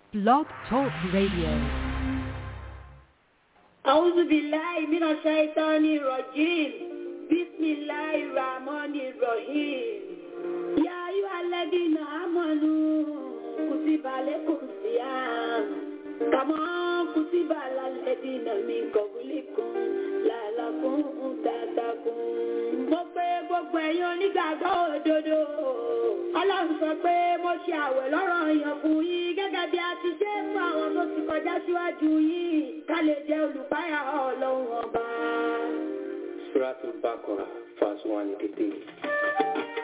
Blog Talk Radio. أعوذ بالله من الشيطان الرجيم بسم الله الرحمن الرحيم يا أيها الذين آمنوا كتب عليكم الصيام كما كتب على الذين من قبلكم لعلكم تتقون mo pé gbogbo ẹ̀yin onígbàgbọ́ òdodo ọlọ́run sọ pé mo ṣe àwẹ̀ lọ́rọ̀ yàn fún yín gẹ́gẹ́ bí a ti ṣe fún àwọn tó ti kọjá síwájú yín ká lè jẹ́ olùpáyà ọlọ́run ọba. Suratul Baqarah, verse 183.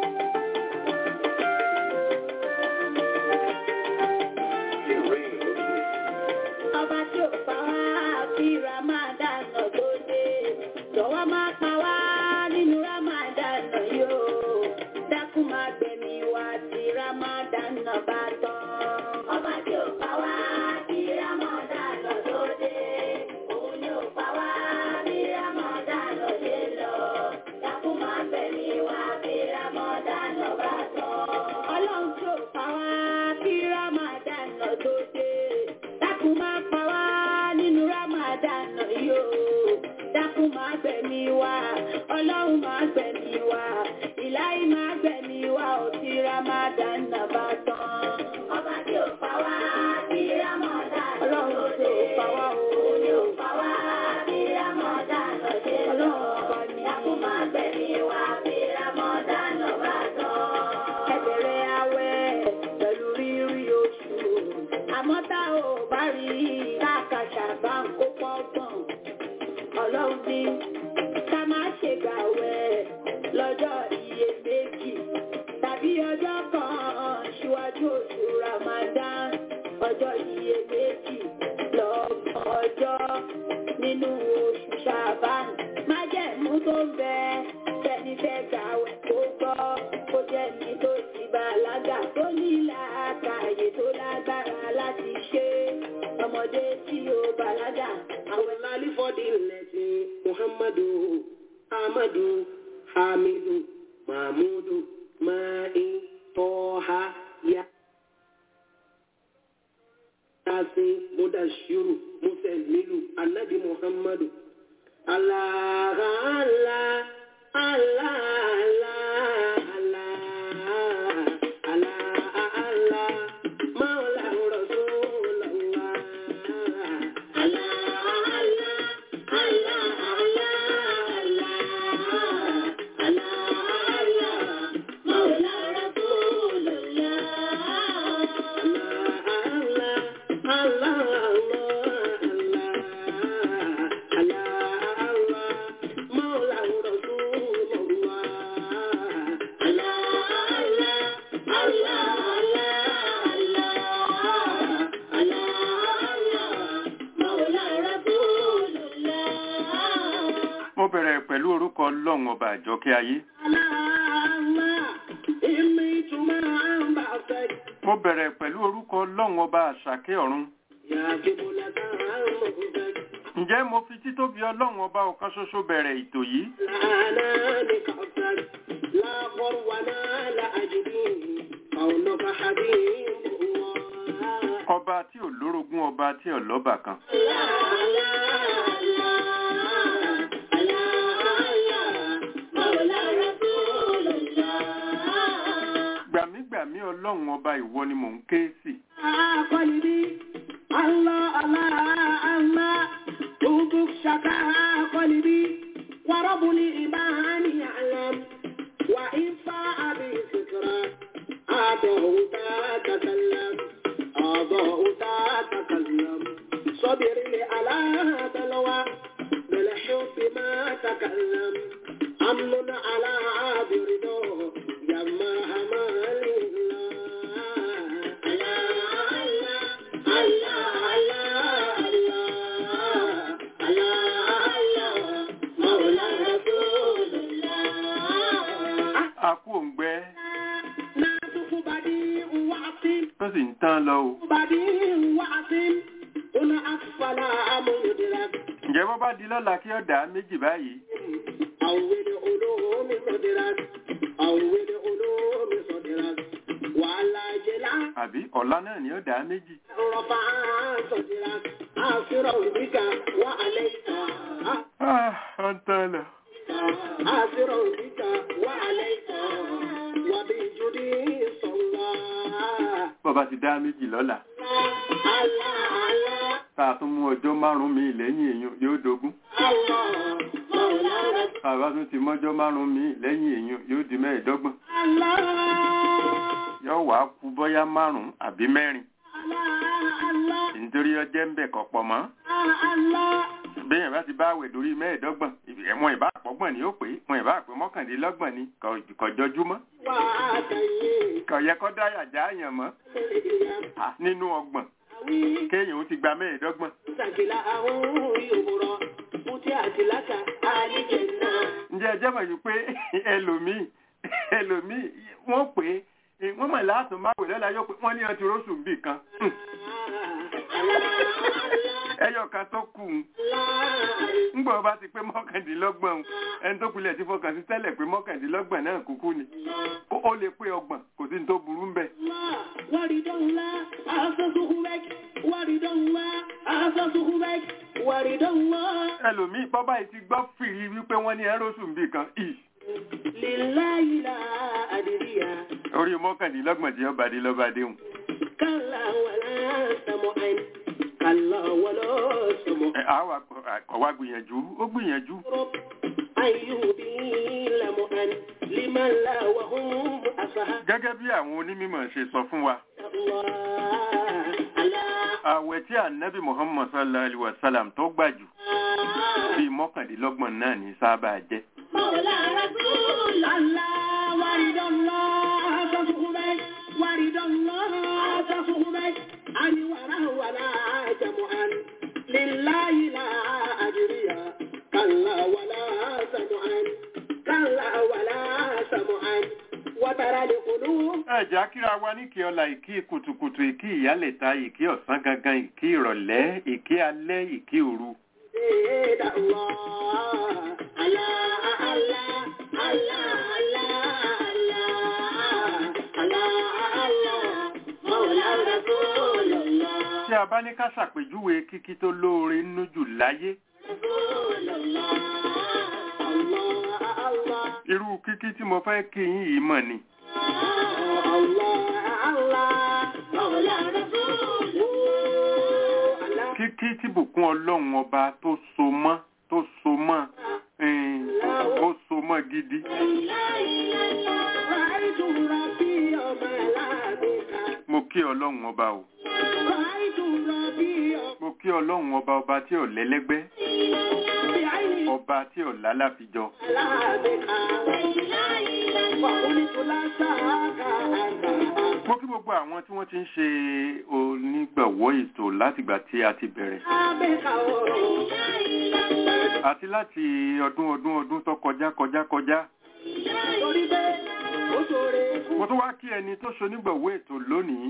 ọba tí ò pa wá kí ramadan lọ tó dé jọ̀wọ́ má pa wá nínú ramadan lọ yóò dákun má gbẹ̀mí wá tí ramadan lọ bá tán. ọba tí ò pa wá kí ramadan lọ tó dé òun ni ò pa wá bí ramadan lọ dé lọ dákun má gbẹ̀mí wá tí ramadan lọ bá tán. ọlọ́run tí ò pa wá kí ramadan lọ tó dé dákun má pa wá nínú ramadan yìí o dákun má gbẹ̀mí wá ọlọ́run má gbẹ̀mí wá ìláyé má gbẹ̀mí wá ò tí ramadan náà bá tán. ọba tí ò pa wá bí ramadan ọlọ́run tí ò pa wá o ní ò pa wá bí ramadan lọ́dẹ ọlọ́run ọba ni dákun má gbẹ̀mí wá bí ramadan náà bá tán. ẹ bẹ̀rẹ̀ àwẹ̀ pẹ̀lú rírí oṣù àmọ́ tá ò bá rí káàkàṣà bá ń kó pọ́gbọ̀n ọlọ́run ní ká má ṣe gbàwẹ̀ lọ́jọ́ iye méjì tàbí ọjọ́ kan ṣíwájú oṣù Ramadan ọjọ́ iye méjì lọ́gbọ̀n ọjọ́ nínú oṣù Ṣàbán májẹ̀mú tó ń bẹ tẹni fẹ́ gbàwẹ̀ kó gbọ́ kó jẹ́ ní tó ti bàlágà tó ní làákàyè tó lágbára láti ṣe ọmọdé tí ó bàlágà Àwọn lálífọ́dí lẹ́sìn Muhammadu, Ahmadu, Hamidu, Mahmudu, Ma'i, Tọ́ha, Ya. Yasin, Mudashiru, Musemilu, Annabi Muhammadu. Allah, Allah, Allah, Allah, Allah, Allah, Allah, Mawla Rasulullah. Allah, Allah, Allah, Allah, Allah, Mawla Rasulullah. Mo bẹ̀rẹ̀ pẹ̀lú orúkọ Ọlọ́run ọba àjọkẹ́ ayé. Mo bẹ̀rẹ̀ pẹ̀lú orúkọ Ọlọ́run ọba àṣàkẹ́ ọ̀run. Ǹjẹ́ mo fi títóbi Ọlọ́run ọba ọ̀kan ṣoṣo bẹ̀rẹ̀ ètò yìí? Ọba tí ò lórogún ọba tí ò lọ́bà kan. Gbàmígbàmí Ọlọ́run ọba ìwọ ni mò ń ké sí. قلبي الله الله الله توبك شكا قلبي ورب الإيمان يعلم وإن فاء بفكرة أعطه تتكلم أعطاه تتكلم صبر على بلوى بالحب ما تكلم أمن على برده يما همال A kú òǹgbẹ tó sì ń tán lọ o. Ǹjẹ́ bọ́ bá di lọ́la kí ọ̀dà méjì báyìí? أول علوم صدرت أول علوم صدرت wàhálà jẹlá àbí ọ̀la náà ni ó dá méjì rọ̀fà sọ̀dìrà àṣírọ̀ òbíkà wà alẹ́ ìta Ah, ó ń tán lọ. àṣírọ̀ òbíkà wà alẹ́ ìta wà bí jùdí sọ̀lá. bọ́ba ti dá méjì lọ́la Àlá àlá tá a tún mú ọjọ́ márùn-ún mi lẹ́yìn èèyàn yóò dogun àlá mọ̀lá rẹ̀. bàbá tún ti mọ́jọ́ márùn-ún mi lẹ́yìn èèyàn yóò di mẹ́ẹ̀ẹ́dọ́gbọ̀n Àlá yóò wá kú bọ́yá márùn-ún àbí mẹ́rin àlá àlá nítorí ọjẹ́ ń bẹ̀ kọ̀ pọ̀ mọ́ àlá. bẹ́ẹ̀ bá ti bá àwẹ̀ dórí mẹ́ẹ̀ẹ́dọ́gbọ̀n wọn ìbá àpọ́gbọ̀n ni ó pé wọn ìbá àpé mọ́kàndínlọ́gbọ̀n ni kò- kò jọjúmọ́ Wà á kàyé kò yẹ kó dáyà já àyàn mọ́ lẹ́yìn Ah, nínú ọgbọ̀n àwí. kéèyàn ó ti gba mẹ́ẹ̀ẹ́dọ́gbọ̀n Sàkìlà àwọn yòwòrọ̀ Mùtí àti lákà àlejò náà. ǹjẹ́ ẹ jẹ́ mọ̀ yìí pé ẹlòmíì ẹlòmíì wọ́n pè é wọ́n mọ̀ láàtún máa wẹ̀ lọ́la yóò pé wọ́n ní ọtí róṣù bì kan Hmm. ẹyọ kan tó kù ń ńgbà ọba ti pé mọ́kàndínlọ́gbọ̀n ẹni tó kulẹ̀ ti fọkàn sí tẹ́lẹ̀ pé mọ́kàndínlọ́gbọ̀n náà kúkú ni ó ó lè pé ọgbọ̀n kò sí ní tó burú ń bẹ̀. Waridonla, asasuhubek, waridonla, asasuhubek, waridonla. ẹlòmíì bọ́bá yìí ti gbọ́ fìrí wípé wọ́n ní ẹróṣù bì kan ì Lillahi la adiriya, orí mọ́kàndínlọ́gbọ̀n tí ọba dé lọ́ba déhùn. kalla wala samu'an, kalla wala samu'an. ẹ àwa kọ̀ wá gbìyànjú ó gbìyànjú Ayyubi lamu'an, liman la wa hum asaha. gẹ́gẹ́ bí àwọn onímọ̀ ṣe sọ fún wa Allah, Allah, àwẹ̀ tí ànábì muhammad sallallahu alaihi wa sallam tó gbà jù bíi mọ́kàndínlọ́gbọ̀n náà ní sábà jẹ́. Mawla Rasulallah, waridallah, asasuhubek, waridallah, asasuhubek, ani wara wala jamu'an, lillahi la ajriya, kalla wala samu'an, kalla wala samu'an, watara liqulub ẹ̀já kíra wa ní kí ọlá ìkí kùtùkùtù ìkí ìyálẹ̀ta ìkí ọ̀sán gangan ìkí ìrọ̀lẹ́ ìkí alẹ́ ìkí òru. زيد الله الله الله الله الله الله الله مولى رسول الله tí a bá ní ká ṣàpèjúwe kíkí tó lóore nínú jù láyé رسول الله الله الله irú kíkí tí mo fẹ́ kí yín yìí mọ̀ ni. الله الله مولى رسول الله kíkí tí bùkún ọlọ́run ọba tó so mọ́ tó so mọ́ ẹn, ó so mọ́ gidi. رأيت ربي وملائكته mo kí ọlọ́run ọba o رأيت ربي mo kí ọlọ́run ọba ọba tí ò lẹ́lẹ́gbẹ́ بعيني ọba tí ò lálàfijọ mo kí gbogbo àwọn tí wọ́n ti ń ṣe onígbàwọ́ ètò látìgbà tí a ti bẹ̀rẹ̀ àti láti ọdún ọdún ọdún tó kọjá kọjá kọjá mo tún wá kí ẹni tó ṣonígbàwọ́ ètò lónìí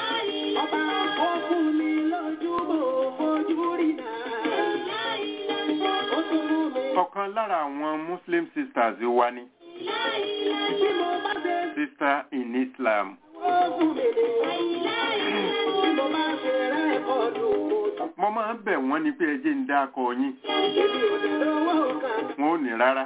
ọ̀kan lára àwọn muslim sisters wa ni sister in islam mo máa ń bẹ̀ wọ́n ní pé ẹ jẹ́ ń dá akọ yín wọn ò ní rárá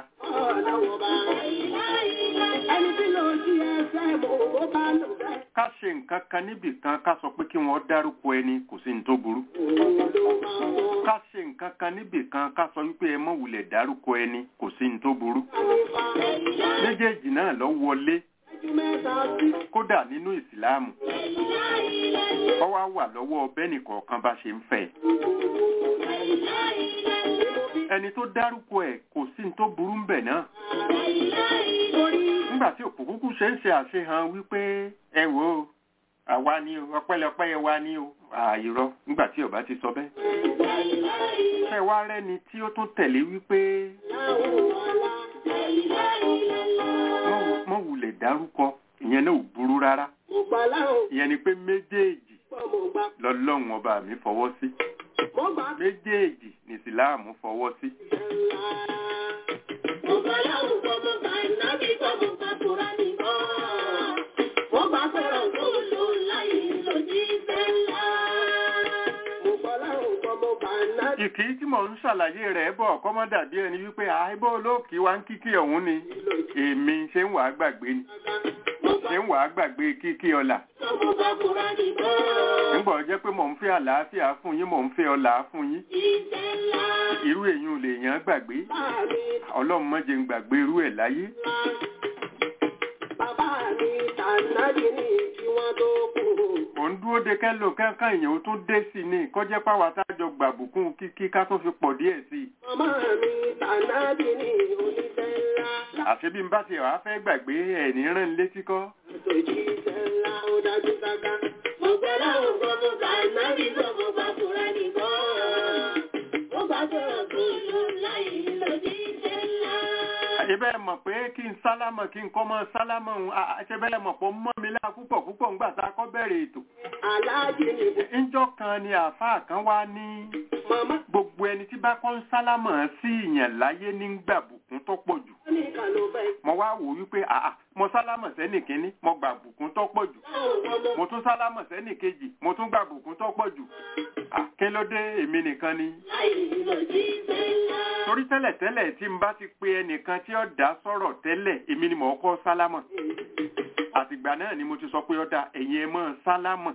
Ẹni tí ló jí ẹsẹ̀ mọ̀ ó bá lò bẹ́ẹ̀. ká ṣe nǹkan kan níbì kan ká sọ pé kí wọ́n dárúkọ ẹni kò sí ní tó burú ká ṣe nǹkan kan níbì kan ká sọ wípé ẹ mọ̀ wulẹ̀ dárúkọ ẹni kò sí ní tó burú méjèèjì náà lọ wọlé kódà nínú ìsìláàmù ọ wá wà lọ́wọ́ bẹ́ẹ̀nì kọ̀ọ̀kan bá ṣe ń fẹ́ ẹni tó dárúkọ ẹ̀ kò sí ní tó burú ń bẹ̀ náà nígbà tí òkùnkùn ṣe ń ṣe àṣehàn wípé ẹ wò ó àwa ni o ọpẹ́lọpẹ́ ẹ wa ni o àìrọ nígbà tí ọba ti sọ bẹ́ẹ̀ ṣe wá rẹ́ni tí ó tún tẹ̀lé wípé mọ́ wulẹ̀ dárúkọ ìyẹn náà ò burú rárá ìyẹn ni pé méjèèjì lọ́lọ́run ọba mi fọwọ́ sí méjèèjì ní ìsìláàmù fọwọ́ sí. ìkí tí mò ń ṣàlàyé rẹ̀ bọ̀ kọ́mọ́ dàbí ẹni wípé àìbó olóòkì wa ń kíkí ọ̀hún ni èmi ṣé ń wàá gbàgbé ni ṣé ń wàá gbàgbé kíkí ọlà Tọ́mọ bá kúrá nìkan. nígbà ó jẹ́ pé mò ń fẹ́ àlàáfíà fún yín mò ń fẹ́ ọlà fún yín Iṣẹ́ ńlá. irú èyí ò lè yàn án gbàgbé Bàbá mi ọlọ́run má jẹ́ ń gbàgbé irú ẹ̀ láyé bàbá mi tànàbí ní kí wọ́n tó kú. ò ń dúró de kẹ́lò kẹ́kàn èèyàn ó tún dé sí ni kọjá páwa tájọ gbàbùkún kíkí ká tún fi pọ̀ díẹ̀ sí i Màmá mi tànàbí ní oníṣẹ́ ńlá. àṣé bí n bá ti wàá fẹ́ gbàgbé ẹ̀ ní rán létí kọ́ Àtòjíṣẹ́ ńlá ó dájú sáká. Mo gbọ́ láwọn gbọ́ mo gbà nábì gbọ́ mo gbà kúrá nìkan. Mo gbà sọ̀rọ̀ tó lù láyé lòdì iṣẹ́ ńlá. ibẹ̀ mọ̀ pé kí n sálámọ̀ kí n kọ́ mọ́ sálámọ̀ òun àṣẹ bẹ́ẹ̀ mọ̀ pọ̀ mọ́ mi láà púpọ̀ púpọ̀ ńgbà tá a kọ́ bẹ̀rẹ̀ ètò Aláàjì ni ńjọ́ kan ni àáfàá kan wá ní màmá gbogbo ẹni tí bá kọ́ ń sálámọ̀ sí ìyàn láyé ní gbàbùkún tó pọ̀ jù nìkan ló fẹ́. mo wá wò wípé àà mo sálámọ̀ sẹ́nì kínní mo gbàbùkún tó pọ̀ jù Láwọn gbọ́ mo mo tún sálámọ̀ sẹ́nì kejì mo tún gbàbùkún tó pọ̀ jù à, kí ló dé èmi nìkan ni láyé lòdì iṣẹ́ ńlá. torí tẹ́lẹ̀tẹ́lẹ̀ tí n bá ti pe ẹnìkan tí ó dá sọ̀rọ̀ tẹ́lẹ̀ èmi ni mò ń kọ́ sálámọ̀ àtìgbà náà ni mo ti sọ pé ó da ẹ̀yin ẹ mọ́ sálámọ̀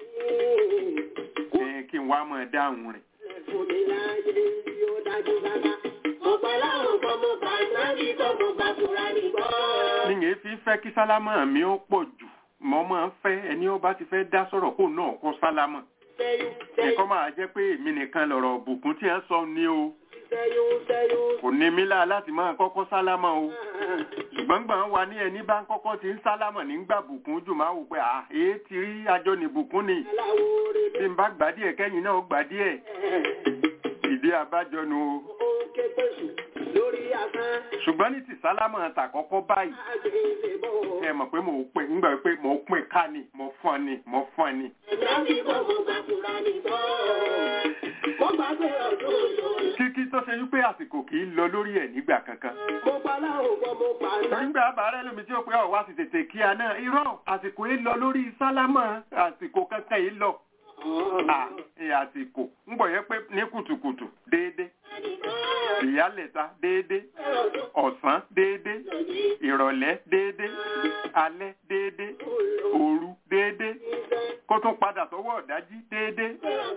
ẹ̀ kí n wá mọ́ dáhùn rẹ̀ Fún mi láyé tí ó dájú sáká. Mo gbọ́ láwọn gbọ́ mo gbà nábì gbọ́ mo gbà kúrá nìkan. níyẹn fi fẹ́ kí sálámọ̀ mi ó pọ̀ jù mo máa ń fẹ́ ẹni ó bá ti fẹ́ dá sọ̀rọ̀ kó náà kọ́ sálámọ̀ Sẹ́yún sẹ́yún ẹ̀kọ́ máa jẹ́ pé èmi nìkan lọ̀rọ̀ bùkún tí ẹ sọ ni o sẹ́yún sẹ́yún. kò ní mí láà láti máa kọ́kọ́ sálámọ̀ o ṣùgbọ́n gbà ń wa ní ẹni bá ń kọ́kọ́ ti ń sálámọ̀ nígbà bùkún jù máa wò pé à èé ti rí ajọ ní bùkún ni Aláwo rẹ̀ bí n bá gbà díẹ̀ kẹ́yìn náà gbà díẹ̀ ìdí abájọ nu o ó ń ké pèsè lórí asán. ṣùgbọ́n ní ti sálámọ̀ tàkọ́kọ́ báyìí Àgbèsè bọ̀. ẹ mọ̀ pé mo pè ńgbà pé mo pè ká ni mo fún ni mo fún ni Nábì gbọ́ mo gbà kúrá nìkan. Mo gbà sọ̀rọ̀ tó lù kíkí tó ṣe wípé àsìkò kì í lọ lórí ẹ̀ nígbà kankan Mo pa láwọn gbọ́ mo pa náà. nígbà àbárẹ́ lómi tí ó pé ọ̀wá sì tètè kí a náà irọ́ àsìkò yìí lọ lórí sálámọ̀ àsìkò kankan yìí lọ à ẹ àsìkò ń bọ̀ yẹ pé ní kùtùkùtù déédé ìyálẹ̀ta déédé ọ̀sán déédé ìrọ̀lẹ́ déédé alẹ́ déédé òru déédé kó tún padà sọ́wọ́ ọ̀dájí déédé.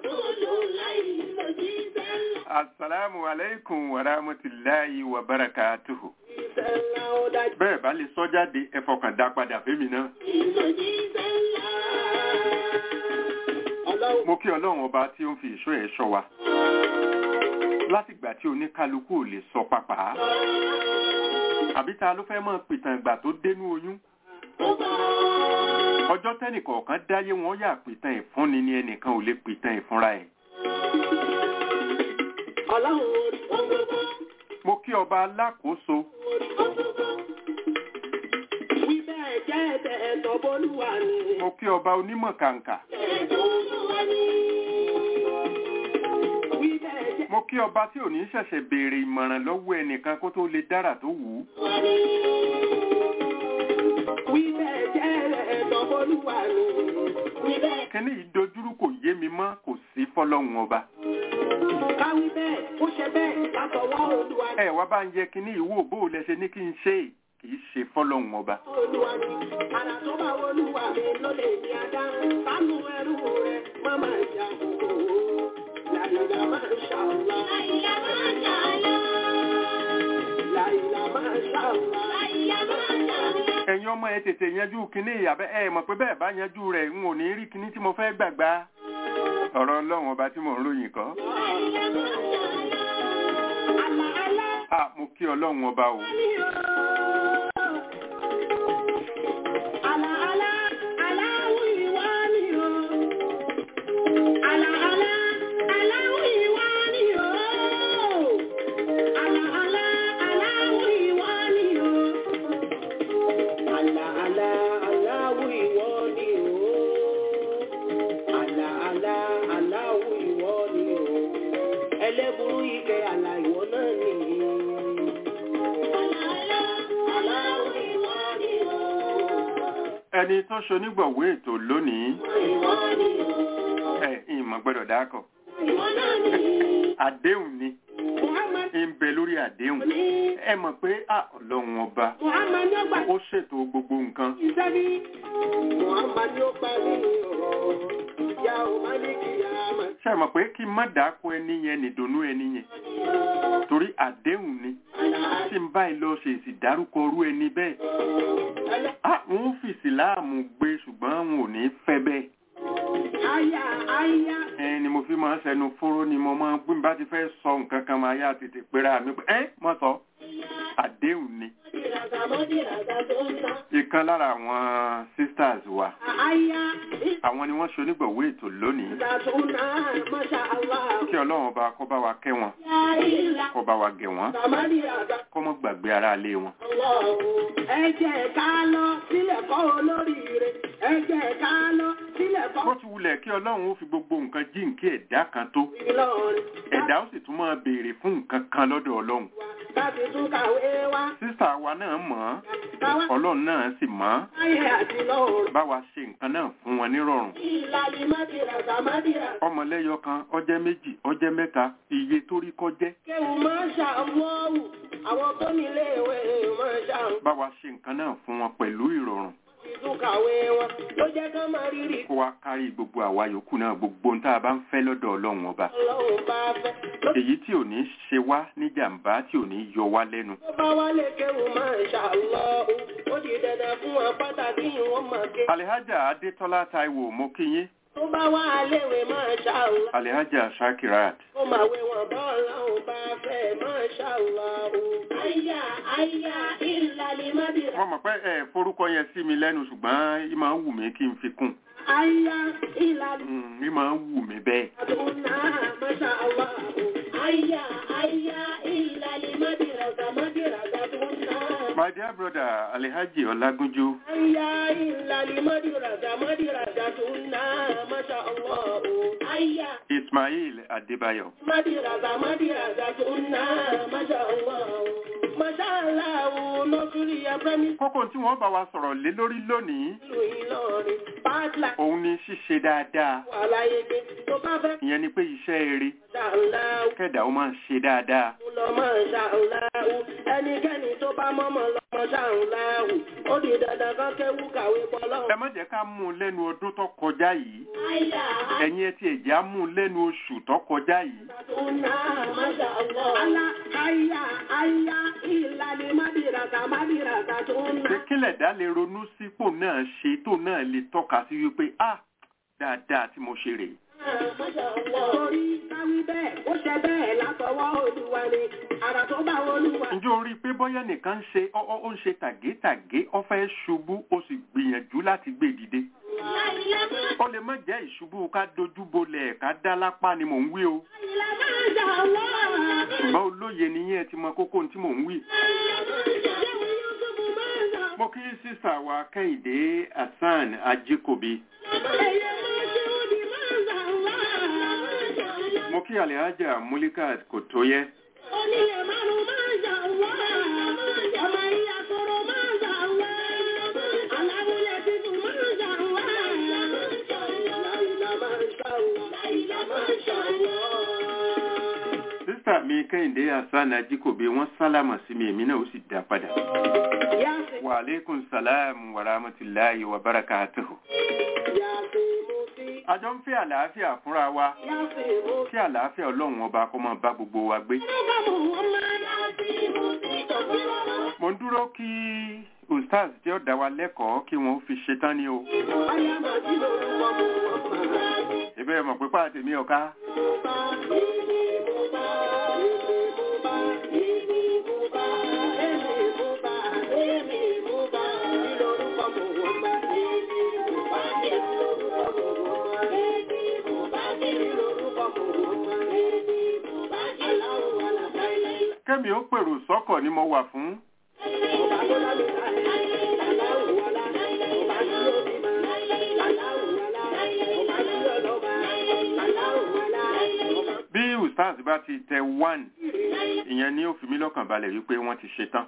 asalaamu aleykum wa rahmatulahi wa barakatuhu. Iṣẹ́ ńlá ó dájú. bẹ́ẹ̀ bá lè sọ jáde ẹ fọkàn dá padà fẹ́mi náà. Ọlọ́run mo kí ọlọ́run ọba tí ó ń fi ìṣọ́ ẹ̀ ṣọ́ wa látìgbà tí oníkálukú ò lè sọ pàpà àbí ta ló fẹ́ mọ̀ pìtàn ìgbà tó dénú oyún ọjọ́ tẹ́nìkọ̀ọ̀kan dáyé wọn yà pìtàn ìfúnni ni ẹnìkan ò lè pìtàn ìfúnra ẹ̀ Ọlọ́run orí mo kí ọba alákòóso wí bẹ́ẹ̀ jẹ́ ẹ̀tẹ̀ ẹ̀tọ́ bólúwa ni. mo kí ọba onímọ̀ kàǹkà Wí bẹ́ẹ̀ jẹ́ mo kí ọba tí ò ní ṣẹ̀ṣẹ̀ béèrè ìmọ̀ràn lọ́wọ́ ẹnìkan kó tó lè dára tó wù ú wí bẹ́ẹ̀ jẹ́ ẹ̀tọ́ bólúwa ni. Wí bẹ́ẹ̀ kíní ìdojúrú kò yé mi mọ́ kò sí fọlọ́run ọba káwí bẹ́ẹ̀ ó ṣe bẹ́ẹ̀ látọwọ́ olúwa ni. ẹ wá bá ń yẹ kíní ìwò bó o lẹ ṣe ní kí n ṣe é kì í ṣe fọlọ́run ọba Olúwa ni. Àrà tó bá olúwa mi ló lè ní adá. Sánú ẹrú rẹ̀ má máa jà òwò. Làyìnlá máa ń ṣàlá. Làyìnlá máa ń ṣàlá. ẹ̀yin ọmọ ẹ tètè yanjú kíní ìyàbẹ́ ẹ mọ̀ pé bẹ́ẹ̀ bá yanjú rẹ̀ n ò ní rí kíní tí mo fẹ́ gbàgbá ọ̀rọ̀ ọlọ́run ọba tí mò ń ròyìn kọ́ Àlà àlá à mo kí ọlọ́run ọba o ni o. Àlà àlá aláwọ̀ ìwà ni o. Àlà àlá aláwọ̀ ìwà ni o. Àlà àlá aláwọ̀ ìwà ni o. Àlà àlá aláwọ̀ ìwọ ni o. Àlà àlá aláwọ̀ ìwọ ni o. Ẹlẹ́burú ike àlà ìwọ náà nìyí. ẹni tó ṣonígbọ̀wé ètò lónìí ẹ ìmọ̀ gbọ́dọ̀ dákọ̀ ìwọ náà ni. àdéhùn ni Muhammad ń bẹ lórí àdéhùn ní ẹ mọ̀ pé à ọlọ́run ọba Muhammad ní ó gbà ó ṣètò gbogbo nǹkan iṣẹ́ ní. Muhammad ní ó parí ọ̀rọ̀ ìyá ò má ní kí a máa. ṣe mọ̀ pé kí n má dáko ẹni yẹn nìdùnnú ẹni yẹn torí àdéhùn ni tí n báyìí lọ ṣe èsì dárúkọ orú ẹni bẹ́ẹ̀ ah wọn ò fi ìsìláàmù gbé ṣùgbọ́n wọn ò ní fẹ́ bẹ́ẹ̀ Aya aya ẹ ni mo fi máa ń sẹnu fóró ni mo máa ń gbé bá ti fẹ́ sọ nǹkan kan máa yá tètè pera mi pé ẹ mọ̀ sọ àdéhùn ni ìràgà mọ́dí ìràgà tó ń ta. ìkan lára àwọn sisters wa Aya àwọn ni wọ́n ṣe onígbọ̀wé ètò lónìí ìràgà tó ń ta. Masha Allah. kí ọlọ́run ọba kó bá wa kẹ́ wọn Ya ìlà. kó bá wa gẹ̀ wọ́n Tàmádì ìràgà. kó mọ́ gbàgbé ara ilé wọn. Ẹ jẹ́ ká lọ sílẹ̀ kọ́ olóríire. Ẹ jẹ́ ká lọ sílẹ̀ bó kọ́ ti wulẹ̀ kí ọlọ́run ó fi gbogbo nǹkan jíǹkí ẹ̀dá kan tó Ìlọrin. ẹ̀dá ó sì tún máa béèrè fún nǹkan kan lọ́dọ̀ ọlọ́run Láti tún kàwé wá. sísà wa náà mọ̀ ọ́n Káwá ọlọ́run náà sì mọ̀ ọ́n ayé àti lọ́rùn. bá wa ṣe nǹkan náà fún wọn nírọ̀rùn Ìlàlí mádìràgà mádìràgà. ọmọlẹ́yọ kan ọjẹ́ méjì ọjẹ́ mẹ́ta iye tó rí kọjẹ́ Kéwù máa ń ṣàmúọ́wù. Àwọn tó nílé ìwé máa ń ṣàmú. bá wa ṣe nǹkan náà fún wọn pẹ̀lú ìrọ̀rùn Tún kàwé wọn. Ló jẹ́ ká máa rírì. kó wa kárí gbogbo àwa yòókù náà gbogbo ohun tá a bá ń fẹ́ lọ́dọ̀ ọlọ́run ọba Ọlọ́run bá fẹ́. Ló èyí tí ò ní ṣe wá ní jàǹbá tí ò ní yọ wá lẹ́nu tó bá wálé kéwù máa ń ṣàlọ́hù. Ó di dandan fún wọn pàtàkì ìwọ̀n máa ké. alihaja adétọ́lá taiwo mo kí yín Tó bá wá léwe máa ṣàlọ́. alihaja shakirat Ó máa wé wọn bọ́ ọlọ́run bá fẹ́ máa ṣàlọ́hù. Àyà àyà ìlàlí mádìrà. wọ́n mọ̀ pé ẹ forúkọ yẹn sí mi lẹ́nu ṣùgbọ́n í máa ń wù mí kí n fi kún Àyà ìlàlí Mm, í máa ń wù mí bẹ́ẹ̀ mádìrà. Máa ṣàlọ́hù. Àyà àyà ìlàlí mádìrà. Mádìrà gàdúnà. my dear brother alihaji ọlágúnjú Ayya illali madirada madirada tunna masha Allah. Ayya ismail adébáyọ̀ madirada madirada tunna masha Allah. Masha Allah lọ́sùrì abẹ́mi kókó tí wọ́n bá wa sọ̀rọ̀ lé lórí lónìí ìlú Ìlọrin. Pátá òun ni ṣíṣe dáadáa wà láyé dé tó bá fẹ́ ìyẹn ni pé iṣẹ́ eré masha Allah. kẹ́dà ó máa ń ṣe dáadáa Mo lọ masha Allah. Ẹnikẹ́ni tó bá mọ́mọ́ lọ masha Allah. Ó di dandan kan kéwú kàwé ẹ pọ́lọ́. má jẹ́ ká mú un lẹ́nu ọdún tó kọjá yìí Ayya ẹ̀yin ẹ ti ẹ̀jẹ̀ á mú un lẹ́nu oṣù tó kọjá yìí Tuna, masha Allah. Allah, ayya, ayya, ìlàlí madiraka, madiraka, pé tuna. kílẹ̀ dá lè ronú sípò náà ṣe tó náà lè tọ́ka sí wípé ah dáadáa tí mo ṣe rèé Masha Allah. Torí káwí bẹ́ẹ̀, ó ṣe bẹ́ẹ̀ látọwọ́ Olúwa ni. Àrà tó bá Olúwa. ǹjẹ́ o rí i pé bóyá nìkan ń ṣe ó ó- ó ń ṣe tàgétàgé ó fẹ́ ṣubú ó sì gbìyànjú láti gbé dìde ó lè má jẹ́ ìṣubú ká dojú bolẹ̀ ká dá lápá ni mò ń wí o Masha Allah. ṣùgbọ́n olóye nìyẹn ti mọ kókó tí mò ń wí. mo kí sísà wa kẹ́hìndé hasan ajíkòbí mo kí alhaja mulikat kò tó yẹ Onílẹ̀ márùn-ún máa ń ṣà wá. Ọmọ ìyá koro máa ń ṣà wá. Aláwọ̀lẹ̀ tuntun máa ń ṣà wá. Láìlá máa ń ṣà wá. Láìlá máa ń ṣà wá. sísà mi kẹ́hìndé hasan ajíkòbí wọ́n sálámà sí mi èmi náà ó sì dá padà. Yáàfin, wa aleykum salaam wa rahmatulahi wa barakatuhu. yáàfin mú sí. àjọ ń fẹ́ àlàáfíà fúnra wa Yáàfin mú sí. kí àlàáfíà ọlọ́run ọba kó máa bá gbogbo wa gbé. Ọba mú wọn máa yáàfin mú sí. Tọ́kùnrin mo ń dúró kí ustaz tí ó dá wa lẹ́kọ̀ọ́ kí wọ́n fi ṣetán ní o. Ọyá máa sí lórúkọ mú wọn máa. ìbẹ́ mọ̀ pé pàtẹ́ mi ọ̀ká. kẹ́mi ó pèrò sọ́kọ̀ ni mo wà fún. bí ustaz bá ti tẹ one ìyẹn ni ó fi mí lọ́kàn balẹ̀ wípé wọ́n ti ṣetán.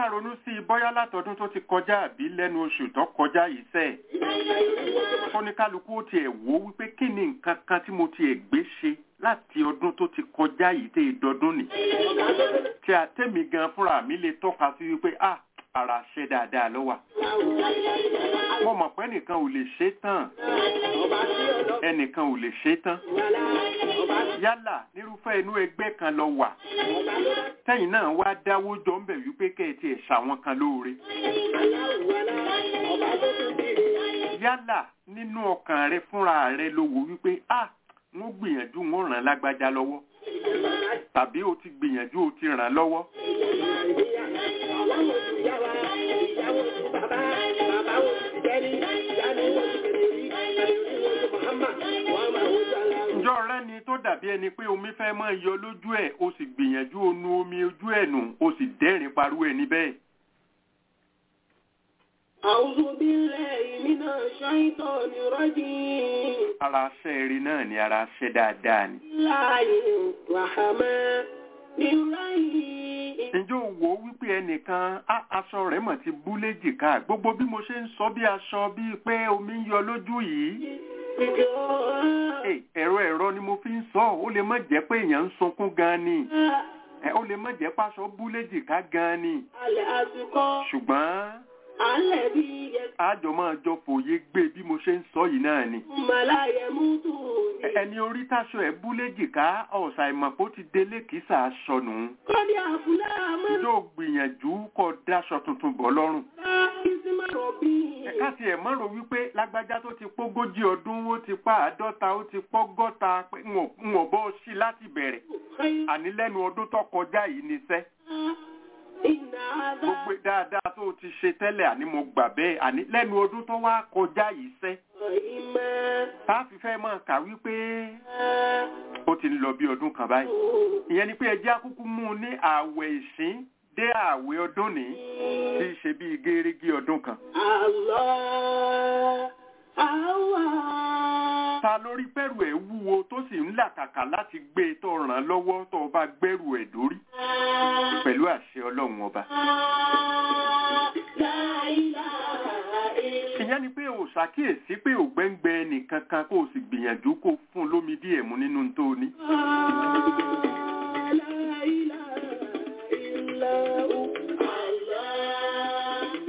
wá ronú sí i bóyá látọdún tó ti kọjá àbí lẹ́nu oṣù tó kọjá yìí sẹ́ẹ̀ fọ́nikálukú ó tiẹ̀ wò ó wípé kí ni nǹkan kan tí mo tiẹ̀ gbé ṣe láti ọdún tó ti kọjá yìí tẹ́ ìdọdún nì tí a tẹ́mi gan fúnra mi lè tọ́ka sí wípé ah ara ṣe dáadáa ló wà mo mọ̀ pé ẹnìkan ò lè ṣe tán ẹnìkan ò lè ṣe tán yálà nírúfẹ́ inú ẹgbẹ́ kan lọ wà tẹ́yìn náà wá dáwó jọ ń bẹ̀ wípé kẹ́ẹ̀tì ẹ̀ ṣàwọn kan lóore yálà nínú ọkàn rẹ fúnra rẹ ló wò wípé ah wọ́n gbìyànjú wọ́n ràn lágbájá lọ́wọ́ tàbí o ti gbìyànjú o ti ràn lọ́wọ́ ǹjọ́ rẹ ni tó dàbí ẹni pé omi fẹ́ máa yọ lójú ẹ̀ o sì gbìyànjú o nu omi ojú ẹ̀ nù o sì dẹ́rìn parú ẹni bẹ́ẹ̀. أعوذ بالله من الشيطان الرجيم ara aṣẹ́ eré náà ni ara aṣẹ́ dáadáa ni. الله الرحمن الرحيم ǹjẹ́ o wò ó wípé ẹnìkan á aṣọ rẹ̀ mọ̀ ti bú léjìká gbogbo bí mo ṣe ń sọ bí aṣọ bíi pé omi ń yọ lójú yìí. Ẹ, ẹ̀rọ ẹ̀rọ ni mo fi ń sọ ó lè má jẹ́ pé èèyàn ń sunkún gan ni Ẹ, ó lè má jẹ́ pàṣọ bú léjìká gan ni الأسقى ṣùgbọ́n الذي àjọ máa jọ fòye gbé bí mo ṣe ń sọ yìí náà ni. ثم لا يموت ẹni orí táṣọ ẹ̀ bú léjìká ọ̀sà ìmọ̀pó ti délé kìsà aṣọ nù. قد أفلح من yóò gbìyànjú kó dáṣọ tuntun bọ̀ lọ́rùn. لا اسم ربه ẹ̀ka ti ẹ̀ mọ́rò wípé lágbájá tó ti pógójì ọdún ó ti pa àádọ́ta ó ti pọ́gọ́ta pé ń ò- ń ò bọ́ sí láti bẹ̀rẹ̀ خير àní lẹ́nu ọdún tó kọjá yìí níṣẹ́ إن هذا gbogbo dáadáa tó ti ṣe tẹ́lẹ̀ àní mo gbà bẹ́ẹ̀ àní lẹ́nu ọdún tó wá kọjá yìí sẹ́ إما tá a fi fẹ́ máa kà wípé ó ti ń lọ bí ọdún kan báyìí ìyẹn ni pé ẹjẹ́ akúkú mú un ní ààwẹ̀ ìsín dé ààwẹ̀ ọdún ní tí í ṣe bíi gérégé ọdún kan الله الله ta lórí pẹ̀rù ẹ̀ wúwo tó sì ń làkàkà láti gbé e tó ràn án lọ́wọ́ tó o bá gbẹ́rù ẹ̀ dórí pẹ̀lú àṣẹ ọlọ́run ọba. لا إله إلا ìyẹn ni pé o ṣàkíyèsí pé ògbẹ́ngbẹ́ ẹnìkan kan kó o sì gbìyànjú kó o fún un lómi díẹ̀ mu nínú tó o ní. لا إله إلا هو الله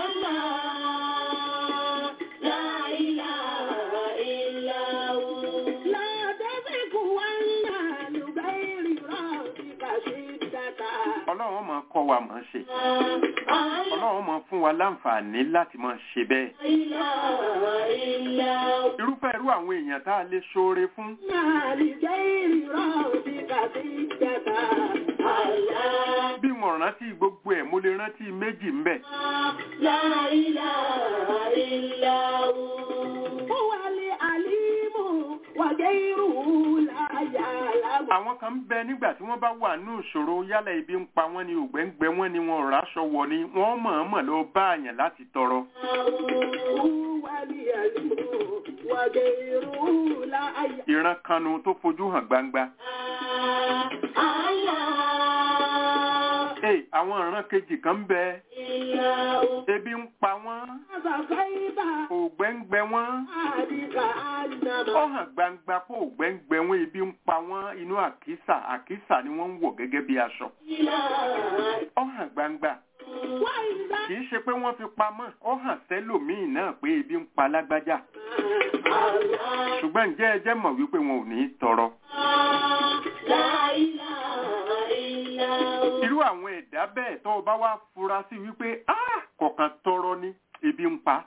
الله لا إله إلا هو لا تزغ ولا لغير ربك شدة ọlọ́run máa kọ́ wa máa ṣe ọlọ́run máa fún wa láǹfààní láti máa ṣe bẹ́ẹ̀. إله إلا هو irúfẹ́ irú àwọn èèyàn tá a lè ṣoore fún لغير ربك شدة الله bí mo rántí gbogbo ẹ̀ mo lè rántí méjì ń bẹ̀. لا إله إلا هو هو العليم وغيره لا يعلم àwọn kan ń bẹ nígbà tí wọ́n bá wà ní ìṣòro yálà ibi ń pa wọ́n ní ògbẹ́ngbẹ́ wọ́n ní wọn ò ráṣọ wọ̀ ni wọ́n mọ̀ọ́mọ̀ lọ bá àyàn láti tọrọ. هو العليم وغيره لا يعلم ìran kanu tó fojú hàn gbangba. الله Ee, àwọn ìran kejì kan ń bẹ إلا هو ebi ń pa wọ́n فكيف ògbẹ́ngbẹ́ wọ́n ذلك ó أنما hàn gbangba pé ògbẹ́ngbẹ́ wọn ebi ń pa wọ́n inú àkísà àkísà ni wọ́n ń wọ̀ gẹ́gẹ́ bí aṣọ إله ó hàn gbangba وإذا kì í ṣe pé wọ́n fi pamọ́ ó hàn sẹ́lòmíì náà pé ebi ń pa lágbájá الله ṣùgbọ́n ǹjẹ́ ẹ jẹ́ mọ̀ wípé wọn ò ní í tọrọ لا إله إلا هو irú àwọn ẹ̀dá bẹ́ẹ̀ tó o bá wá fura sí wípé "Ah, kọ̀ọ̀kan tọrọ ní ebi ń pa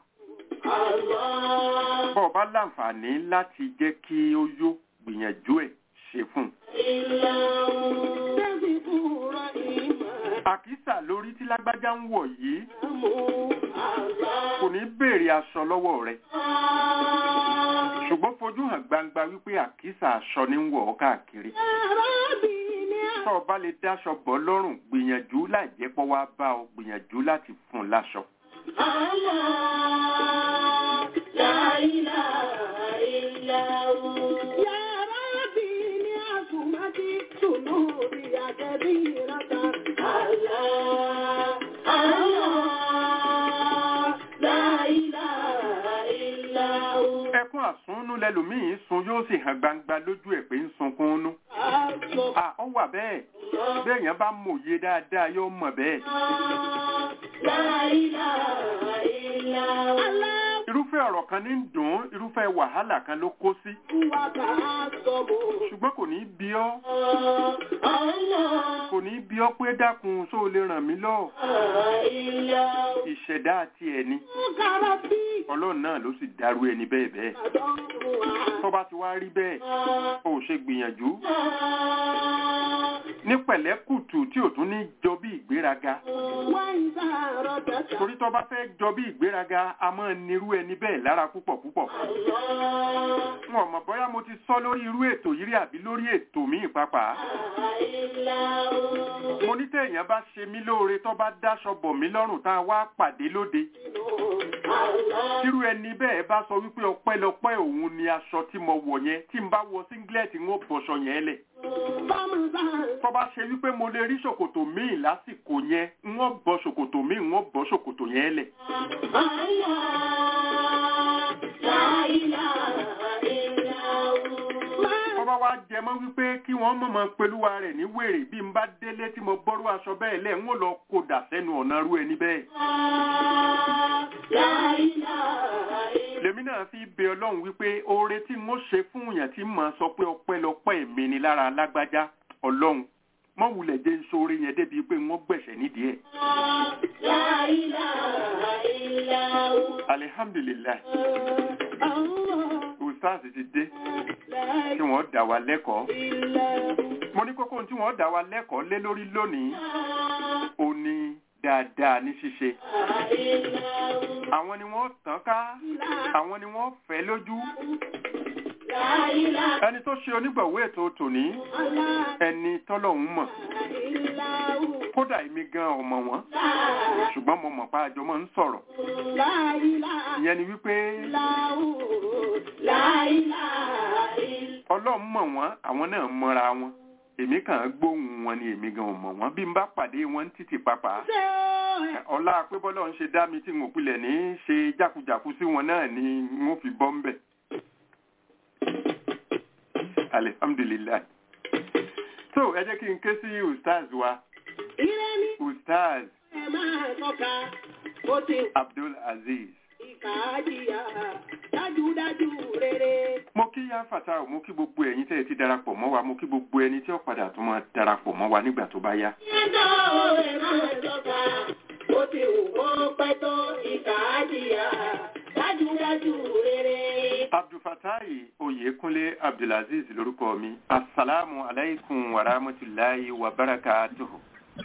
الله bọ́ ọ bá láǹfààní láti jẹ́ kí ó yó gbìyànjú ẹ̀ ṣe fún un. إلا هو تذكر إيمان àkísà lórí tí lágbájá ń wọ̀ yìí الله kò ní béèrè aṣọ lọ́wọ́ rẹ̀ ṣùgbọ́n fojú hàn gbangba wípé àkísà aṣọ ní ń wọ̀ ọ́ káàkiri. tó o bá lè dáṣọ bọ́ lọ́rùn gbìyànjú láì jẹ́ pọ́ wá bá ọ gbìyànjú láti fún un láṣọ. لا إله إلا هو يا ربي لعظمتك ذنوبي كبيرة الله lẹlòmíì sun yóò sì hàn gbangba lójú ẹ̀ pé ń sunkún nú à ọ wà bẹ́ẹ̀ béèyàn bá mòye dáadáa yóò mọ̀ bẹ́ẹ̀ irúfẹ́ ọ̀rọ̀ kan ní ń dùn ún, irúfẹ́ wàhálà kan ló kó sí ṣùgbọ́n kò ní bí ọ́ kò ní bí ọ́ pé dákun só lè ràn mí lọ ìṣẹ̀dá àti ẹni ọlọ́run náà ló sì dárú ẹni bẹ́ẹ̀ bẹ́ẹ̀ tó bá ti wá rí bẹ́ẹ̀ ó ṣe gbìyànjú ní pẹ̀lẹ́kùtù tí ò tún ní jọ bí ìgbéraga torí tó bá fẹ́ jọ bí ìgbéraga a máa nírú ẹni bẹ́ẹ̀ lára púpọ̀ púpọ̀ wọn ò mọ̀ bóyá mo ti sọ lórí irú ètò yìí rí àbí lórí ètò míì pàápàá mo ní téèyàn bá ṣe mí lóore tó bá dáṣọ bọ̀ mí lọ́rùn tá a wá pàdé lóde tírú ẹni bẹ́ẹ̀ bá sọ wípé ọpẹ́lọpẹ́ òun ni aṣọ tí mo wọ̀ yẹn tí n bá wọ singlet ń ó bọ̀ṣọ yẹn lẹ̀ tó bá ṣe wípé mo lè rí ṣòkòtò míì lásìkò yẹn ń ó bọ́ ṣòkòtò míì ń ó bọ́ ṣòkòtò yẹn lẹ̀ tó bá wá jẹ mọ́ wípé kí wọ́n mọ̀mọ́ pelúwa rẹ̀ ní wèrè bí n bá délé tí mo bọ́rú aṣọ bẹ́ẹ̀ lẹ̀ ń ó lọ kó dà sẹ́nu ọ̀nà rú ẹni bẹ́ẹ̀ lèmi náà fi bẹ ọlọ́run wípé oore tí mo ṣe fún yàn tí mo sọ pé ọpẹ́lọpẹ́ mi ni lára lágbájá ọlọ́run mọ wulẹ̀ jẹ́ sóore yẹn débi pé wọ́n gbẹ̀ṣẹ̀ nídìí ẹ̀. alihamdulilayi ustaz ti dé tí wọ́n dá wa lẹ́kọ̀ọ́ mo ní kókó tí wọ́n dá wa lẹ́kọ̀ọ́ lé lórí lónìí ó ní dáadáa ní ṣíṣe àwọn ni wọ́n tàn ká àwọn ni wọ́n fẹ́ lójú ẹni tó ṣe onígbọ̀wé ètò tòní ẹni tọ́lọ́hún mọ̀ kódà èmi gan ọmọ wọn ṣùgbọ́n mo mọ̀ pa àjọ mọ́ ń sọ̀rọ̀ ìyẹn ni wípé ọlọ́run mọ̀ wọ́n àwọn náà mọ́ra wọn èmi kàn ń gbóhùn wọn ni èmi gan mọ̀ wọ́n bí n bá pàdé wọn títì pàpà ọlá pé bọ́lá ń ṣe dá mi tí n ò pilẹ̀ ní ṣe jákujàku sí wọn náà ni n ó fi bọ́ ń bẹ̀ alihamdulilayi so ẹ jẹ́ kí n ké sí ustaz wa ustaz abdul aziz dájúdájú rere. mo kí yá fata mo kí gbogbo ẹ̀yin tẹ́ ẹ ti darapọ̀ mọ́ wa mo kí gbogbo ẹni tí ó padà tún máa darapọ̀ mọ́ wa nígbà tó bá yá. ẹjọ́ ẹ̀ máa tọ́ka ó ti wù kó pẹ́ tó ìkà á jìyà dájúdájú rere. abdulfatai oyekunle abdulaziz lórúkọ mi asalaamu alaykum wa rahmatulahi wa barakatuhu.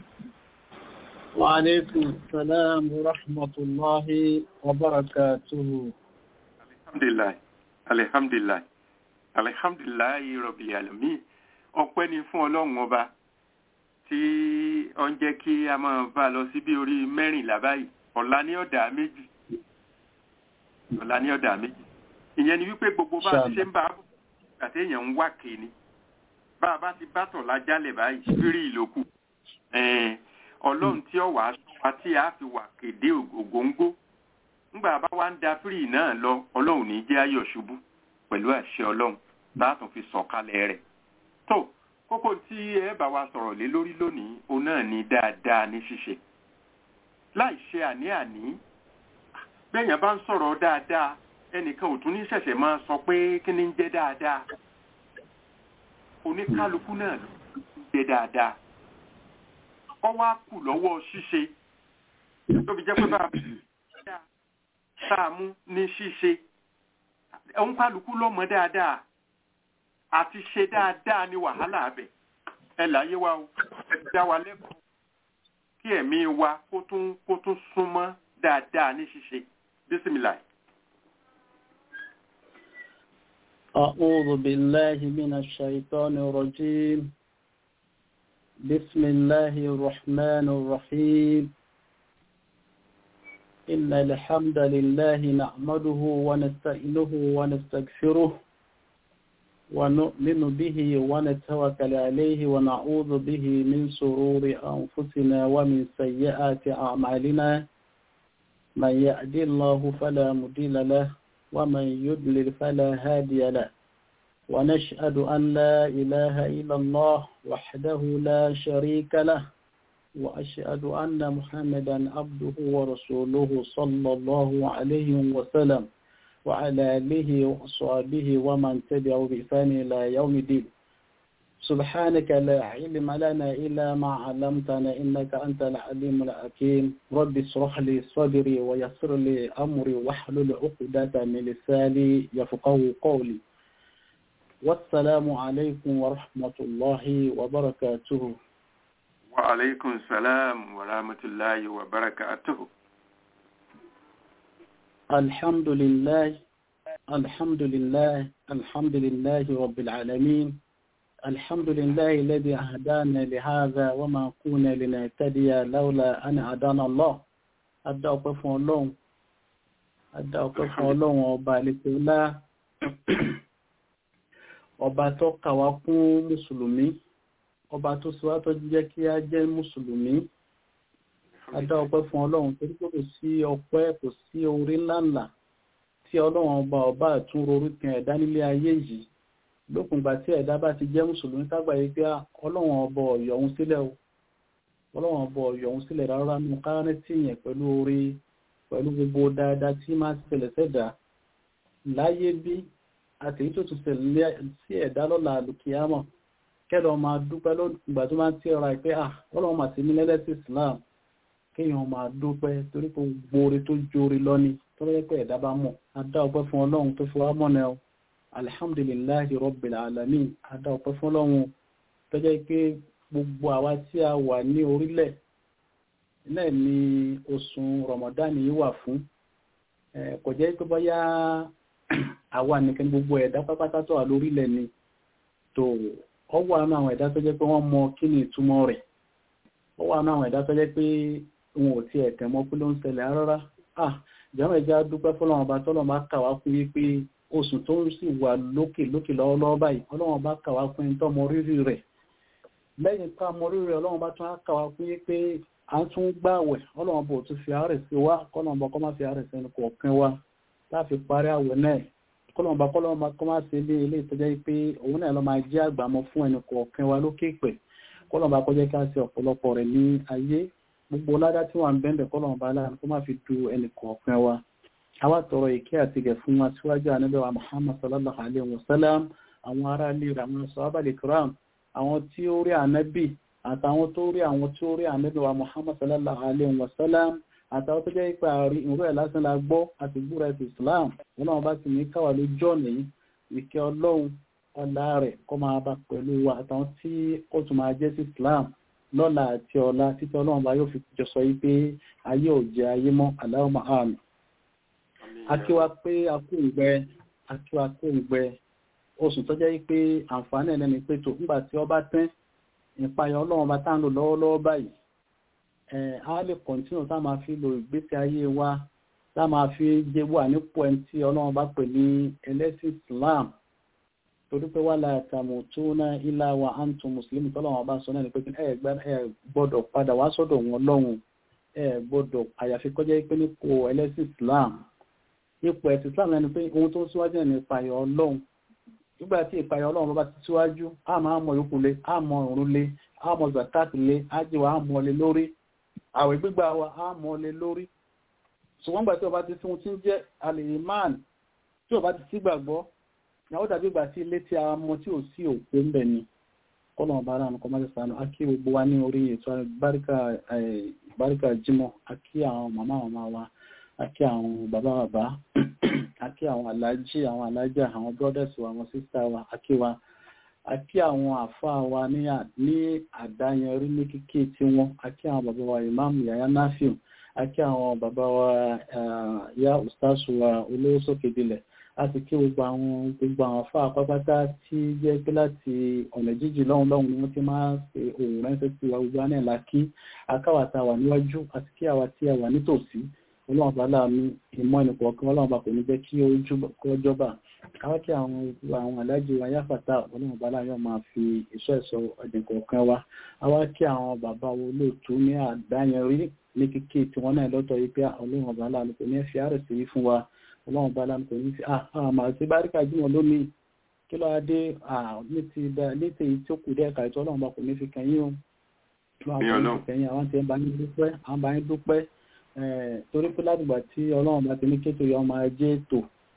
وعليكم السلام ورحمة الله وبركاته alhamdulilayi alihamdulilayi alihamdulilayi rọbìlì àlùmí ọpẹ́ ni fún Ọlọ́run ọba tí ó ń jẹ́ kí a máa bá a lọ sí bí orí mẹ́rìnlá báyìí ọ̀la ní ọ̀dà méjì ọ̀la ní ọ̀dà méjì ìyẹn ni wípé gbogbo bá a ti ṣe ń bá a bọ̀ àti èèyàn ń wá kéènì bá a bá ti bá tọ̀ lájálẹ̀ báyìí fírí ìlòkù Ọlọ́run tí ó wàá sọ wa tí a fi wà kéde ògóńgó ńgbà bá wá ń da fírì náà lọ ọlọ́run ní jẹ́ ayọ̀ ṣubú pẹ̀lú àṣẹ ọlọ́run látún fi sọ̀kalẹ̀ rẹ̀ tó kókó tí ẹ bá wa sọ̀rọ̀ lé lórí lónìí òun náà ní dáadáa ní ṣíṣe láì ṣe àní-àní bẹ́ẹ̀yàn bá ń sọ̀rọ̀ dáadáa ẹnìkan ò tún ní ṣẹ̀ṣẹ̀ máa sọ pé kí ni ń jẹ́ dáadáa oníkálukú náà ló ń jẹ́ dáadáa ọwọ́ á kù lọ́wọ́ ṣíṣe tó fi jẹ́ pé bá a sáàmú ní ṣíṣe òun kálukú lọ́mọ dáadáa àti ṣe dáadáa ní wàhálà abẹ ẹ láyé wa o ẹ dá wa lẹ́kọ̀ọ́ kí ẹ̀mí wa kó tún kó tún súnmọ́ dáadáa ní ṣíṣe bísímìlà. أعوذ بالله من الشيطان الرجيم بسم الله الرحمن الرحيم إن الحمد لله نعمده ونستعينه ونستغفره ونؤمن به ونتوكل عليه ونعوذ به من شرور أنفسنا ومن سيئات أعمالنا من يهد الله فلا مضل له ومن يضلل فلا هادي له ونشهد أن لا إله إلا الله وحده لا شريك له وأشهد أن محمدا عبده ورسوله صلى الله عليه وسلم وعلى آله وصحبه ومن تبعه بإحسان إلى يوم الدين سبحانك لا علم لنا إلا ما علمتنا إنك أنت العليم الحكيم رب اشرح لي صدري ويسر لي أمري واحلل عقدة من لساني يفقه قولي والسلام عليكم ورحمة الله وبركاته وعليكم السلام ورحمة الله وبركاته الحمد لله الحمد لله الحمد لله رب العالمين الحمد لله الذي أهدانا لهذا وما كنا لنهتدي لولا أن هدانا الله adá ọpẹ́ fún Ọlọ́run adá ọpẹ́ fún Ọlọ́run ọba àlekèọlá ọba tó kà wá kún mùsùlùmí ọba tó sọ wá tó jẹ́ kí á jẹ́ mùsùlùmí adá ọpẹ́ fún Ọlọ́run torí pé kò sí ọpẹ́ kò sí orí ńláńlá tí Ọlọ́run ọba ọba àtúnrò orúkẹ ẹ̀dá nílé ayé yìí lókùngbà tí ẹ̀dá bá ti jẹ́ mùsùlùmí kágbà yìí pé ọlọ́run ọbọ̀ ọ̀yọ̀ òun sílẹ̀ o ọlọ́run ọbọ̀ ọ̀yọ̀ òun sílẹ̀ rárá nínú kárẹ́ tí yẹn pẹ̀lú orí pẹ̀lú gbogbo dáadáa tí máa ti ṣẹlẹ̀ sẹ́dá láyé bí àti èyí tó tún ṣẹlẹ̀ sí ẹ̀dá lọ́la àlùkìyámọ̀ kẹ́lọ́ máa dúpẹ́ lókùngbà tó máa ń tí ọ̀rọ̀ àìpé à ọlọ́run mà sí ní lẹ́lẹ́sì Islam kéèyàn máa dúpẹ́ torí pé gbogbo orí tó jórí lọ́ni tó lọ́yẹ́ pé ẹ̀dá bá mọ̀ adá ọpẹ́ fún ọlọ́run tó fi wá mọ́nà ẹ̀ alhamdulillahi rabbil alamin adá ọpẹ́ fọ́lọ́run tó jẹ́ pé gbogbo àwa tí a wà ní orílẹ̀ náà ni oṣù ramadan yìí wà fún kò jẹ́ pé bóyá àwa nìkan gbogbo ẹ̀dá pápátá tó wà lórílẹ̀ ni tó ọ wà náà àwọn ẹ̀dá tó jẹ́ pé wọ́n mọ kí ni ìtumọ̀ rẹ̀ ọ wà náà àwọn ẹ̀dá tó jẹ́ pé wọn ò tiẹ̀ tẹ̀ mọ́ pé ló ń ṣẹlẹ̀ rárá ah jàmọ̀ ìjà dúpẹ́ fọ́lọ́run ọba tọ́lọ́ máa kà wá fún yí pé oṣù tó ń sì wà lókè lókè lọ́wọ́lọ́wọ́ báyìí ọlọ́run bá kàwá fún ẹni tó mọ rírì rẹ̀ lẹ́yìn ká mọ rírì ọlọ́run bá tún á kàwá fún yí pé à ń tún gbààwẹ̀ ọlọ́run bò tún fi àárẹ̀ sí wa kọ́lọ́run bá kọ́ má fi àárẹ̀ sẹ́nu kọ̀ọ̀kan wa láti parí àwẹ̀ náà kọ́lọ́run bá kọ́lọ́run bá kọ́ má ṣe ilé ilé ìtọ́jẹ́ pé òun náà lọ́ máa jẹ́ àgbàmọ́ fún ẹni kọ̀ọ̀kan wa lókè pẹ̀ kọ́lọ́run bá kọjá ká ṣe ọ̀pọ̀lọpọ̀ rẹ̀ ní ayé gbogbo ládá tí wọ́n ń bẹ́ẹ̀ kọ́lọ́run bá láàrín kó má fi du ẹni kọ̀ọ̀kan wa àwa tọrọ ìkẹ́ àti gẹ̀ fún wa síwájú ànábẹ́wà Muhammad sallallahu alaihi wasallam àwọn ará ilé rẹ̀ àwọn sọ́ábàlì kiram àwọn tí ó rí ànábì àtàwọn tó rí àwọn tí ó rí ànábẹ́wà Muhammad sallallahu alaihi wasallam àtàwọn tó jẹ́ ipa àrí ìrú ẹ̀ lásán la gbọ́ àti gbúra ẹ̀sìn Islam ọlọ́run bá ti ní káwà lójú ọ̀nà yìí ìkẹ́ ọlọ́run ọlá rẹ̀ kọ́ máa bá pẹ̀lú wa àtàwọn tí ó tún máa jẹ́ sí Islam lọ́la àti ọ̀la títí ọlọ́run bá yóò fi jọ sọ yí pé ayé ò jẹ́ ayé mọ́ Allahumma àmín akíwa pé akóǹgbẹ akíwa kóǹgbẹ oṣù tó jẹ́ pé àǹfààní ẹ̀lẹ́ni pé tó nígbà tí ọba tẹ́ ìpayọ̀ ọlọ́run bá tá ń lò lọ́wọ́lọ́wọ́ báyìí a lè kọ̀ntínú tá máa fi lo ìgbésí ayé wa tá máa fi jẹ́ wà nípò ẹni tí ọlọ́run bá pè ní ẹlẹ́sìn Islam torí pé wà láàtàmù tó ná ilá wa antum mùsùlùmí tọ́lọ́run bá sọ náà ni pé ẹ gbọ́dọ̀ padà wá sọ́dọ̀ wọn lọ́hùn ẹ gbọ́dọ̀ àyàfi kọjá pé nípò ẹlẹ́sìn Islam ipò ẹ̀sìn Islam ẹni pé ohun tó ń síwájú ẹni ìpayọ̀ ọlọ́run nígbà tí ìpayọ̀ ọlọ́run bá ti síwájú a máa mọ yòókù lé a mọ òrùn lé a mọ zakat lé a jẹ́ wa a mọ lé lórí àwẹ̀ gbígbà wa a mọ lé lórí ṣùgbọ́n gbà tí ọba ti fún tí ń jẹ́ alìmán tí ọba ti sígbàgbọ́ ìyàwó dàbí ìgbà tí ilé tí a mọ tí ò sí òkú ń bẹ̀ ni kọ́nà ọba ara nǹkan máa sànù a kí gbogbo wa ní orí ètò báríkà jímọ̀ a kí àwọn màmá màmá wa àkí àwọn bàbá bàbá àkí àwọn alájí àwọn alájà àwọn brothers wa àwọn sister wa àkí wa àkí àwọn àfáà wa ní àdáyẹrí ní kíkí tí wọ́n àkí àwọn bàbá wa imam yaya nafiu àkí àwọn bàbá wa ya ustasu wa olówó sókè dilẹ̀ láti kí gbogbo àwọn gbogbo àwọn àfáà pápátá tí jẹ́ pé láti ọ̀nà jíjì lọ́hùn lọ́hùn ni wọ́n ti máa ṣe òun ránṣẹ́ sí wa gbogbo àná ìlà kí akáwàtà wà níwájú àti kí àwa tí a wà nítòsí ọlọ́run bá láàánú ìmọ̀ ẹnìkọ̀ ọkàn ọlọ́run bá kò ní jẹ́ kí ó jọba káwọ́ kí àwọn alájò wa yáfàtà ọlọ́run bá láàánú máa fi ìṣọ́ ẹ̀sọ́ ẹnìkọ̀ ọkàn wa àwa kí àwọn bàbá wo lóòtú ní àdáyẹnrí ní kíkí tí wọ́n náà lọ́tọ̀ yìí pé ọlọ́run bá láàánú kò ní fi àárẹ̀ sí fún wa ọlọ́run bá láǹkó ní fi àmà sí báríkà jímọ̀ lónìí kí ló adé ní ti èyí tí ó kù dẹ́ ẹ̀ka ìtọ́ ọlọ́run bá kò ní fi kẹ́yìn o kẹ́yìn àwọn tí ń bá yín dúpẹ́ àwọn bá yín dúpẹ́ torí pé látìgbà tí ọlọ́run bá ti ní kéto yọ ọmọ ajé ètò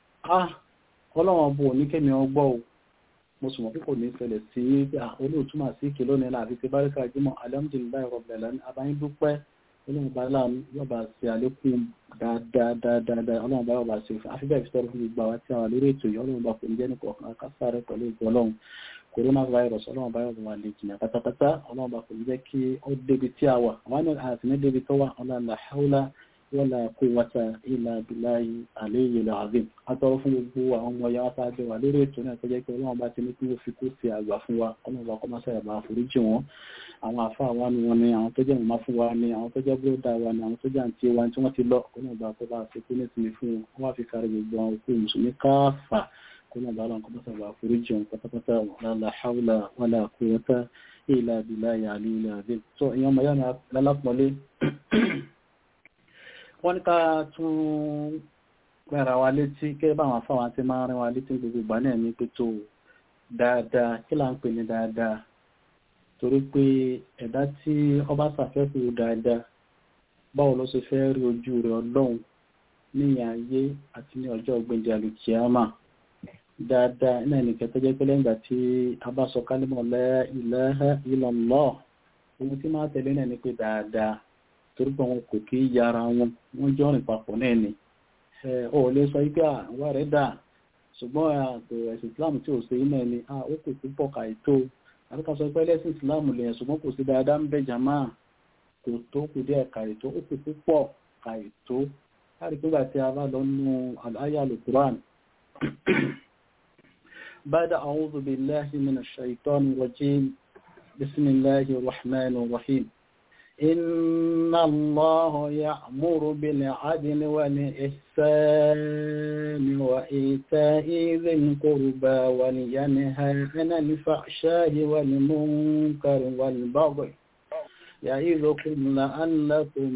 ọlọ́run bò ní kémi ọgbọ́ o mo sùn mọ́ pé kò ní ṣẹlẹ̀ sí olóòtúmọ̀ sí ìkè lónìí láàbí ti báríkà jímọ̀ alhamdulilayi rabbil alamin àbáyín dúpẹ́ ọlọ́run bá láàánú yọba ṣe àlékún dáadáa ọlọ́run bá yọba ṣe àfihàn ìfisọ́rọ̀ fún gbogbo àwọn tí a wà lórí ètò yìí ọlọ́run bá kò ní jẹ́ nìkan akásáré pẹ̀lú ìgbọ́ ọlọ́run coronavirus ọlọ́run bá yọba wà lè jìnà pátápátá ọlọ́run bá kò ní jẹ́ kí ó débi tí a wà àwọn àti ní débi tó wà ọlọ́run la haula wala quwwata illa billahi aliyyil azim atọ́rọ fún gbogbo àwọn ọmọ ya sáájú wà lórí ètò náà tó jẹ́ pé ọlọ́run bá ti ní kí ó fi kó sí àgbà fún wa ọlọ́run bá kọ́ máa sẹ́yà bá foríjì wọn àwọn àfáà wa ni wọn ni àwọn tó jẹ́ mọ̀má fún wa ni àwọn tó jẹ́ bróda wa ni àwọn tó jẹ́ àǹtí wa tí wọ́n ti lọ ọlọ́run bá kọ́ bá ṣe kó ní ìsinmi fún wọn wọ́n wá fi kárí gbogbo àwọn òkú mùsùlùmí káfà ọlọ́run bá lọ́n kọ́ máa sẹ́yà bá foríjì wọn pátápátá wala hawla wala quwwata illa billahi aliyyil azim tó ìyẹn ọmọ yára lálápọ̀lé wọ́n ní ká tún gbára wa létí kẹ́ bá àwọn afáwọn tí máa rìn wa létí gbogbo ìgbà náà ní pé tó dáadáa kí là ń pè ní dáadáa torí pé ẹ̀dá tí ọba ṣàfẹ́kù dáadáa báwo ló ṣe fẹ́ rí ojú rẹ̀ ọlọ́run ní ayé àti ní ọjọ́ ọgbẹ̀ndì alùkìyàmà dáadáa iná ẹnìkẹ́ tó jẹ́ pé lẹ́yìn ìgbà tí a bá sọ kálímọ̀ la ilaha illallah ohun tí máa tẹ̀lé náà ni pé dáadáa torí pé wọn kò kí yára wọn wọ́n jọ rìn papọ̀ náà ni ọ lè sọ wípé àwọn rẹ̀ dà ṣùgbọ́n àtò ẹ̀sìn Islam tí ò ṣe iná ẹni ó kò púpọ̀ kàìtó àbíká sọ pé ẹlẹ́sìn Islam lè ṣùgbọ́n kò sí dáadáa ń bẹ jàmá kò tó kù díẹ̀ kàìtó ó kò púpọ̀ kàìtó láti pé tí a bá lọ nú àyà al-Qur'an ba'da a'udhu billahi minash shaitani rajim bismillahir rahmanir rahim إن الله يأمر بالعدل والإحسان وإيتاء ذي القربى ولينهى عن الفحشاء والمنكر والبغي يعظكم لعلكم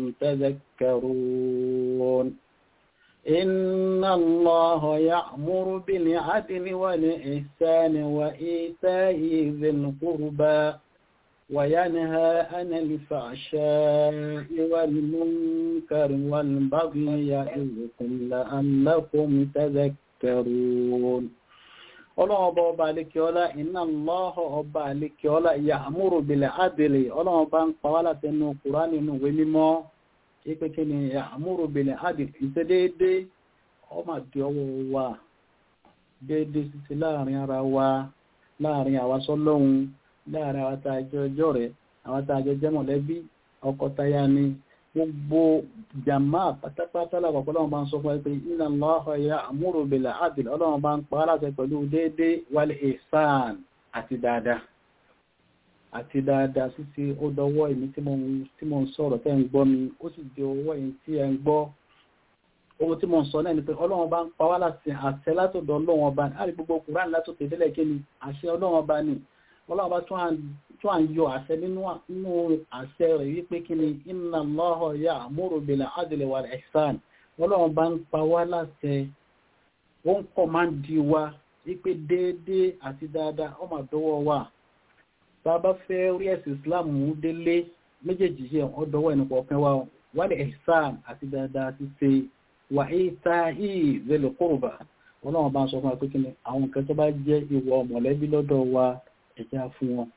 تذكرون إن الله يأمر بالعدل والإحسان وإيتاء ذي القربى وينهى عن الفحشاء والمنكر والبغي يعظكم لعلكم تذكرون ọlọ́run ọba ọba alékiọlá iná lọ́họ̀ ọba alékiọlá ya'muru bil adli ọlọ́run ọba ń pa wá látẹnu Kùránì nínú ìwé mímọ́ ipé kí ni ya'muru bil adli ìṣe déédé ọmọ àti ọwọ́ wa déédé títí láàrin ara wa láàrin àwa sọ́lọ́hun láàrin àwọn tààjọ ọjọ́ rẹ̀ àwọn tààjọ jẹ́ mọ̀lẹ́bí ọkọ táyà ni gbogbo jàmá pátápátá lápapọ̀ ọlọ́run bá ń sọ fún ẹ pé inna Allaha ya'muru bil 'adl ọlọ́run bá ń pa aláṣẹ pẹ̀lú déédé wal ihsan àti dáadáa àti dáadáa sísí ó dọwọ́ èmi tí mo ń sọ̀rọ̀ tẹ́ ń gbọ́ mi ó sì di ọwọ́ èyí tí ẹ ń gbọ́ ohun tí mo ń sọ náà ni pé ọlọ́run bá ń pa wá láti àṣẹ látọ̀dọ̀ ọlọ́run ọba ní àrí gbogbo Kùránì látòkè délẹ̀ kí ni àṣẹ ọlọ́run ọba ni ọlọ́run bá tún à ń yọ àṣẹ nínú àṣẹ rẹ̀ wípé kí ni inna Allaha ya'muru bil 'adli wal ihsan ọlọ́run bá ń pa wá láṣẹ ó ń kọ́ máa ń di wa wípé déédéé àti dáadáa ó máa dọ́wọ́ wa bá bá fẹ́ rí ẹ̀sìn Islam mú délé méjèèjì yẹ ọ dọ́wọ́ ẹnì kọ̀ọ̀kan wa wal ihsan àti dáadáa ti ṣe wà ita'i dhil qurba ọlọ́run bá ń sọ fún wa pé kí ni àwọn nǹkan tó bá jẹ́ ìwọ mọ̀lẹ́bí lọ́dọ̀ wa ẹ̀já fún wọn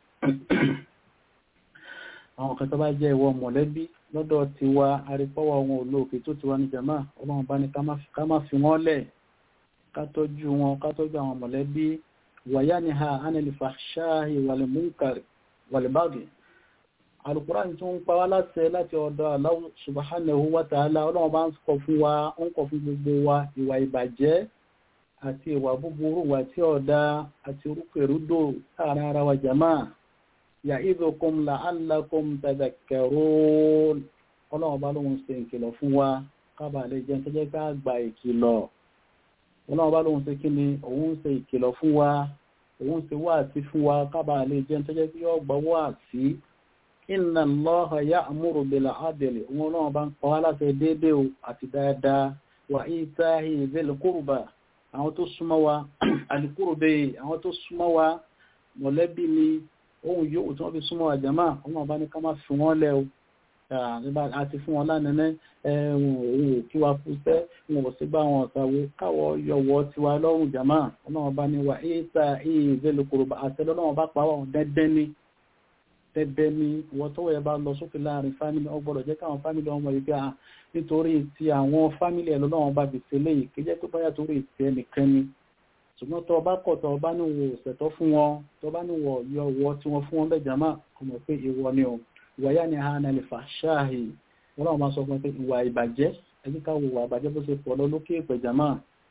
àwọn kan tó bá jẹ́ ìwọ mọ̀lẹ́bí lọ́dọ̀ ti wa arípọ́wọ́ wọn olóòkè tó ti wá ní jama ọlọ́run bá ní ká má fi wọ́n lẹ̀ ká tọ́jú wọn ká tọ́jú àwọn mọ̀lẹ́bí wàyá ni ha anil fahshahi wal munkar wal baghi Al-Qur'an tó ń pa wá láṣẹ láti ọ̀dọ̀ Allah subhanahu wa ta'ala ọlọ́run bá ń kọ̀ fún wa ń kọ̀ fún gbogbo wa ìwà ìbàjẹ́ àti ìwà búburú wà tí ọ̀dá àti orúkèrúdò láàrin ara wa jama ya'idukum la'allakum tadhakkarun ọlọ́run bá lóhun ṣe ìkìlọ̀ fún wa kábà lè jẹ́ tẹ́jẹ́ ká gba ìkìlọ̀ ọlọ́run bá lóhun ṣe kí ni òun ṣe ìkìlọ̀ fún wa òun ṣe wá àti fún wa kábà lè jẹ́ tẹ́jẹ́ kí ó gbọ́ wá àti inna Allaha ya'muru bil 'adli òun ọlọ́run bá ń pa wá láṣẹ déédéé àti dáadáa wà ìta ìzẹ́lẹ̀ kórùbà àwọn tó súnmọ́ wa alìkórùbẹ̀ àwọn tó súnmọ́ wa mọ̀lẹ́bí ni ohun yóò tí wọ́n fi súnmọ́ wa jàmá ọmọ bá ní ká má fi wọ́n lẹ́ o àti fún wọn lánàá ẹ̀wọ̀n òun ò kí wa fúnṣẹ́ wọn ò sí bá wọn ọ̀tàwó káwọ́ yọwọ́ tiwa lọ́rùn jàmá ọlọ́wọ́n bá ní wa ìta ìzẹ́lẹ̀ kórùbà àtẹ́lọ́wọ́n bá pa wọ́n dẹ́dẹ́ ní tẹ́bẹ́ ní wọ́n tọ́wọ́ ẹ bá lọ sókè láàrin fámílì ọgbọ́dọ̀ jẹ́ káwọn fámílì ọmọ ìgbé à nítorí ti àwọn fámílì ẹ̀ lọ́wọ́n bá bèèrè léyìí kí jẹ́ pé báyà torí ti ẹnìkan ni ṣùgbọ́n tọ́ bá kọ̀ tọ́ bá ní wò ṣẹ̀tọ́ fún wọn tọ́ bá ní wọ̀ yọ wọ tí wọ́n fún wọn bẹ́ẹ̀ jàmá ọmọ pé ìwọ ni o ìwà yá ni ha nàlẹ́ fà ṣáàhì wọn náà máa sọ fún pé ìwà ìbàjẹ́ ẹbí ká wo ìwà ìbàjẹ́ bó ṣe pọ̀ lọ lókè ìpẹ̀ jàmá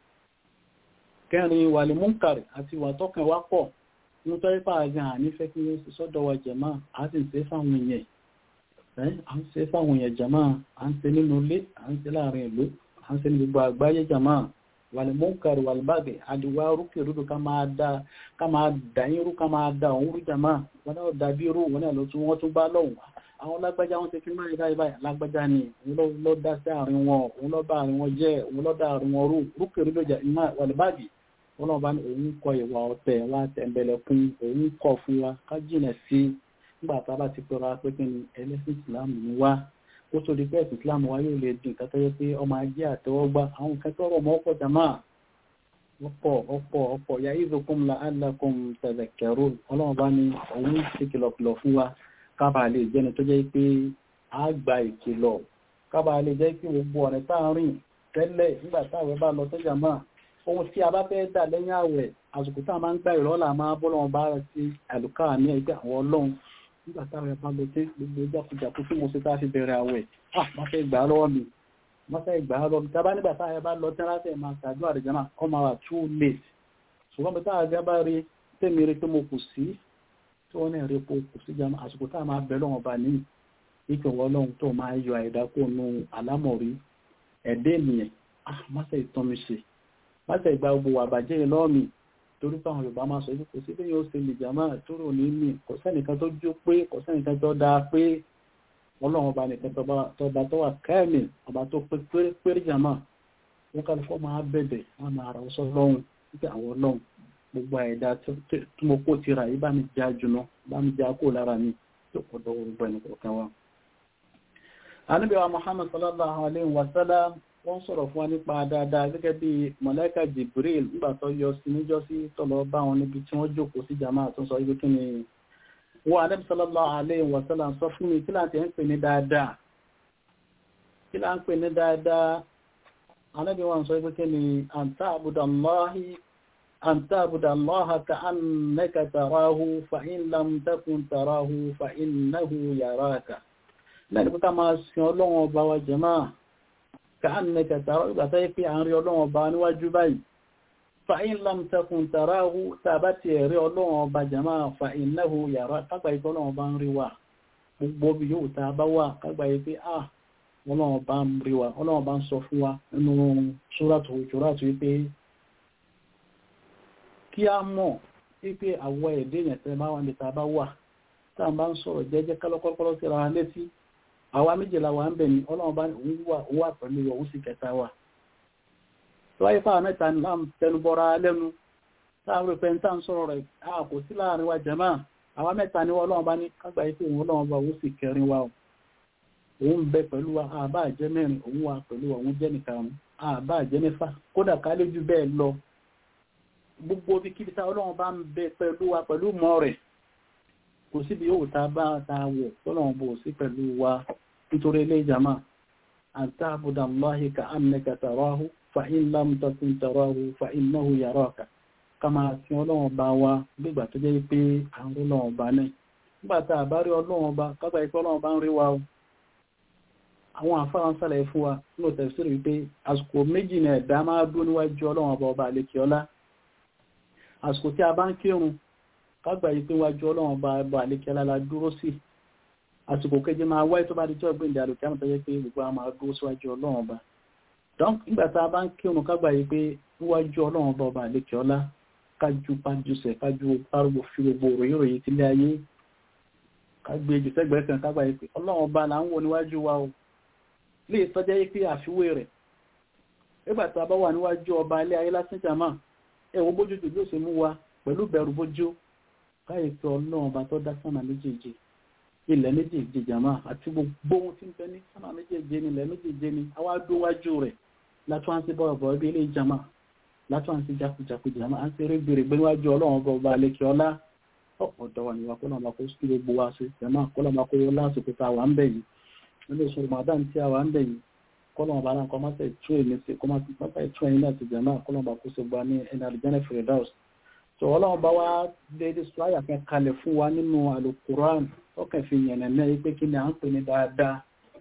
kẹrin ìwà lè múnkàrì àti ìwà tọkàn wá pọ̀ ní tó ipá àgbà nífẹ́ kí ó sì sọ́dọ̀ wa jẹ̀má a sì ń ṣe fáwọn èèyàn ẹ́ à ń ṣe fáwọn èèyàn jẹ̀má à ń ṣe nínú ilé à ń ṣe láàrin ìlú à ń ṣe ní gbogbo àgbáyé jẹ̀má wàlìmọ́nkàrí wàlìbàgẹ̀ àdìwá rúkè rúdù ká máa da ká máa dà yín rú ká máa da òun rú jẹ̀má wọn náà dàbí rú wọn náà ló tún wọ́n tún bá lọ́hùn àwọn lágbájá wọn ti fi máa ìdá ìbáyà lágbájá ni òun ló dá sí àárín wọn òun ló bá àárín wọn jẹ́ òun ló dá àárín wọn rú rúkè rúdù jẹ̀má wàlìbàgẹ̀ ọlọ́ọ̀bá ní òun kọ ìwà ọ̀tẹ̀ wa tẹ̀m̀bẹ̀lẹ̀kún òun kọ̀ fún wa ká jìnà sí nígbà tá a bá ti pẹ̀rọ pé kí ni ẹlẹ́sìn ìsìláàmù ní wá ó tó di pé ẹ̀sìn ìsìláàmù wa yóò lè dín kátó yẹ pé ọmọ ajé àtẹwọ́gbá àwọn nǹkan tó rọ̀ mọ́ ọ̀pọ̀ jàmá ọ̀pọ̀ ọ̀pọ̀ ọ̀pọ̀ ya ìzòkun la alákùn tẹ̀lẹ̀kẹ̀rù ọlọ́ọ̀bá ní òun ti kìlọ̀kìlọ̀ fún wa kábàá lè jẹ́ni tó jẹ́ pé a gba ìkìlọ̀ kábàá lè jẹ́ pé gbogbo ọ̀rẹ́ tá a rìn tẹ́lẹ̀ nígbà táwọn bá lọ sọ́jà máa ohun tí a bá fẹ́ dà lẹ́yìn àwẹ̀ àsìkò tá a máa ń gbà ìrọ́lá máa bọ́ lọ́wọ́ bá rẹ̀ sí àlùkà ní ẹgbẹ́ àwọn ọlọ́run nígbà táwọn ẹ̀bá lọ sí gbogbo jákujàku tí mo ṣe tá a fi bẹ̀rẹ̀ àwẹ̀ ah má fẹ́ gbà á lọ́wọ́ mi má fẹ́ gbà á lọ́wọ́ mi tá a bá nígbà táwọn ẹ̀bá lọ tí wọ́n fẹ́ máa ṣàdúrà àdìjọ́ náà kọ́ máa wà too late ṣùgbọ́n bí táwọn ẹ̀bá rí tèmi rí pé mo kù sí tí wọ́n náà rí pé kù sí jama àsìkò táwọn máa bẹ̀ lọ́wọ́ bá ní ìpínwọ́ ọlọ́run tó máa yọ àìdákò nu àlámọ̀rí ẹ̀dẹ́ ènìyàn ah má fẹ́ ìtàn mi ṣe láti ìgbà gbogbo àbàjẹ́ lọ́ọ̀mì torí fáwọn yorùbá máa sọ kò sí bẹ́yìn ó ṣe lè jàmá tóró ní mí kò sẹ́nìkan tó jó pé kò sẹ́nìkan tó dáa pé ọlọ́run ọba nìkan tọba tó wà kẹ́ẹ̀mì ọba tó pé péré jàmá wọn kàlù fọ́ máa bẹ̀bẹ̀ wọn máa ra ọsọ lọ́hùn nígbà àwọn ọlọ́run gbogbo àìdá tí mo kó tira yìí bá mi já jùlọ bá mi já kó lára mi tó kọ́ dọ́wọ́ gbogbo ẹnì kọ̀ọ̀kan wa. àníbẹ̀wá muhammad sallallahu alayhi wa sallam wọ́n sọ̀rọ̀ fún wa nípa dáadáa gẹ́gẹ́ bí mọ̀lẹ́kà jibril nígbà tó yọ sí níjọ́ sí tọ́lọ bá wọn níbi tí wọ́n jókòó sí jama tó sọ ibi kí ni wọ́n Ànábì sallallahu alaihi wa sallam sọ fún mi kí láti ń pè ní dáadáa kí lá ń pè ní dáadáa Ànábì wọn sọ ibi kí ni anta abudallahi anta abudallaha ka annaka tarahu fa in lam takun tarahu fa innahu yaraka lẹ́nu pé ká máa sin ọlọ́wọ́n ọba wa jẹ́máà كأنك ترى إذا تيفي عن ريولون وباني وجبي فإن لم تكن تراه ثبت ريولون وبجماعة فإنه يرى كبا يقولون وبان روا gbogbo bí yóò ta bá wà kágbà yìí pé ah ọlọ́run bá ń rí wa ọlọ́run bá ń sọ fún wa nínú ṣúrátù ṣúrátù wípé kí a mọ̀ wípé àwọ̀ ẹ̀dẹ́ yẹn tẹ́ bá wà ní ta bá wà tá à ń bá ń sọ̀rọ̀ jẹ́jẹ́ kálọ́kọ́lọ́kọ́lọ́ sí ara létí àwa méjìlá wa ń bẹ̀ ní ọlọ́run bá òun wà pẹ̀lú òun sì kẹta wa tó wáyé fáwọn mẹ́ta ní láàmù tẹnubọ́ra lẹ́nu táwọn pẹ̀ ń tà ń sọ̀rọ̀ rẹ̀ a kò sí láàrin wa jẹ̀mọ́ àwa mẹ́ta ní ọlọ́run bá ní kágbà yìí pé òun ọlọ́run bá òun sì kẹrin wa òun ń bẹ pẹ̀lú wa àbá jẹ́ mẹ́rin òun wà pẹ̀lú wa òun jẹ́ nìkan àbá jẹ́ mẹ́fà kódà ká lé jù bẹ́ẹ̀ lọ gbogbo bí kíbi tá ọlọ́run bá ń bẹ pẹ̀lú wa pẹ̀lú mọ́ rẹ̀ kò síbi yóò ta bá ta wọ̀ tọ́lọ́run bò sí pẹ̀lú wa nítorí ilé ìjàmá àti àbúdà Allahi ka annaka tarahu fa in lam takun tarahu fa innahu yaraka ká máa sin ọlọ́run bá wa gbígbà tó jẹ́ pé àwọn ọlọ́run bá náà nígbà tá a bá rí ọlọ́run bá kágbà ikú ọlọ́run bá ń rí wa o àwọn àfáwọn sálẹ̀ fún wa nínú tẹ̀sírí wípé àsìkò méjì ní ẹ̀dá máa dúró níwájú ọlọ́run ọba ọba àlekè ọlá àsìkò tí a bá ń kírun kágbà yìí pé wájú ọlọ́run ọba ọba àlekè ọlá la dúró sí àsìkò keje máa wáyé tó bá di jọ́ gbẹ̀ǹdà àlùkí àmọ́ tó yẹ pé gbogbo àwọn máa dúró síwájú ọlọ́run ọba dán nígbà tá a bá ń kírun kágbà yìí pé wájú ọlọ́run ọba ọba àlekè ọlá kájú pájúṣe kájú párúgbò fi gbogbo òròyìn òròyìn tílé ayé kágbé jù sẹ́gbẹ̀ẹ́ kan kágbà yìí pé ọlọ́run ọba là ń wò níwájú wa o lè tọ́jẹ́ yí pé àfiwé rẹ̀ nígbà tá a bá wà níwájú ọba alẹ́ ayé lásán jàmá ẹ̀wọ̀n bójú tó bí ó ṣe mú wa pẹ̀lú bẹ̀rù bójú káyè pé ọlọ́run ọba tó dá sánà méjèèjì ilẹ̀ méjèèjì jàmá àti gbogbo ohun tí ń bẹ ní sánà méjèèjì ni ilẹ̀ méjèèjì ni àwa dówájú rẹ̀ látún àti bọ̀rọ̀ bọ̀rọ̀ bí ilé jàmá látún àti jakujaku jàmá à ń ṣeré gbèrè gbé níwájú ọlọ́run ọba ọba alẹ́kẹ́ ọlá ọ̀pọ̀ dọ̀wà níwá kó lọ́mọ kó sí gbogbo wa sí jàmá kó lọ́mọ kó lásìkò tá a wà ń bẹ̀ yìí nínú ìṣòro màdán tí a wà ń bẹ̀ yìí kọlọ́mọ bá náà kọ́ máa tẹ̀ tún èmi sí kọ́ máa tún ẹ̀yin náà ti jẹ̀ náà kọlọ́mọ bá kó sí gba ní ẹni àlùjẹ́nẹ̀ fèrèdáùs tó ọlọ́run bá wá déédéé sọ àyà kan kalẹ̀ fún wa nínú alukuran ọkàn fi yẹn náà yìí pé kí ni à ń pè ní dáadáa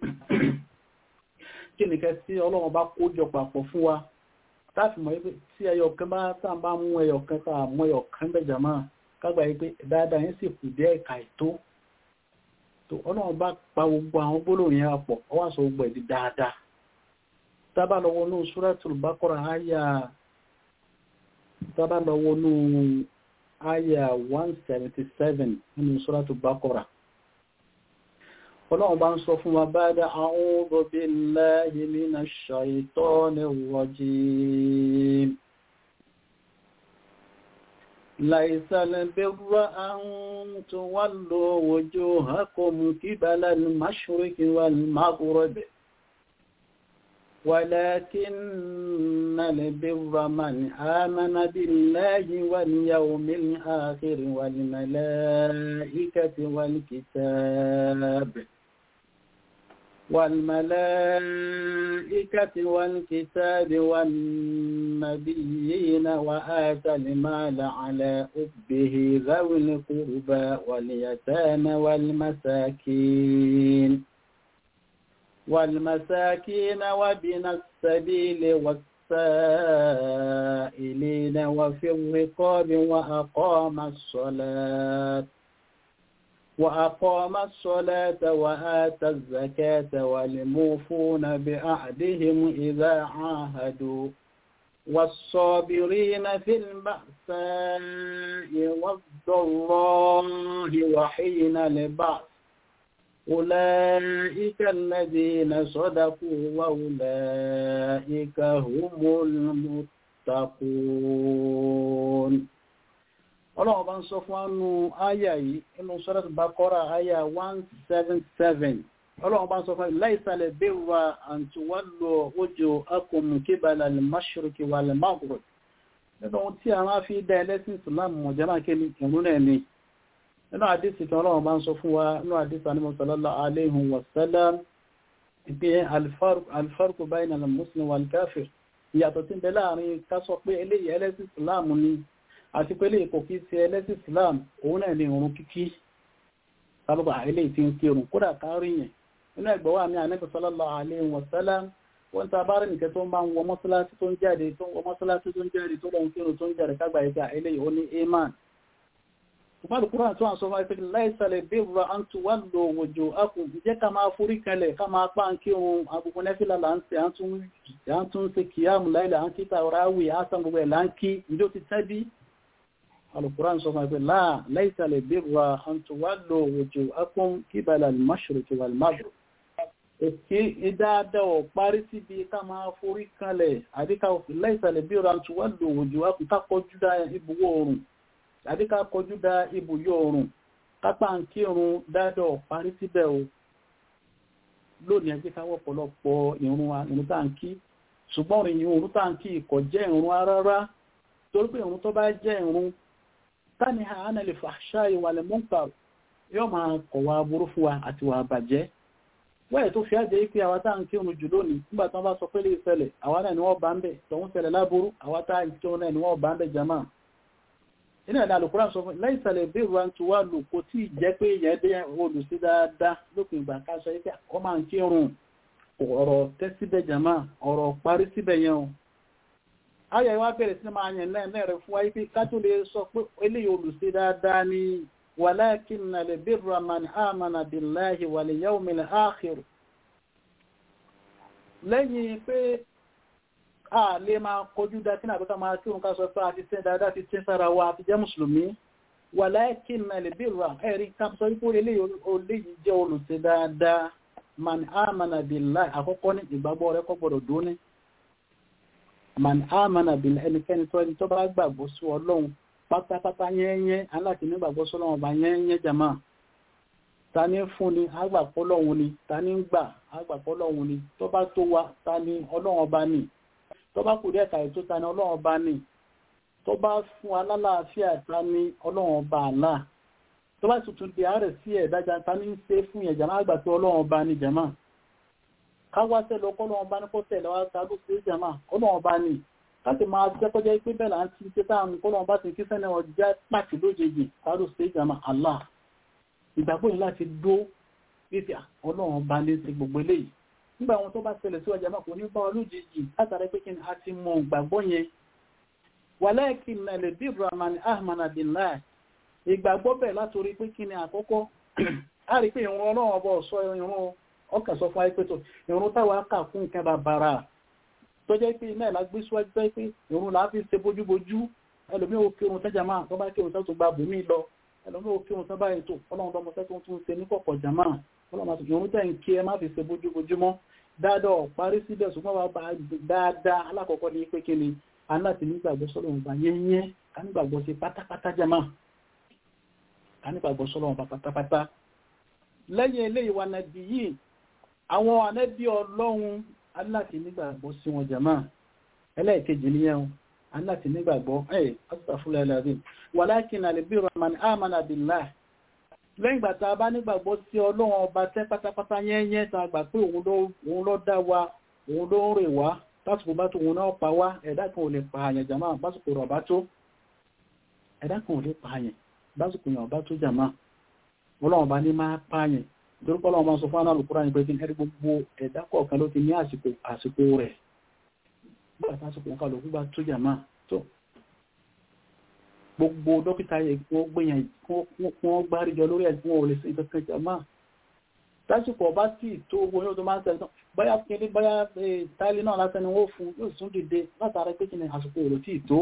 kí ni kẹ́ sí ọlọ́run bá kó jọ papọ̀ fún wa táàfì mọ̀ pé tí ẹyọ kan bá tá à ń bá mú ẹyọ kan tá à mú ẹyọ kan bẹ̀ jàmá kágbà yìí pé dáadáa yẹn sì kù dé ẹ̀ka ètò tó ọlọ́run bá pa gbogbo àwọn gbólóhùn yẹn pọ̀ ọwọ́ àṣọ gbogbo ẹ̀ di dáadáa tábà lọ́wọ́ ní Suratul Baqara àyà tábà lọ́wọ́ ní àyà 177 nínú Suratul Baqara ọlọ́run bá ń sọ fún wa ba'da a'udhu billahi minash shaitonir rajim ليس البر أن تولوا وجوهكم قبل المشرق والمغرب ولكن البر من آمن بالله واليوم الآخر والملائكة والكتاب والملائكة والكتاب والنبيين وآتى المال على أبه ذوي القربى واليتامى والمساكين والمساكين وبن السبيل والسائلين وفي الرقاب وأقام الصلاة وأقام الصلاة وآتى الزكاة والموفون بأعدهم إذا عاهدوا والصابرين في البأساء والضراء وحين البعث أولئك الذين صدقوا وأولئك هم المتقون ọlọ́run bá ń sọ fún ánú àyà yìí inú Surat Baqara àyà 177 ọlọ́run bá ń sọ fún láìsàlẹ̀ bẹ́wà àǹtíwálò ojú akọmù kíbalà lè máṣíríkì wà lè máàkùrù nínú ohun tí a máa fi dá ẹlẹ́sìn Islam mọ̀jánà kéni ìrún náà ni nínú àdísì kan ọlọ́run bá ń sọ fún wa nínú àdísì anímọ̀ sallallahu alayhi wa sallam ìpé alfarku bayna al-muslim wal kafir ìyàtọ̀ tí ń bẹ láàrin ká sọ pé eléyìí ẹlẹ́sìn Islam ni àti pé lè kò kí sí ẹlẹ́sìn Islam òun náà ní ìrun kíkí sábàbà ilé tí ń kírun kódà kárí yẹn nínú ẹgbẹ̀ wà ní Ànábì sallallahu alaihi wa sallam wọ́n ta bá rí nìkẹ́ tó ń bá ń wọ mọ́sálásí tó ń jáde tó ń wọ mọ́sálásí tó ń jáde tó lọ ń kírun tó ń jáde kágbà ìgbà ilé ó ní iman Ìpàdé Kúrán tó wà sọ máa fẹ́ láìsàlẹ̀ bí ìrọ̀ à ń tu wá lò wòjò akùn jẹ́ ká máa forí kalẹ̀ ká máa pa ń kírun agbègbè nẹ́fìlà là ń ṣe à ń tún ṣe kìyàmù láìlà à ń kí tàwáráwì àásán gbogbo ẹ̀ là ń kí ìjó ti tẹ́bí القرآن سبحانه يقول لا ليس البر أن تولوا وجوهكم قبل المشرق والمغرب Èké ìdáadáa ò parí síbi ká máa forí kalẹ̀ àdíká láìsàlẹ̀ bí ọ̀rọ̀ àti wọ́n lò òjò wákùn ká kọjú dá ibùwọ̀ oòrùn àdíká kọjú dá ibùyọ̀ oòrùn kápá ń kírun dáadáa ò parí síbẹ̀ o lónìí ẹgbẹ́ káwọ́ pọ̀lọpọ̀ ìrun wa ìrun tá ń kí ṣùgbọ́n ìrun tá ń kí kò jẹ́ ìrun rárá torí pé ìrun tó bá jẹ́ ìrun tani ha ana lè fàṣà ìwàlẹ̀ mọ́ǹkà yóò máa kọ̀wà burú fún wa àti wà bàjẹ́ wẹ́ẹ̀ tó fi ájẹ́ pé àwa tá ń kí oòrùn jù lónìí nígbà tán bá sọ pé lè ṣẹlẹ̀ àwa náà ni wọ́n bá ń bẹ̀ tọ̀hún ṣẹlẹ̀ láburú àwa tá ń kí oòrùn náà ni wọ́n bá ń bẹ̀ jama inú ẹ̀dá àlùkùrá sọ fún láì ṣẹlẹ̀ bí ìwà tí wà lò kò tí ì jẹ́ pé ìyẹn dé olùsí dáadáa lópin ìgbà ká sọ pé ọ máa ń kí oòrùn ọ̀rọ̀ tẹ́ síbẹ̀ jama ọ̀rọ̀ parí síbẹ̀ yẹn o ayọ̀ ìwá bẹ̀rẹ̀ sí máa yẹn lẹ́ẹ̀ rẹ̀ fún wáyé pé ká tó lè sọ pé eléyìí olùsí dáadáa ni walakinna al-birra man amana billahi wal yawmil akhir lẹ́yìn pé a lè máa kojú dá kí nàbíká máa kí òun ká sọ pé a ti tẹ́ dáadáa ti tẹ́ sára wa àti jẹ́ mùsùlùmí walakinna al-birra ẹ̀rí ká sọ wípé eléyìí jẹ́ olùsí dáadáa man amana billahi àkọ́kọ́ ní ìgbàgbọ́ rẹ̀ kọ́ gbọ́dọ̀ dún ní man amana bil ẹnikẹ́ni tó ẹni tó bá gbàgbọ́ sí ọlọ́run pátápátá yẹ́nyẹ́ aláti nígbàgbọ́ sí ọlọ́run ọba yẹ́nyẹ́ jama ta ní fún ni agbàpọ̀ lọ́hun ni ta ní gbà agbàpọ̀ lọ́hun ni tó bá tó wa ta ní ọlọ́run ọba ni tó bá kù díẹ̀ kàì tó ta ní ọlọ́run ọba ni tó bá fún alálàáfíà ta ní ọlọ́run ọba àlá tó bá tuntun di àárẹ̀ sí ẹ̀dájà ta ní ṣe fún yẹn jama àgbà tó ọlọ́run ọba ni jama káwáṣẹ́ lọ kọ́lọ́run ọba ní kó tẹ̀lé wa ta ló ṣe jama ọlọ́run ọba ni láti máa jẹ́ kọjá pé bẹ́ẹ̀ là ń ti ṣe táwọn kọ́lọ́run bá ti kí sẹ́ni ọjà pàtì lójijì ta ló ṣe jama Allah ìgbàgbọ́ yìí láti dó wípé ọlọ́run ọba ní ti gbogbo eléyìí nígbà wọn tó bá ṣẹlẹ̀ sí ọjà máa kò ní bá wọn lójijì látara pé kí ni a ti mọ ìgbàgbọ́ yẹn wàlẹ́ẹ̀kì nàlẹ́ bí rahman ahman abdullahi ìgbàgbọ́ bẹ̀ látòrí pé kí ni àkọ́kọ́ a rí pé ìrún ọlọ́run ọba ọ̀ṣọ́ ìrún ọkà sọ fún ayépẹ́tọ̀ ìrún táwa kà fún nǹkan bàbàrà tó jẹ́ pé iná ìlà gbé síwájú tó jẹ́ pé ìrún làá fi ṣe bójúbójú ẹlòmíì ó kírun tẹ́jà máa tó bá kírun tó gba bùnmí lọ ẹlòmíì ó kírun tó bá ètò ọlọ́run lọ́mọ tẹ́ tó tún ṣe ní kọ̀kọ̀ jàmá ọlọ́run àti ìrún tẹ́ ń kí ẹ má fi ṣe bójúbójú mọ́ dáadáa parí síbẹ̀ ṣùgbọ́n wàá bá dáadáa alákọ̀ọ́kọ́ ní pé kí ni aláti nígbàgbọ́ sọ́lọ́run bá yẹ́yẹ́ ká nígbàgbọ́ sí pátápátá jàmá ká nígbàgbọ́ sọ́lọ́run bá pátápátá lẹ́yìn eléyìí wa nàbí yìí àwọn ànábì ọlọ́run aláti nígbàgbọ́ sí wọn jàmá ẹlẹ́ẹ̀kejì níyẹn aláti nígbàgbọ́ ẹ̀ asàfúnlẹ̀ ẹlẹ́rìn walakin al-birra man amana billah lẹ́yìn ìgbà tá a bá nígbàgbọ́ sí ọlọ́run ọba tẹ́ pátápátá yẹ́nyẹ́ tá a gbà pé òun ló dá wa òun ló ń rè wá tásìkò bá tó òun náà pa wá ẹ̀dá kan ò lè pa àyàn jàmá básìkò rọ̀ bá tó ẹ̀dá kan ò lè pa àyàn básìkò yàn bá tó jàmá ọlọ́run ọba ní máa pa àyàn torípọ́ ọlọ́run máa sọ fún anáàlùkúrá ní pé kí ẹ̀rí gbogbo ẹ̀dá kọ̀ọ̀kan ló ti ní àsìkò àsìkò rẹ̀ bá tásìkò nǹkan lòkú bá tó jàmá tó gbogbo dókítà yẹ kí wọ́n gbìyàn kí wọ́n gbáríjọ lórí ẹ̀ fún òòlẹ̀ sí ìkankan jàmá tásìkò ọba tí tó owó yóò tó máa ń tẹ̀lé báyá kiri báyá táìlì náà lásán ni wọ́n fún yóò tún dìde látara pé kí ni àsìkò òòlù tí tó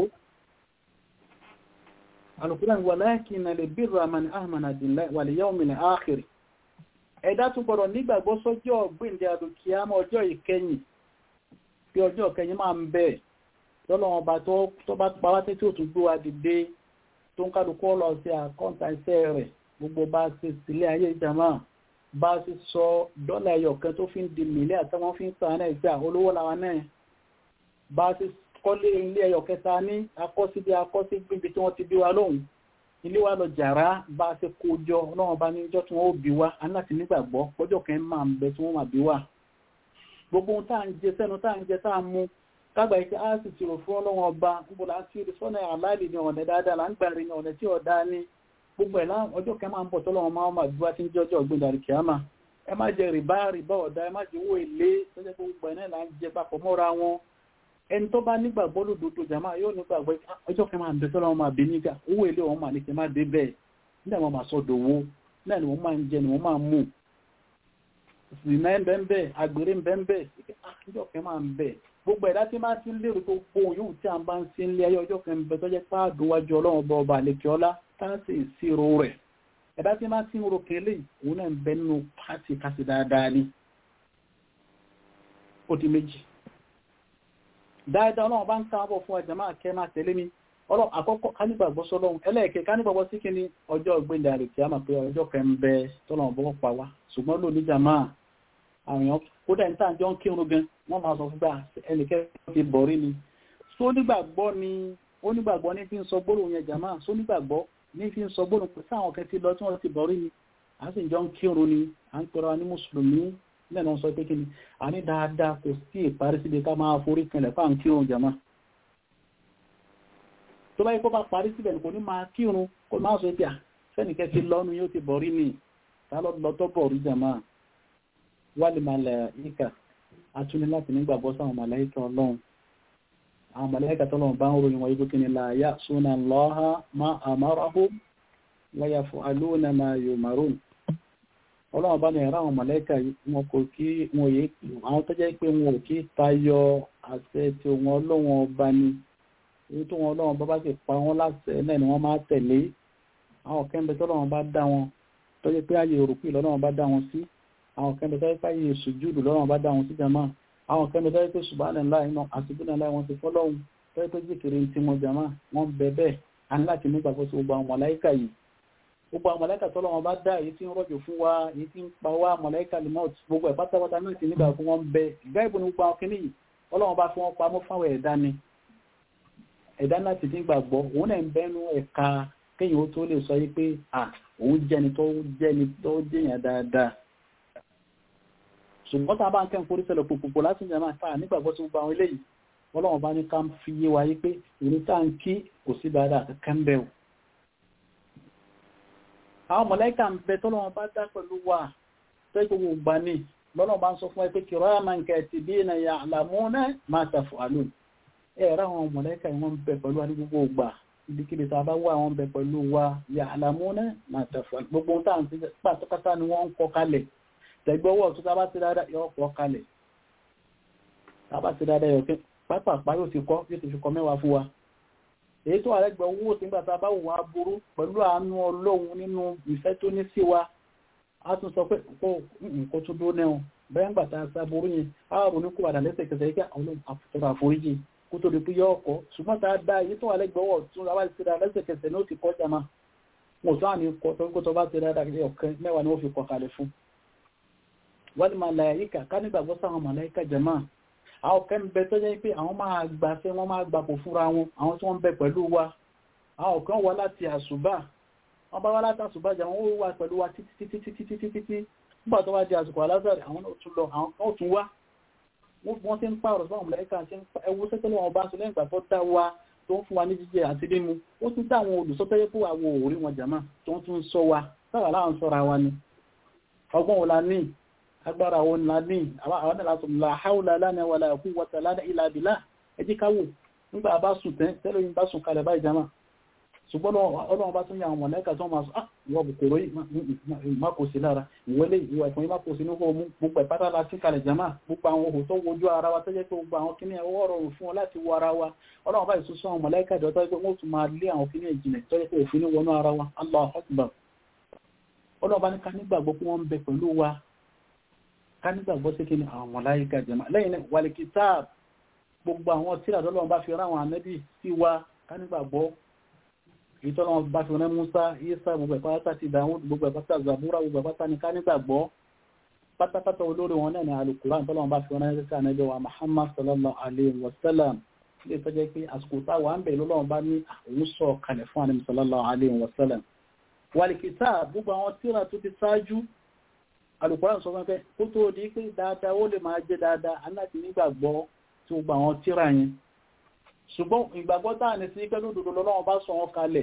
alùpùpù wà láìkí na lè bí ramani ahmad wà lè yawmi al-akhir ẹ̀dá tún gbọ́dọ̀ nígbàgbọ́ sọ́jọ́ gbìndẹ̀ àdùkíámọ́ ọjọ́ ìkẹyìn bí ọjọ́ ìkẹyìn máa ń bẹ̀ lọ́lọ́wọ́n bá tó bá pàwá tí ó tún gbé wa dìde tó ń kálukú lọ sí àkọ́ǹtà iṣẹ́ rẹ̀ gbogbo bá ṣe sílé ayé ìjàmá bá ṣe sọ dọ́là ẹyọ kan tó fi ń di mílẹ̀ àtàwọn fi ń sàn náà ìjà olówó làwọn náà bá ṣe kọ́lé ilé ẹyọ kẹta ní akọ́síbí akọ́síbí tí wọ́n ti bí wa lóhùn ilé wa lọ jàrá bá a ṣe kó jọ ọlọ́run bá ní ìjọ tí wọ́n ó bí wa aláti nígbàgbọ́ pọ́jọ́ kan máa ń bẹ tí wọ́n máa bí wa gbogbo ohun tá à ń jẹ sẹ́nu tá à ń jẹ tá à ń mú kágbà yìí á sì ti rò fún ọlọ́run ọba níbo là ń ti rí sọ́nà àláìlì ní ọ̀nà dáadáa là ń gbà rí ní ọ̀nà tí ọ̀dá ní gbogbo ẹ̀ láwọn ọjọ́ kan máa ń bọ̀ tọ́lọ́run máa máa bí wa tí ń jẹ́ ọjọ́ ọ̀gbìn dàrí kìámà ẹ má jẹ rìbá rìbá ọ̀dá ẹ má jẹ owó èlé tọ́jọ́ pé gbogbo ẹ̀ náà là ń jẹ papọ̀ mọ́ra wọn ẹni tó bá nígbàgbọ́ lòdòdó jàmáà yóò nígbàgbọ́ ọjọ́ kan máa ń bẹ tọ́lọ́run máa bí nígbà owó èlé wọn máa ní kí n má dé bẹ́ẹ̀ ní àwọn máa sọ́dọ̀ owó náà ni wọ́n máa ń jẹ ni wọ́n máa ń mú ìsìnà ń bẹ́ẹ̀ àgbèrè ń bẹ́ẹ̀ ọjọ́ kan máa ń bẹ̀ gbogbo ẹ̀dá tí máa ti ń lérò tó pohùn yóò tí a bá ń sí ilé ayé ọjọ́ kan ń bẹ tó jẹ́ páàdù wájú ọlọ́run ọba ọba àlekè ọlá táàsì ìṣirò rẹ̀ ẹ̀dá tí máa ti ń ro kele òun náà ń bẹ nínú pàtì kásì dáadáa ni ó di méjì dáadáa ọlọ́run bá ń káàbọ̀ fún ẹ̀jẹ̀ máa kẹ́ máa tẹ̀lé mi ọlọ́run àkọ́kọ́ kánígbàgbọ́ sọ́lọ́run ẹlẹ́ẹ̀kẹ́ kánígbàgbọ́ sí kí ni ọjọ́ ìgbéǹda rẹ̀ kí a máa pé ọjọ́ kan ń bẹ tọ́lọ́run bọ́ pa wá ṣùgbọ́n ló níjà máa àwọn èèyàn kódà ní tàǹjọ́ ń kírun gan wọ́n máa sọ fún gbà ẹnìkẹ́ ti bọ̀rí ni só nígbàgbọ́ ni ó nígbàgbọ́ ní fi ń sọ gbólóhùn yẹn jàmáà só nígbàgbọ́ ní fi ń sọ gbólóhùn pé sáwọn kan ti lọ tí wọ́n ti bọ̀rí ni à ń sì jọ ń kírun ni à ń pẹ̀rọ ní mùsùlùmí lẹ́nu sọ pé kí ni a ní dáadáa kò sí ìparí síbi ká máa forí kanlẹ̀ fáà ń kírun jàmáà tó bá yẹ kó bá parí síbẹ̀ ní kò ní máa kírun kó máa sọ pé sẹ́nìkẹ́ ti lọ́nu yóò ti bọ̀rí ni tá lọ tó bọ̀rí jàmáà wálé màláíkà atúni láti nígbàgbọ́ sáwọn màláíkà ọlọ́run àwọn màláíkà tọ́lọ́run bá ń ròyìn wọ́n yíkó kí ni la ya'suna Allaha ma amarahum wa yaf'aluna ma yu'marun ọlọ́run bá ní ẹ̀rọ àwọn màláíkà wọn kò kí wọn yé àwọn tó jẹ́ pé wọn ò kí tayọ àṣẹ tí wọn ọlọ́run ọba ni èyí tó wọn ọlọ́run bá bá sì pa wọn láṣẹ náà ni wọ́n máa tẹ̀lé àwọn kẹ́ńbẹ́ tọ́lọ́run bá dá wọn tó jẹ́ pé ààyè òrùkú ìlọ́lọ́run bá dá wọn sí àwọn kan bẹ̀rẹ̀ fáyé sùjúdù lọ́rọ̀ bá dáhùn sí jama àwọn kẹ́mi tọ́jú pé subhanallah iná àti subhanallah wọn ti fọ́lọ́hun tọ́jú pé zikiri tí mo jàmá wọn bẹ bẹ́ẹ̀ a ní láti nígbàgbọ́ sí gbogbo àwọn mọ̀láìkà yìí gbogbo àwọn mọ̀láìkà tọ́lọ́ wọn bá dá èyí tí ń rọ̀jò fún wa èyí tí ń pa wá mọ̀láìkà limot gbogbo ẹ̀ pátápátá náà ti nígbà fún wọn bẹ ìgbà ìbò ní gbogbo àwọn kìíní yìí ọlọ́run bá fi wọn pamọ́ fáwọn ẹ̀dá ni ẹ̀dá náà ti dín gbàgbọ́ òun náà ń bẹ́nu ẹ̀ka kéèyàn ó tó lè sọ yìí pé à òun jẹni tó jẹni tó jẹyàn dáadáa ṣùgbọ́n tá a bá ń kẹ́ ń forí sẹ́lẹ̀ pòpòpò láti jẹ́ máa fà nígbàgbọ́ sí gbogbo àwọn eléyìí ọlọ́run bá ní ká fi yé wa yí pé ìrìn tá à ń kí kò sí dáadáa kankan ń bẹ̀ o àwọn mọ̀lẹ́kà ń bẹ tọ́lọ́run bá dá pẹ̀lú wa tó gbogbo gbà ní lọ́lọ́run bá ń sọ fún ẹ pé kiraman katibina ya'lamuna ma taf'alun ẹ rà àwọn mọ̀lẹ́kà yìí wọ́n ń bẹ pẹ̀lú wa ní gbogbo gbà ibikíbi tá a bá wà wọ́n ń bẹ pẹ̀lú wa ya'lamuna ma taf'alun gbogbo ohun tá à ń ti pàtókátá ni wọ́n ń kọ kalẹ̀ tẹ̀gbọ́wọ́ tó tá bá ti dáadáa yọ kọ kalẹ̀ tá bá ti dáadáa yọ pápápá yóò ti kọ́ yóò ti fi kọ mẹ́wàá fún wa èyí tó àrẹ́gbẹ̀ owó tí nígbà tá a bá wù wá burú pẹ̀lú àánú ọlọ́run nínú ìfẹ́ tó ní sí wa a tún sọ pé nǹkan tó dúró náà bẹ́ẹ̀ ń gbà tá a sá burú yẹn a rò ní kó padà lẹ́sẹ̀kẹsẹ̀ yìí kí àwọn àfọ̀tọ̀rọ̀ àforíjì kó tó di pé yọ ọkọ̀ ṣùgbọ́n tá a dá èyí tó àrẹ́gbẹ̀ owó tún ra wá sí ra lẹ́sẹ̀kẹsẹ̀ ní ó ti kọ́ jama wọn ò tó àní kọ́ tó kó tó bá ti rá dàgbé ọ̀kẹ́ mẹ́wàá ni wọ́n fi kọ́ kalẹ̀ fún wọ́n máa láyíkà ká nígbàgbọ́ sáwọn màláíkà jẹ́mà àwọn kẹ́ ń bẹ tó jẹ́ pé àwọn máa gbà fẹ́ wọ́n máa gbàpò fúnra wọn àwọn tí wọ́n ń bẹ pẹ̀lú wa àwọn kan wá láti àṣùbà wọ́n bá wá láti àṣùbà jẹ́ wọ́n wà pẹ̀lú wa títí títí títí títí títí nígbà tó wá di àsìkò alázàrì àwọn náà tún lọ àwọn kan tún wá wọ́n ti ń pààrọ̀ sáwọn màláíkà tí ẹwú sẹ́tẹ́lẹ̀ wọn bá sọ lẹ́yìn ìgbà tó dá wa tó ń fún wa ní jíjẹ àti mímu ó tún dá àwọn olùsọ́tẹ́yẹ́ fún àwọn òórí wọn jàmá tó ń tún sọ wa sáwà láwọn sọ́ra wa ni ọgbọ́n wo la ní agbára wọn la ní àwọn àlàtún la haúlà lánàá wà láàkú wata lánàá ilá àbílá ẹjí káwò nígbà bá sùn tẹ́ tẹ́lẹ̀ yìí bá sùn kalẹ̀ báyìí jama ṣùgbọ́n ọlọ́run bá tún yà àwọn mọ̀lẹ́kà tó máa sọ ah ìwọ bùkòrò yìí má kò sí lára ìwọlé ìwọ ẹ̀fọn yìí má kò sí ní ọmú gbogbo ìpátá la sí kalẹ̀ jama gbogbo àwọn ohun tó wojú ara wa tẹ́jẹ́ pé gbogbo àwọn kíní ẹwọ́ rọrùn fún wọn láti wọ ara wa ọlọ́run bá ìsúsọ àwọn mọ̀lẹ́kà ìjọ tó yẹ pé wọ́n tún máa lé àwọn kíní ìjìnlẹ̀ tó yẹ pé òfin wọnú ara wa allah akbar ọlọ́run bá ní ká nígbàgbọ́ pé wọ́n ń bẹ pẹ̀lú wa ká nígbàgbọ́ sí kí ni àwọn mọ̀láyíká jẹ́mà lẹ́yìn náà wàlẹ̀ kìtáàb gbogbo àwọn tíra tọ́lọ́wọ́n bá fi ráwọn ànábì sí wa ká nígbàgbọ́ ìtọ́lọ́wọ́n bá fi rán Musa Isa gbogbo ẹ̀pátá ti Dawud gbogbo ẹ̀pátá Zabura gbogbo ẹ̀pátá ni ká nígbàgbọ́ pátápátá olórí wọn náà ni Al-Qur'an tọ́lọ́wọ́n bá fi rán ẹ̀sẹ̀ ànábì wa Muhammad sallallahu alayhi wa sallam ilé ìtọ́jẹ́ pé àsìkò táwa ń bẹ̀ lọ́lọ́wọ́n bá ní òun sọ kalẹ̀ fún ànábì sallallahu alayhi wa sallam wàlẹ̀ kìtáàb gbogbo àwọn tíra tó ti ṣáájú alùpùpù sọ fún pé kó tó di pé dáadáa ó lè máa jẹ́ dáadáa aláti nígbàgbọ́ tí ó gba àwọn tíra yẹn ṣùgbọ́n ìgbàgbọ́ táà ní sí pẹ́lú òdòdó lọ́wọ́ bá sọ wọn kalẹ̀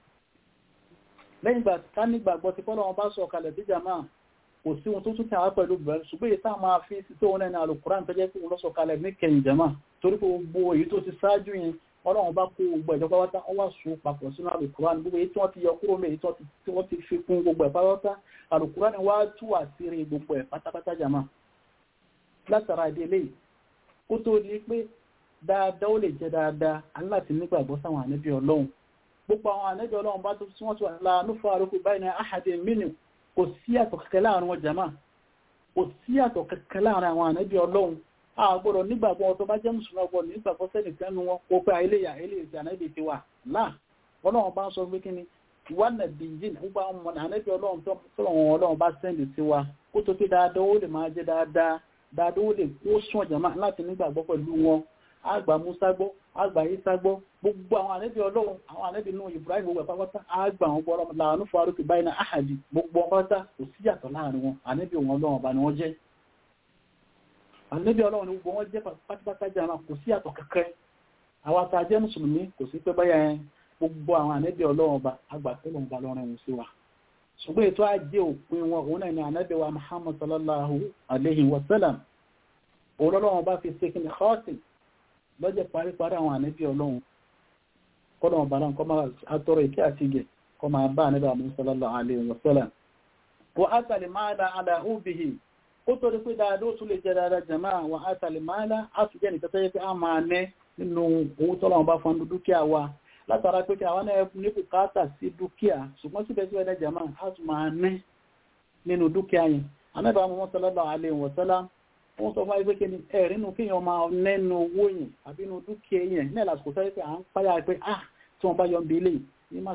lẹ́yìn ìgbà ká nígbàgbọ́ tí pọ́lọ́wọ́ bá sọ kalẹ̀ bí jàmáà kò sí ohun tó tún tàwà pẹ̀lú bẹ̀rẹ̀ ṣùgbọ́n èyí táà máa fi sí tó wọn ní alùkùrán tó jẹ́ pé wọ́n sọ kalẹ̀ ní kẹyìn jàmáà torí pé gbogbo èyí tó ti ṣáájú yẹn ọlọ́run bá kó gbogbo ìjọba wátá wọ́n wá sùn papọ̀ sínú alùkùrán gbogbo èyí tí wọ́n ti yọ kúrò mẹ́ èyí tí wọ́n ti fi kún gbogbo ẹ̀ pátápátá alùkùrán wá tú àṣírí gbogbo ẹ̀ pátápátá jàmá látara ìdílé kó tó di pé dáadáa ó lè jẹ́ dáadáa aláti nígbàgbọ́ sáwọn ànábì ọlọ́run gbogbo àwọn ànábì ọlọ́run bá tó tí wọ́n ti wà láàánú fún àrókù báyìí ní àhàdé mínú kò sí àtọ̀ kẹkẹ láàrin wọn jàmá kò sí àtọ̀ kẹkẹ láàrin àwọn ànábì ọlọ́run àgbọ̀rọ̀ nígbàgbọ́ tó bá jẹ́ mùsùlùmí ọgbọ̀n nígbàgbọ́ sẹ́nìkan nu wọn kó pé àìlèyà àìlèyà ànábì ti wà láà ọlọ́run bá ń sọ pé kí ni ìwádìí bìyìn gbogbo àwọn ọmọ ànábì ọlọ́run tó lọ́wọ́ ọlọ́run bá sẹ́ndì sí wa kó tó pé dáadáa ó lè máa jẹ́ dáadáa dáadáa ó lè kó sún ọ̀jàmá láti nígbàgbọ́ pẹ̀lú wọn àgbà musa gbọ́ àgbà isa gbọ́ gbogbo àwọn ànábì ọlọ́run àwọn ànábì nù ibrahim gbogbo ẹ̀pápátá àgbà wọn gbọ́ ọlọ́run làánú faruki báyìí náà àhàdì gbogbo ọpátá kò síyàtọ̀ láàrin wọn ànábì wọn ọlọ́run ọba ni wọ́n jẹ́ ànábì ọlọ́run ni gbogbo wọn jẹ́ pátápátá jẹ́ àwọn kò síyàtọ̀ kẹ́kẹ́ àwọn àtàjẹ́ mùsùlùmí kò sí pé báyà yẹn gbogbo àwọn ànábì ọlọ́run ọba àgbà tó lọ́n ba lọ́rùn ẹ̀wọ̀n sí wa ṣùgbọ́n ètò ajé òpin wọn òun náà ni ànábì wa muhammad sallallahu alayhi wa sallam òun ọlọ́run bá fi ṣe kí ni khatim lọ́jọ́ paríparí àwọn ànábì ọlọ́run kọ́nà ọba náà kọ́ máa atọ́rọ ìkẹ́ àti ìgẹ̀ kọ́ máa bá ànábì àmì sallallahu alayhi wa sallam wọ́n á tàlẹ̀ máa da àdá òbíhì ó tó rí pé dáadọ́ ó tún lè jẹ́ dáadáa jẹ̀má wọ́n á tàlẹ̀ máa lá á tún jẹ́ nìkan tó yẹ pé a máa nẹ́ nínú owó tọ́lọ́run bá fọ́n dúkìá wa látara pé kí àwọn náà ní bùkátà sí dúkìá ṣùgbọ́n síbẹ̀síbẹ̀ dẹ́ jẹ̀má á tún máa nẹ́ nínú dúkìá yẹn ànábì àmì sallallahu alayhi wa sallam wọ́n sọ fún ẹgbẹ́ kíni ẹ̀rí nínú kéèyàn máa nẹ́nu owó yẹn àbí inú dúkìá yẹn ní ẹ̀làsìkò sọ pé à ń páyà pé ah tí wọ́n bá yọ ń bí ilé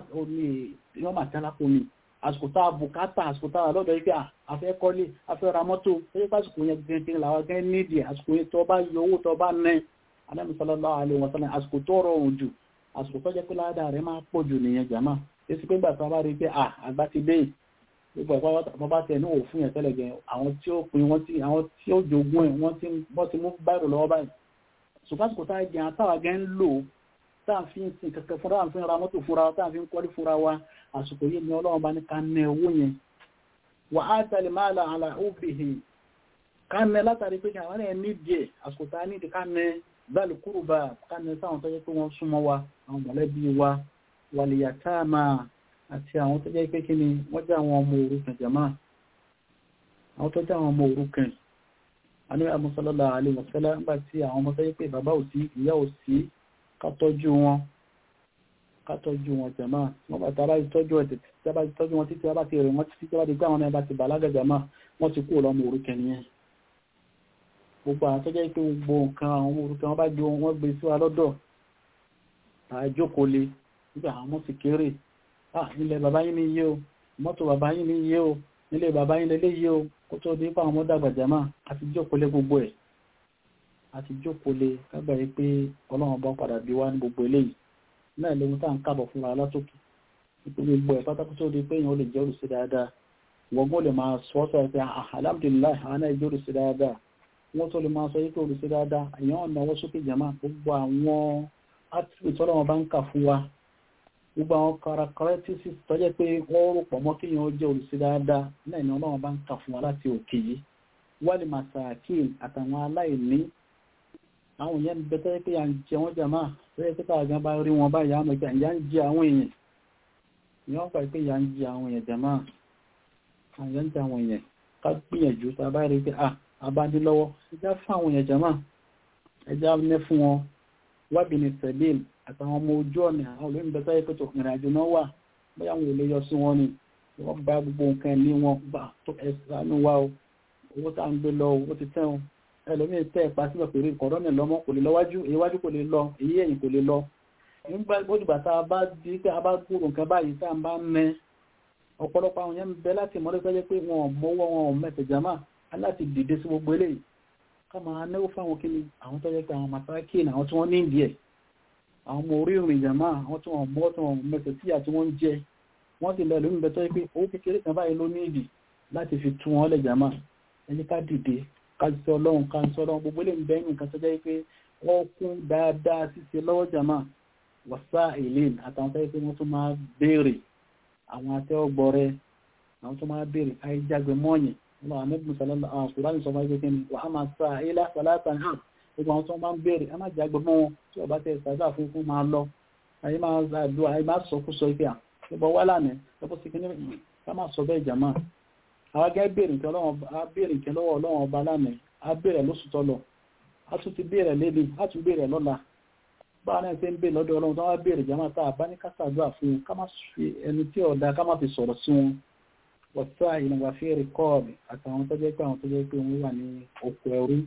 yìí máa tẹ́lá fún mi àsìkò tá a bùkátà àsìkò tá a lọ́dọ̀ yìí pé àfẹ́ kọ́lé àfẹ́ ra mọ́tò ẹgbẹ́ pásìkò yẹn gẹ́gẹ́ làwọn gẹ́ nídìí àsìkò yẹn tó bá yọ owó tó bá nẹ́ Ànábì sallallahu alaihi wasallam àsìkò tó rọrùn jù àsìkò tó jẹ́ pé ládàá rẹ̀ máa pọ̀ jù nìyẹn jàmá èsì pé gbà tó bá rí pé ah àgbà ti dé gbogbo ẹ̀kọ́ bá tẹ̀ ní òfin yẹn tẹ́lẹ̀ gẹ̀ àwọn tí ó pin wọ́n tí àwọn tí ó jogún ẹ̀ wọ́n tí wọ́n ti mú báyìí lọ́wọ́ báyìí ṣùgbọ́n àsìkò tá a jẹ́ àtàwà gẹ́ ń lò tá à ń fi ń sin kẹ̀kẹ́ fúnra à ń fi ra mọ́tò fúnra tá à ń fi ń kọ́lé fúnra wa àsìkò yìí ni ọlọ́run bá ní ká nẹ owó yẹn wà á tẹ̀lé máa la àlà òbíhì ká nẹ látàrí pé àwọn ẹ̀ ní díẹ̀ àsìkò tá a ní di ká nẹ báàlì kúrò bá ká nẹ sáwọn tó jẹ́ pé wọ́n súnmọ́ wa àwọn mọ̀lẹ́bí wa wàlìyàtà máa àti àwọn tó jẹ́ pé kí ni wọ́n jẹ́ àwọn ọmọ òrukàn jàmá àwọn tó jẹ́ àwọn ọmọ òrukàn aníwẹ̀ amúsọ́lọ́lá alẹ́wọ̀sẹ́lá nígbà tí àwọn ọmọ tó jẹ́ pé bàbá ò sí ìyá ò sí ká tọ́jú wọn ká tọ́jú wọn jàmá wọ́n bá tàbá tọ́jú ẹ̀ tàbá tọ́jú wọn títí bá ti rẹ̀ wọ́n títí bá ti gbá àwọn ẹbá ti bàlágà jàmá wọ́n ti kú ọlọ́mọ òrukàn nìyẹn gbogbo àwọn tó jẹ́ pé gbogbo nǹkan àwọn ọmọ òrukàn wọ́n bá gbé wọn gbé sí wa lọ́dọ̀ àjókòó le nígbà àwọn ọmọ sì kéré ah nílẹ̀ bàbá yín ní iye o mọ́tò bàbá yín ní iye o nílẹ̀ bàbá yín lélé iye o kó tó dé fáwọn ọmọdé àgbàjàmá àti jókòólé gbogbo ẹ̀ àti jókòólé kágbà yìí pé ọlọ́run bá padà bí wá ní gbogbo eléyìí náà lóhun tá à ń kábọ̀ fúnra látòkè nípa gbogbo ẹ̀ pátákó tó di pé èèyàn ó lè jẹ́ olùsí dáadáa wọ́gbọ́n lè máa sọ ọ́ pé alhamdulilayi àwọn náà jẹ́ olùsí dáadáa wọ́n tó lè máa sọ yìí pé olùsí dáadáa èèyàn ọ̀nà ọwọ́ sókè jàmá gbogbo àwọn attributes ọlọ́run bá ń kà fún wa gbogbo àwọn characteristics tó jẹ́ pé wọ́n rò pọ̀ mọ́ kíyàn ó jẹ́ olùsí dáadáa náà ni ọlọ́run bá ń kà fún wa láti òkè yìí wálé masakin àtàwọn aláìní àwọn èèyàn bẹ tó jẹ́ pé à ń jẹ wọ́n jàmá tó jẹ́ pé káàgán bá rí wọn báyìí àmọ́ ìjà ìyá ń jẹ àwọn èèyàn ìyá ń pa pé ìyá ń jẹ àwọn èèyàn jàmá àyà ń jẹ àwọn èèyàn ká gbìyànjú tá a bá rí pé à abádélọ́wọ́ ẹjá fún àwọn èèyàn jàmá ẹjá ní fún wọn wábìnrin sẹ̀lẹ̀m àtàwọn ọmọ ojú ọ̀nà àwọn olóyìn bẹ́ẹ̀ sáyé pẹ̀tọ̀ ìrìn àjò náà wà bóyá wọn ò lè yọ sí wọn ni wọ́n bá gbogbo nǹkan ní wọn gbà tó ẹ̀sánú wa o owó tá à ń gbé lọ owó ti tẹ́ wọn ẹlòmíì tẹ́ ẹ̀pá síbẹ̀ pẹ̀lú ìkọ̀rọ̀ ní lọ́mọ kò lè lọ wájú èyí wájú kò lè lọ èyí ẹ̀yìn kò lè lọ nígbà gbódùgbà tá a bá di pé a bá gbúrò nǹkan báyìí tá a bá ń mẹ ọ̀pọ̀lọpọ̀ àwọn yẹn ń bẹ láti mọ́lẹ́ tó jẹ́ pé wọn ò mọ́wọ́ wọn ò mẹ́tẹ̀ jàmá láti dìde sí gbogbo eléyìí ká máa náwó fáwọn kí ni àwọn tó jẹ́ pé àwọn masákìn àwọn tí wọ́n ní ìdí ẹ̀ àwọn ọmọ orí ìrìn ìjàmá àwọn tí wọ́n mọ́ tí wọ́n mẹ́sẹ̀ tí àti wọ́n ń jẹ wọ́n ti lọ lómi bẹ́tọ́ pé owó kékeré kan báyìí ló ní ìdí láti fi tún wọn lẹ̀ jàmá ẹni ká dìde ká sọ ọlọ́run ká sọ ọlọ́run gbogbo lè ń bẹ́ nǹkan tó jẹ́ pé wọ́n kún dáadáa ṣíṣe lọ́wọ́ jàmá wàsá ìlín àtàwọn tó jẹ́ pé wọ́n tún máa béèrè àwọn atẹ́wọ́gbọ́rẹ àwọn tó máa béèrè àìjágbe mọ́ọ̀yìn wọn àmì mùsàlọ́lá àwọn kùránì sọ fún ẹgbẹ́ wà á máa sa ilá sàlátà náà gbogbo àwọn tó máa ń béèrè ẹ má jágbe mọ́ wọn tí ọba tẹ ṣàdúrà fún fún máa lọ àyè máa ṣàdúrà àyè máa sọ kú sọ ife à ìbọn wà lánàá lọ́pọ̀ sí kíní ká máa sọ bẹ́ẹ̀ jàmá àwọn gẹ́gẹ́ béèrè nǹkan lọ́wọ́ ọlọ́wọ́ ọba lánàá á béèrè lóṣù tọ́lọ̀ á tún ti béèrè lébi á tún béèrè lọ́la báwa náà ṣe ń béèrè lọ́dọ̀ ọlọ́run tó wá béèrè jàmá tá a bá ní ká ṣàdúrà fún wọn ká má fi ẹni tí ọ̀dà ká má fi sọ̀rọ̀ sí wọn wọ̀tá ìlànà fẹ́ẹ̀rẹ̀ kọ́ọ̀bì àtàwọn tó jẹ́ pé àwọn tó jẹ́ pé wọ́n wà ní oko ẹrú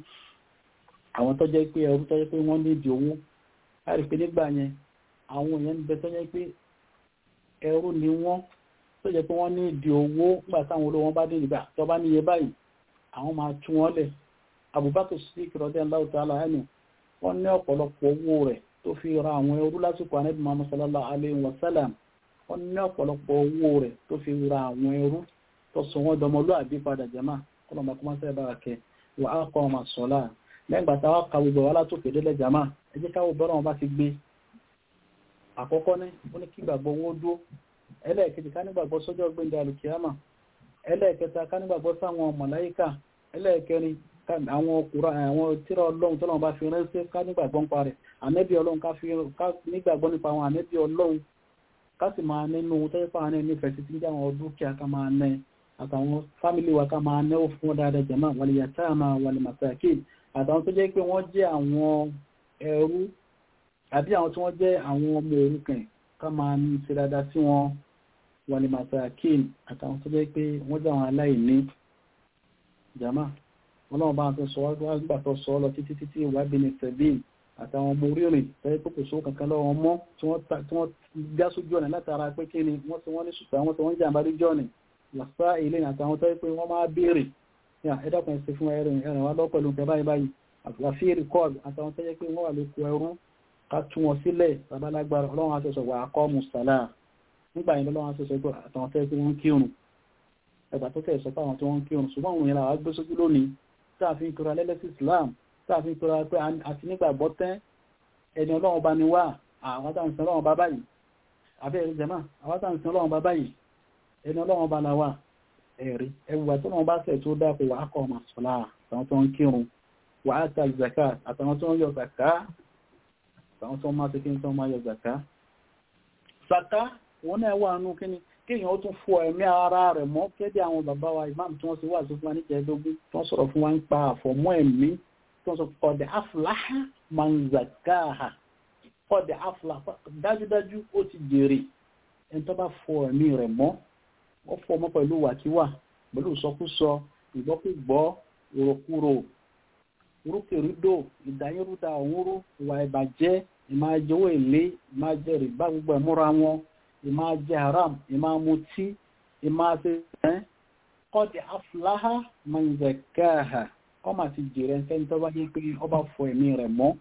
àwọn tó jẹ́ pé ẹrú tó jẹ́ pé wọ́n ní ìdí owó láti pé nígbà yẹn àwọn èèyàn ń bẹ tó jẹ́ pé ẹrú ni wọ́n tó jẹ́ pé wọ́n ní ìdí owó nígbà táwọn olówó wọn bá dé nígbà tó bá níye báyìí àwọn máa tú wọn lẹ̀ Abubakar Siddiq radiyallahu ta'ala anhu wọ́n ní ọ̀pọ̀lọpọ̀ owó rẹ̀ tó fi ra àwọn ẹrú lásìkò Ànábì Muhammad sallallahu alayhi wa sallam wọ́n ní ọ̀pọ̀lọpọ̀ owó rẹ̀ tó fi ra àwọn ẹrú tó sọ wọ́n dọmọlúàbí padà jẹ́mà kọlọmọ kọmọ sẹ́ bá kẹ wà á kọ́ ọmọ sọ́lá lẹ́gbà tá wá kàwé bọ̀ wá látòkè délẹ̀ jẹ́mà ẹ jẹ́ káwọ́ bọ́rọ̀ wọn bá ti gbé àkọ́kọ́ ní ó ní kí gbàgbọ́ owó dó ẹlẹ́ẹ̀kejì ká nígbàgbọ́ sọ́jọ́ gbẹ̀ndẹ̀ alùkìyàmà ẹlẹ́ẹ̀kẹta ká nígbàgbọ́ sáwọn màláíkà ẹlẹ́ẹ̀kẹrin àwọn ọkùnrin àwọn tírà ọlọ́run tó lọ́wọ́ bá fi ránṣẹ́ ká nígbàgbọ́ nípa rẹ̀ ànẹ́bí ọlọ́run ká nígbàgbọ́ nípa àwọn ànẹ́bí ọlọ́run ká sì máa nínú tẹ́fà ní nífẹ̀ẹ́ sí tí ń jẹ́ àwọn dúkìá ká máa nẹ́ àtàwọn fámílì wa ká máa náwó fún wọn dáadáa jẹ̀má wal yatama wal masakin àtàwọn tó jẹ́ pé wọ́n jẹ́ àwọn ẹrú àbí àwọn tí wọ́n jẹ́ àwọn ọmọ òrukàn ká máa ní ṣe dáadáa sí wọn wal masakin àtàwọn tó jẹ́ pé wọ́n jẹ́ àwọn aláìní jẹ̀má ọlọ́run bá tó sọ wá nígbà tó sọ lọ títí títí ìwà bí ní sẹ̀bíìn àtàwọn ọmọ orírìn tẹ́lẹ̀ pé kò sówó kankan lọ́wọ́ mọ́ tí wọ́n gá sójú ọ̀nà látara pé kí ni wọ́n ti wọ́n ní ṣùgbọ́n wọ́n ti wọ́n jàǹbá lójú ọ̀nà wàsá ilé àtàwọn tẹ́lẹ̀ pé wọ́n máa béèrè ẹ̀dàkùn ẹ̀sìn fún ẹ̀rìn ẹ̀rìn wá lọ́ pẹ̀lú nǹkan báyìí báyìí àfi rìkọ́ọ̀dù àtàwọn tẹ́lẹ̀ pé wọ́n wà lóko ẹrú ká tú wọn sílẹ̀ babalágbára ọlọ́run aṣọ́sọ̀ wà á kọ́ mùsàlá nígbà yẹn lọ́wọ́ aṣọ́sọ̀ pé àtàwọn tẹ́lẹ̀ pé wọ́n kírun ẹgbà tó tẹ̀ sọ fáwọn tí wọ́n ń kírun ṣùgbọ́n àwọn ìyẹn gbé sójú lónìí táàfin kura lẹ́lẹ́sì Islam táàfin kura pé àti nígbàgbọ́ tẹ́ ẹni ọlọ́run bá ní wá àwọn táwọn ìsìn ọlọ́run bá báyìí abẹ́rẹ́ jẹ́mà àwọn táwọn ìsìn ọlọ́run bá báyìí ẹni ọlọ́run bá la wà ẹ̀rí ẹwùwà tó wọn bá fẹ̀ tó dákò wà á kọ́ ọmọ sọ́lá àtàwọn tó ń kírun wà á ta zaka àtàwọn tó ń yọ zaka àtàwọn tó ń máa tẹ́kí tó ń máa yọ zaka zaka wọn náà wà nù kíni kéèyàn ó tún fọ ẹ̀mí ara rẹ̀ mọ́ kéde àwọn bàbá wa ìmáàmù tí wọ́n ti wà tó fún wa ní jẹ́ẹ́dógún tí wọ́n sọ̀rọ̀ fún wa ń pa àfọ̀mọ́ ẹ̀mí tí wọ́n sọ ọ̀dẹ̀ afúláhà manzakaha ọ̀dẹ̀ afúláhà dájúdájú ó ti jèrè ẹni tó bá fọ ẹ̀mí rẹ̀ mọ́ wọ́n fọ ọmọ pẹ̀lú wàkíwà pẹ̀lú ìsọkúsọ ìgbọ́kúgbọ́ ìrọ̀kúrò orúkèrúdò ìdáyérúdà òwúrú ìwà ìbàjẹ́ ìmájẹwò èlé ìmájẹ rìbá gbogbo ẹ̀múra wọn ìmájẹ haram ìmámutí ìmáṣe ẹ́ kọ́dí afúláhà manzakaha ọmọ àti jèrè ẹni tó bá yé pé ọba fọ ẹ̀mí rẹ̀ mọ́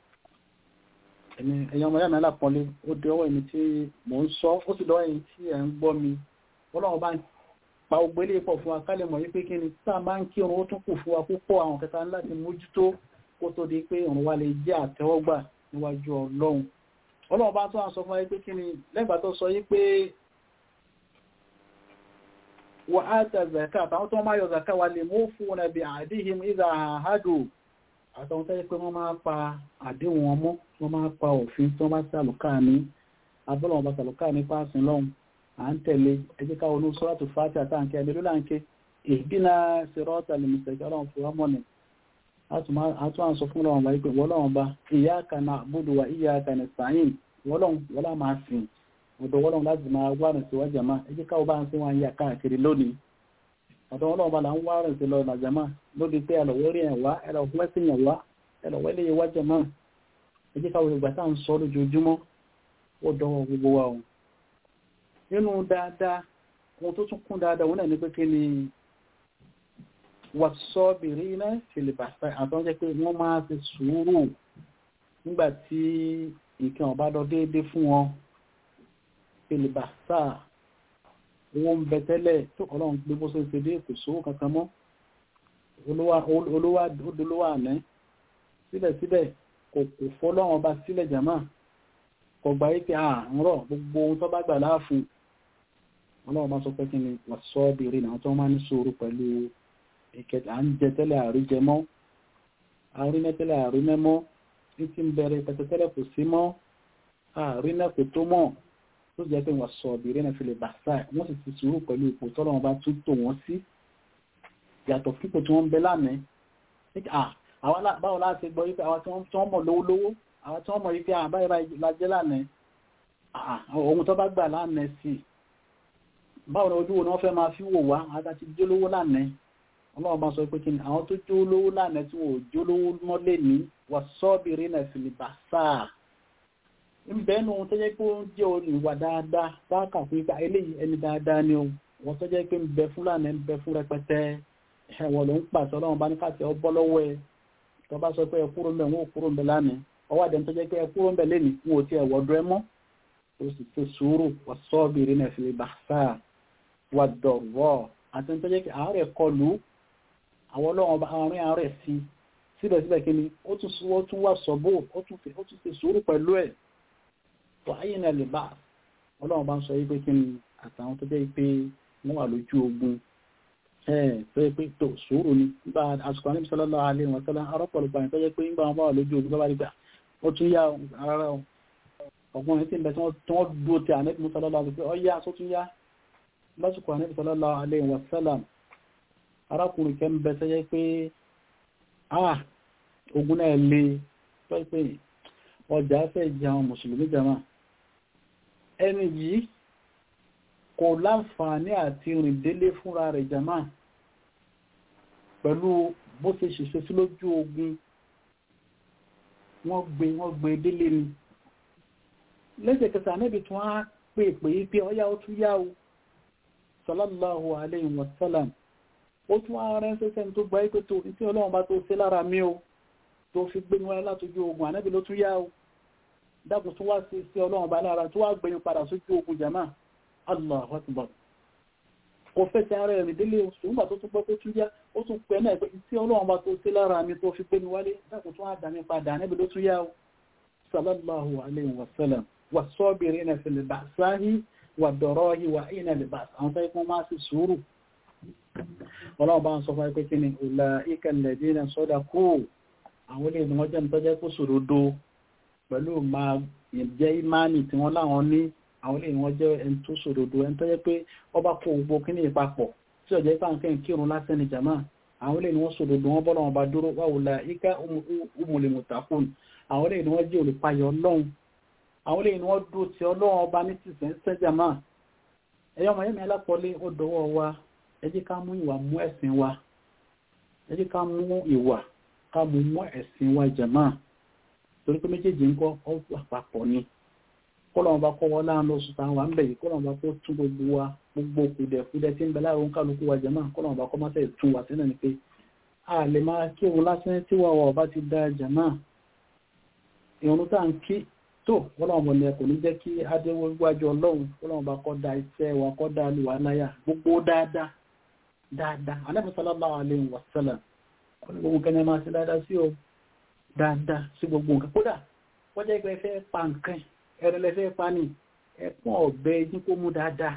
ẹ̀yàn ọmọ yàmẹ́ lápọ̀lé ó dé ọwọ́ ẹni tí mò ń sọ ó sì lọ́wọ́ ẹni tí ẹ̀ ń gbọ́ mi ọlọ́run bá ń pa ogbélé pọ̀ fún wa kálẹ̀ mọ̀ wípé kí ni tá a máa ń kí òun ó tún kù fún wa púpọ̀ àwọn kẹta láti mójútó kó tó di pé òun wa lè jẹ́ àtẹ́wọ́gbà níwájú ọlọ́run ọlọ́run bá tún à ń sọ fún wa pé kí ni lẹ́gbàá tó sọ yí pé wà á ta zaka àtàwọn tó máa yọ zaka wa lè mú fún wọn bí àdíhìm ìzà àhádù àtàwọn tó yẹ pé wọ́n máa pa àdéhùn wọn mọ́ wọ́n máa pa òfin tí wọ́n bá sàlùkà ní abọ́lọ́wọ́n bá sàlùkà ní pàṣín lọ́hùn à ń tẹ̀lé ẹjẹ́ ká olú sọ́rọ̀tù fàtí àtàǹkẹ́ ẹ̀lẹ́lú láǹkẹ́ ìbínà sírọ́tà lè mìsẹ̀kẹ́ ọlọ́run fún wa mọ́ni àtún àǹsọ fún ọlọ́run bá wípé wọ́lọ́run bá iyyaka na'budu wa iyyaka nasta'in wọ́lọ́run wọ́lá máa sìn ọ̀dọ̀ wọ́lọ́run láti máa wá rìn sí wá jàmá ẹjẹ́ ká ọba ń sí wọn yà káàkiri lónìí ọ̀dọ̀ wọ́lọ́run bá là ń wá rìn sí lọ nà jàmá lóde pé ẹlọ́wẹ́rì ẹ̀ wá ẹlọ́wẹ́sìn yẹn wá ẹlọ́wẹ́lẹ́ yẹ wá jàmá ẹjẹ́ ká wọ́n ìgbà tá à ń sọ lójoojúmọ́ ó dọ́wọ́ gbogbo wa o nínú dáadáa ohun tó tún kún dáadáa wọn náà ní pé kí ni wàsọ́bìrì iná filibasa àtọ́n jẹ́ pé wọ́n máa ti sùúrù nígbà tí nǹkan ọ̀bá lọ déédéé fún wọn filibasa owó ń bẹ tẹ́lẹ̀ tó ọlọ́run gbé bó ṣe ṣe dé kò sówó kankan mọ́ olówó àná síbẹ̀síbẹ̀ kò kò fọ́lọ́run ọba sílẹ̀ jàmáà kò gbà yí pé àárọ̀ gbogbo ohun tó bá gbà láàfin ọlọ́run bá sọ pé kí ni wọ́n sọ bèèrè náà tó máa ní sùúrù pẹ̀lú ìkẹta à ń jẹ tẹ́lẹ̀ àríjẹ mọ́ àrínẹ́ tẹ́lẹ̀ àrínẹ́ mọ́ ní ti ń bẹ̀rẹ̀ pẹ̀tẹ́tẹ́lẹ̀ kò sí mọ́ àrínẹ́ kò tó mọ́ tó jẹ́ pé wọ́n sọ bèèrè náà fi lè bàṣà wọ́n sì ti sùúrù pẹ̀lú ipò tọ́lọ́run bá tún tò wọ́n sí yàtọ̀ fípò tí wọ́n ń bẹ lánàá báwo láti gbọ́ yí pé àwọn tí wọ́n mọ̀ lówó lówó àwọn tí wọ́n mọ̀ yí pé àbáyé lájẹ́ lánàá ohun tó bá gbà lánàá sí báwo ni ojú wo ni wọ́n fẹ́ máa fi wò wá àti ti jólówó lánàá ọlọ́run bá sọ pé kí ni àwọn tó jólówó lánàá tí wọ́n jólówó mọ́lẹ̀ ní wà sọ́ọ̀bìrì náà fi lè bà sáà ìbẹ́nu tó jẹ́ pé ó ń jẹ́ ìwà dáadáa báàkà fún ipa eléyìí ẹni dáadáa ni o wọ́n tó jẹ́ pé ń bẹ fún lánàá ń bẹ fún rẹpẹtẹ ẹ̀wọ̀n ló ń pàṣẹ ọlọ́run bá ní káṣẹ ọ bọ́ lọ́wọ́ ẹ tó bá sọ pé ẹ kúrò ń bẹ wọn ò kúrò ń bẹ lánàá ọwọ́ àdẹ́n tó jẹ́ pé ẹ kúrò ń bẹ lẹ́nìí wọn ò tiẹ̀ wọ́dọ̀ ẹ mọ́ ó sì ṣe sùúrù wà sọ́ọ̀bìrì náà fi lè bà sáà wà dọ̀rọ̀ àti tó jẹ́ pé àárẹ̀ kọlù àwọn ọlọ́run ọba àárín àárẹ̀ sí síbẹ̀síbẹ̀ kí ni ó tún wà sọ́bò ó tún ṣe sùúrù pẹ̀lú ẹ̀ tó ayé náà lè bá ọlọ́run bá ń sọ wípé kí ni àtàwọn tó jẹ́ pé wọ́n wà lójú ogun ẹ̀ tó yẹ pé tó sùúrù ni nígbà àsìkò àníbi sallallahu alaihi wa sallam arọ́pọ̀lọpọ̀ àyìn tó jẹ́ pé nígbà wọn bá wà lójú ogun tó bá rí gbà ó tún yá ara ọgbọ́n tí ń bẹ tí wọ́n dúró ti àníbi sallallahu alaihi wa sallam ọ yá tó tún yá lásìkò àníbi sallallahu alaihi wa sallam arákùnrin kẹ́ ń bẹ tó jẹ́ pé ah ogun náà le tó pé ọjà fẹ́ jẹ àwọn mùsùlùmí jama ẹni yìí kò láǹfààní àti rìn délé fúnra rẹ̀ jama pẹ̀lú bó ṣe ṣèṣe sí lójú ogun wọ́n gbé wọ́n gbé délé ni lẹ́sẹ̀kẹsẹ̀ ànábì tí wọ́n á pè pé pé ọyá ó tún yá o sallallahu alayhi wa sallam ó tún á rẹ́ sẹ́sẹ́ tó gba ipé tó tí ọlọ́run bá tó ṣe lára mi o tó fi gbé níwáyé látójú ogun ànábì ló tún yá o dákùn tó wá sí sí ọlọ́run bá lára tó wá gbẹ̀yìn padà sójú ogun jama Allahu akbar kò fẹ́sẹ̀ ara ẹ̀rìn délé oṣù nígbà tó tún gbọ́ pé tún yá ó tún pẹ́ náà pé tí ọlọ́run bá tó ṣe lára mi tó fi gbé mi wálé dákùn tó wá dà mí padà ànábì ló tún yá o sallallahu alayhi wa sallam wa sabirina fil ba'sahi wa darahi wa hina al-ba's àwọn tó kún máa sì sùúrù ọlọ́run bá ń sọ fún pé kí ni ulaika alladhina sadaqu àwọn ilé ìgbìmọ̀ jẹ́ nítọ́jẹ́ kó sòrodo pẹ̀lú máa jẹ́ ìmáànì tí wọ́n láwọn ní àwọn ilé ìwọ̀n jẹ́ ẹni tó sòrodo ẹni tó jẹ́ pé ọba kó gbogbo kíní ìpapọ̀ tí ọjọ́ ipá nǹkan kírun lásán ní jàmá àwọn ilé ìwọ̀n sòrodo wọn bọ́ lọ́wọ́ bá dúró wà wùlà ika umul muttaqun àwọn ilé ìwọ̀n jẹ́ olùpayọ̀ ọlọ́run àwọn ilé ìwọ̀n dúró ti ọlọ́run ọba ní tìsẹ̀ ń sẹ́ jàmá ẹ̀yọ́ ọmọ yẹ́mi alápọ̀lé ó dọwọ́ wa ẹ jẹ́ ká mú ìwà mú ẹ̀sìn wa ẹ jẹ́ ká mú ìwà ká mú mú ẹ̀sìn wa jàmá torí pé méjèèjì ń kọ́ ọ́ àpapọ̀ ni kọ́lọ̀ bá kọ́ wọ́n láàánú oṣù táwọn wà ń bẹ̀yìn kọ́lọ̀ bá kó tún gbogbo wa gbogbo kùdẹ̀kùdẹ̀ tí ń bẹ láàrún kálukú wa jẹ́mà kọ́lọ̀ bá kọ́ máa tẹ̀ tún wà sínú ni pé a lè máa kí òun lásán tí wà wà bá ti da jẹ́mà ìrún tá ń kí tó kọ́lọ̀ bọ̀ ni kò ní jẹ́ kí adéwọ́ gbájú ọlọ́run kọ́lọ̀ bá kọ́ da iṣẹ́ wa kọ́ da lùwà láyà gbogbo dáadáa dáadáa Ànábì sallallahu alaihi wasallam gbogbo kẹ́ni máa ṣe dáadáa sí o dáadáa sí gbogbo nǹkan kódà wọ́n jẹ́ pé fẹ́ pa nǹkan ẹ̀rẹ̀lẹ́fẹ́ pa ní ẹ̀pọ̀n ọ̀bẹ yín kó mú dáadáa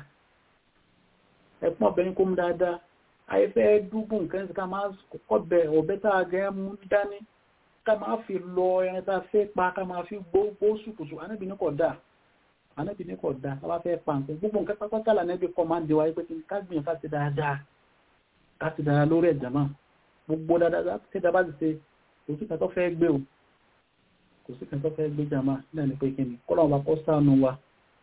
ẹ̀pọ̀n ọ̀bẹ yín kó mú dáadáa ayẹ́fẹ́ dúgbù nǹkan sí ká máa kọ́bẹ ọ̀bẹ tá a gẹ́ mú dání ká máa fi lọ ẹran tá a fẹ́ pa ká máa fi gbó sùkùsù anábì ní kò dáa anábì ní kò dáa ká bá fẹ́ pa nǹkan gbogbo nǹkan pápátá lànàbì kọ́ máa ń di wáyé pé ká gbìyànjú ká ti dáadáa ká ti dáadáa lórí ẹ̀jẹ̀ máa gbogbo dáadáa tí dáa bá ti ṣe òtún kan tó fẹ́ gbé o kò sí kan tó fẹ́ gbé jàmá náà ní pé kí ni kọ́lọ̀ wa kọ́ sánú wa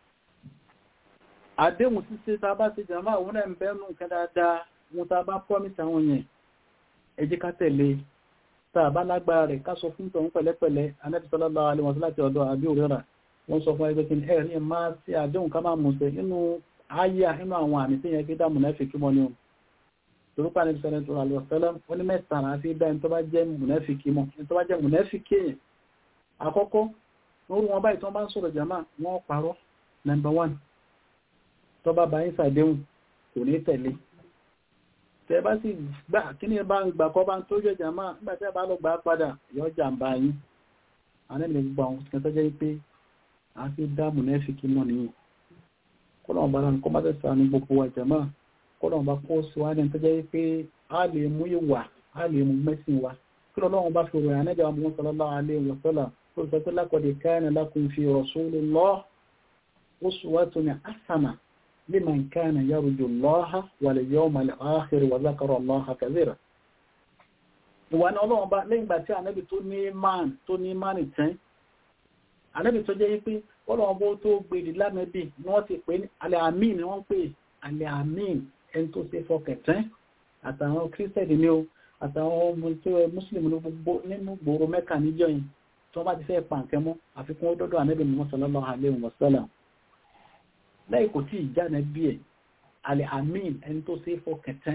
àdéhùn ṣíṣe tá a bá ṣe jàmá òun náà ń bẹ́nu nǹkan dáadáa wọn tá a bá promise àwọn yẹn ẹ jẹ́ ká tẹ̀lé tá a bá lágbára rẹ̀ ká sọ fún tọ̀hún pẹ̀lẹ́pẹ̀lẹ́ Ànábì sallallahu alaihi wasallam láti ọ̀dọ̀ àbí òrẹ́rà wọ́n sọ fún ẹgbẹ́ kí ni ẹ̀rí máa ṣe àdéhùn ká máa mùsẹ̀ nínú ayé nínú àwọn àmì tí yẹn fi dá mùnáfíkí mọ́ ni o torúkọ Ànábì sallallahu alaihi wasallam ó ní mẹ́ta àfi dá ẹni tó bá jẹ́ mùnáfíkí mọ́ ẹni tó bá jẹ́ mùnáfíkí yẹn àkọ́kọ́ orú wọn báyìí tó bá ń sọ̀rọ̀ jàmá wọ́n parọ́ number one tó bá bá yín sàdéhùn kò ní tẹ̀lé tẹ bá sì gbà kí ní bá ń gbà kọ́ bá ń tó jẹ́ jàmá nígbà tí a bá lọ gbà padà yọ jàmbá yín ànẹ́lẹ̀ gbogbo àwọn kan tó jẹ́ pé a fi dá mùnẹ́fìkì mọ́ nìyí kọ́lọ̀ bá rán kọ́ bá tẹ̀sà ní gbogbo wa jàmá kọ́lọ̀ bá kó sí wa ní tó jẹ́ pé a lè mú ìwà a lè mú mẹ́sìn wa kí lọ́wọ́ bá fi ròyìn ànẹ́jà wọn sallallahu alaihi wa sallam قلت لقد كان لكم في رسول الله أسوة حسنة لمن كان يرجو الله واليوم الآخر وذكر الله كثيرا wọ́n ọlọ́run bá lẹ́yìn ìgbà tí ànábì tó ní máàn tó ní máàn ìtẹ́ ànábì tó jẹ́ pé ọlọ́run bó tó gbèrè lánàbì ni wọ́n ti pè ní alẹ́ àmín ni wọ́n pè alẹ́ àmín ẹni tó ṣe fọkẹ̀tẹ́ àtàwọn kírísítẹ̀dì ni ó àtàwọn ọmọ tó mùsùlùmí nínú gbòòrò mẹ́kà níjọ́ yìí tí wọ́n bá ti fẹ́ pa nǹkan mọ́ àfikún ó dọ́dọ̀ ànábì Muhammad sallallahu alaihi wasallam lẹ́yìn kò tí ìjà nẹ́bí ẹ̀ alẹ́ amin ẹni tó ṣe fọkẹ̀tẹ́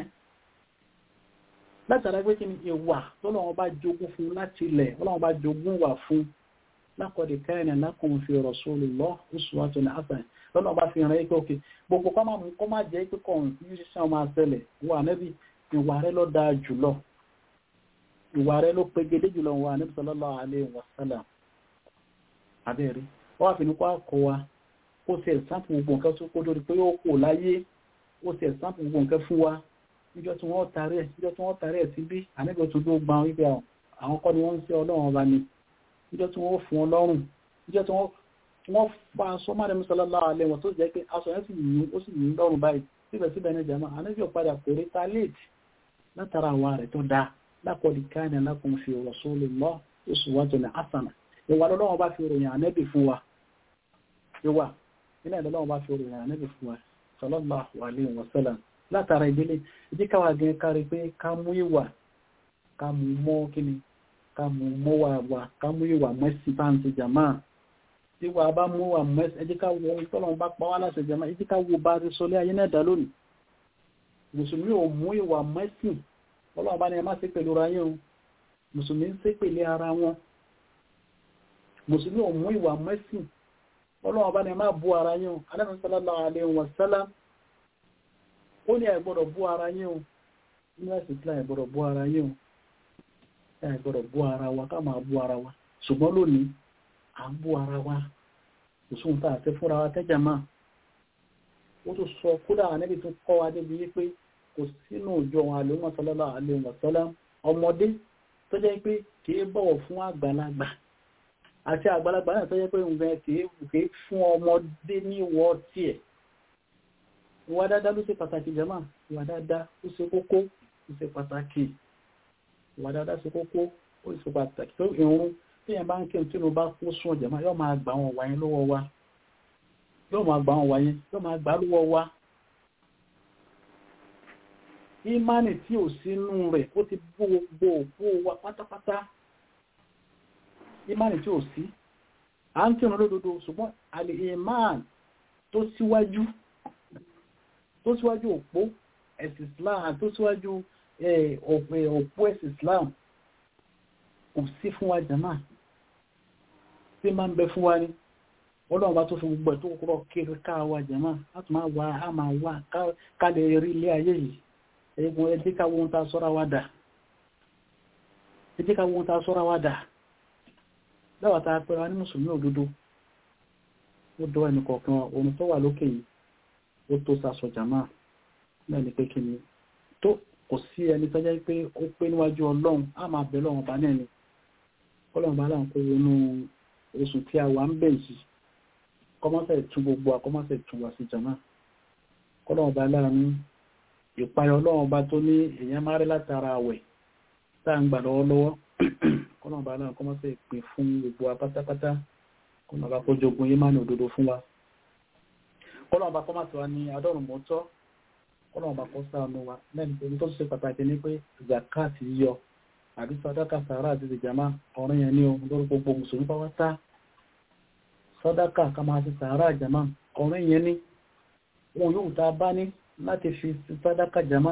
látara pé kí ni ìwà tọ́lọ́wọ́n bá jogún fún láti ilẹ̀ ọlọ́wọ́n bá jogún wà fún laqad kana lakum fi rasulillah uswatun hasanah lọ́nà bá fi ràn ẹ́kẹ́ òkè gbogbo kọ́ máa jẹ́ pé kọ́ yíṣẹ́ máa ṣẹlẹ̀ wà nẹ́bí ìwà rẹ̀ ló dáa jùlọ ìwà rẹ̀ ló pegedé jùlọ wà nẹ́bí sallallahu alaihi wasallam abẹ́rẹ́ wọ́n wá fi ní kó àkọ́ wa ó sì ẹ̀sánpù gbogbo nǹkan tó kó lórí pé ó kò láyé ó sì ẹ̀sánpù gbogbo nǹkan fún wa níjọ́ tí wọ́n tarí ẹ̀ níjọ́ tí wọ́n tarí ẹ̀ sí bí àníbẹ̀ tó dó gba wípé àwọn kọ́ ni wọ́n ń ṣe ọlọ́run ọba ni níjọ́ tí wọ́n fún ọlọ́run níjọ́ tí wọ́n fa aṣọ máa rẹ̀ sallallahu alaihi wasallam tó jẹ́ pé aṣọ yẹn sì yìn ó sì yìn lọ́rùn báyìí síbẹ̀síbẹ̀ ní jama àníbẹ̀ padà kò rí talent látara àwa rẹ̀ tó dáa laqad kana lakum fi rasulillahi uswatun hasanah ìwà lọ́lọ́wọ́ bá fi ròyìn ànẹ́bì fún wa ìwà ilẹ̀ lọ́lọ́wọ́ bá fi ròyìn ànẹ́bì fún wa sallallahu alaihi wasallam látara ìdílé ìdíkàwà gẹ́ kárí pé ká mú ìwà ká mú mọ́ kíni ká mú mọ́ wà wà ká mú ìwà mẹ́sì bá ń ṣe jàmá tí wà bá mú wà mẹ́sì ẹ jẹ́ ká wo ìtọ́lọ́run bá pa wá láṣẹ jàmá ẹ jẹ́ ká wo bá ti sọlé ayé náà dá lónìí mùsùlùmí ò mú ìwà mẹ́sì ọlọ́run bá ní ẹ má ṣe pẹ̀lú ara yín o mùsùlùmí ń ṣe pẹ̀lú ara wọn mùsùlùmí ò mú ìwà mẹ́sì ọlọ́run bá ní ẹ má bú ara yín o alẹ́ sallallahu alaihi wasallam ó ní ẹ gbọ́dọ̀ bú ara yín o nínú ẹ̀sìn islam ẹ gbọ́dọ̀ bú ara yín o ẹ gbọ́dọ̀ bú ara wa ká máa bú ara wa ṣùgbọ́n lónìí à ń bú ara wa òṣùn tá àti fúnra wa tẹ́jà máa ó tó sọ kódà níbi tó kọ́ wa débi wípé kò sínú òjò àwọn àlèmọ̀ sallallahu alaihi wasallam ọmọdé tó jẹ́ pé kìí bọ̀wọ̀ fún àgbàlagbà àti àgbàlagbà náà tó jẹ́ pé nǹkan kìí fún ọmọdé ní ìwọ tiẹ̀ ìwà dáadáa ló ṣe pàtàkì jẹ́mà ìwà dáadáa ó ṣe kókó ó ṣe pàtàkì ìwà dáadáa ṣe kókó ó ṣe pàtàkì tó ìrún tí yẹn bá ń kí tí mo bá kó sún ọ̀jẹ̀má yóò máa gbà wọn wáyé lọ́wọ́ wa yóò máa gbà wọn wáyé yóò máa gbà lọ́wọ́ wa ìmánì tí ò sínú rẹ̀ ó ti bó gbogbo òpó wa pátápátá ìmánì tí ò sí à ń kírun lódodo ṣùgbọ́n àlè ìmánì tó síwájú tó síwájú òpó ẹ̀sìn Islam tó síwájú òpó ẹ̀sìn Islam kò sí fún wa jama tí máa ń bẹ fún wa ní ọlọ́run bá tó fi gbogbo ẹ̀ tó kúrò kiri ká wa jama láti máa wà á máa wà ká lè rí ilé ayé yìí ẹgbùn ẹdí ká wọn ta sọ́ra wa dà ẹdí ká wọn ta sọ́ra wa dà dáwà ta pẹ́ra ní mùsùlùmí òdodo ó dọ́ ẹnì kọ̀ọ̀kan ohun tó wà lókè yìí ó tó sàṣọ jàmá náà ni pé kí ni tó kò sí ẹni tó jẹ́ pé ó pé níwájú ọlọ́run á máa bẹ̀ lọ́wọ́n bá náà ni ọlọ́run bá láwọn kó wọnú oṣù tí a wà ń bẹ̀ yìí kọ́mọ́sẹ̀ tún gbogbo àkọ́mọ́sẹ̀ tún wá sí jàmá kọ́lọ́run bá láàánú ìpayọ̀ ọlọ́run bá tó ní èèyàn máa rí látara àwẹ̀ tá à ń gbà lọ́wọ́lọ́wọ́ kọ́lọ́run bá láàánú kọ́mọ́sẹ̀ pè fún gbogbo apátápátá kọ́lọ́run bá kó jogun yé má ní òdodo fún wa kọ́lọ́run bá kọ́mọ́sẹ̀ wa ní adọ́rùn mọ́tọ́ kọ́lọ́run bá kọ́ sáànù wa lẹ́nu pé tó ṣe pàtàkì ní pé zakat yíyọ àbí sàdákà sàárà àti ìjàmá ọ̀rọ̀ yẹn ní o lórí gbogbo mùsùlùmí pátá sàdákà ká máa ti sàárà ìjàmá ọ̀rọ̀ yẹn ní wọn yóò tá a bá ní láti fi sàdákà jàmá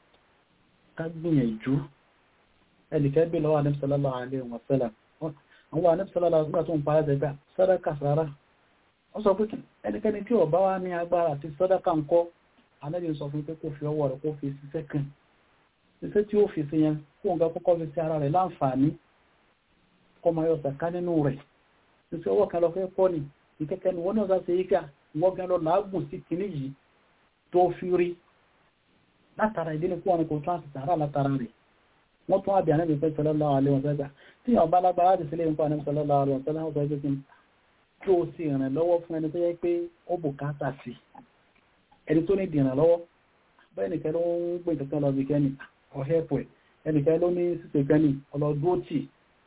ká gbìyànjú ẹnìkẹ́ bí lọ́wọ́ Ànábì sallallahu alaihi wa sallam àwọn Ànábì sallallahu alaihi wa sallam tó ń pa ẹ̀sẹ̀ gbà sàdákà sàárà wọ́n sọ pé ẹnikẹ́ni tí ó bá wá ní agbára àti sàdákà ń kọ́ Ànábì sọ fún pé kó fi ọwọ́ rẹ̀ kó fi ṣiṣẹ́ kan iṣẹ́ tí ó fi sí yẹn kó nǹkan kọ́kọ́ fi sí ara rẹ̀ láǹfààní kọ́ máa yọ sàká nínú rẹ̀ iṣẹ́ ọwọ́ kan lọ fẹ́ pọ́ ni ìkẹ́kẹ́ ni wọ́n náà sá ṣe yíká wọ́n gan lọ làágùn sí kinní yìí tó fi rí látara ìdílé kó wọn kò tún àti sàárà látara rẹ̀ wọ́n tún àbí Ànábì pẹ́ sallallahu alaihi wasallam tí wọ́n bá lágbára láti sílé nǹkan Ànábì sallallahu alaihi wasallam wọ́n sọ pé kí o sì rìn lọ́wọ́ fún ẹni tó yẹ pé ó bùkátà sí ẹni tó ní ìdìrànlọ́wọ́ bẹ́ẹ̀ nìkan ló ń gbé nǹkan lọ bí kẹ́ni ọ̀hẹ́pọ̀ ẹnìkan ló ní síse kẹ́ni ọlọ́dúótì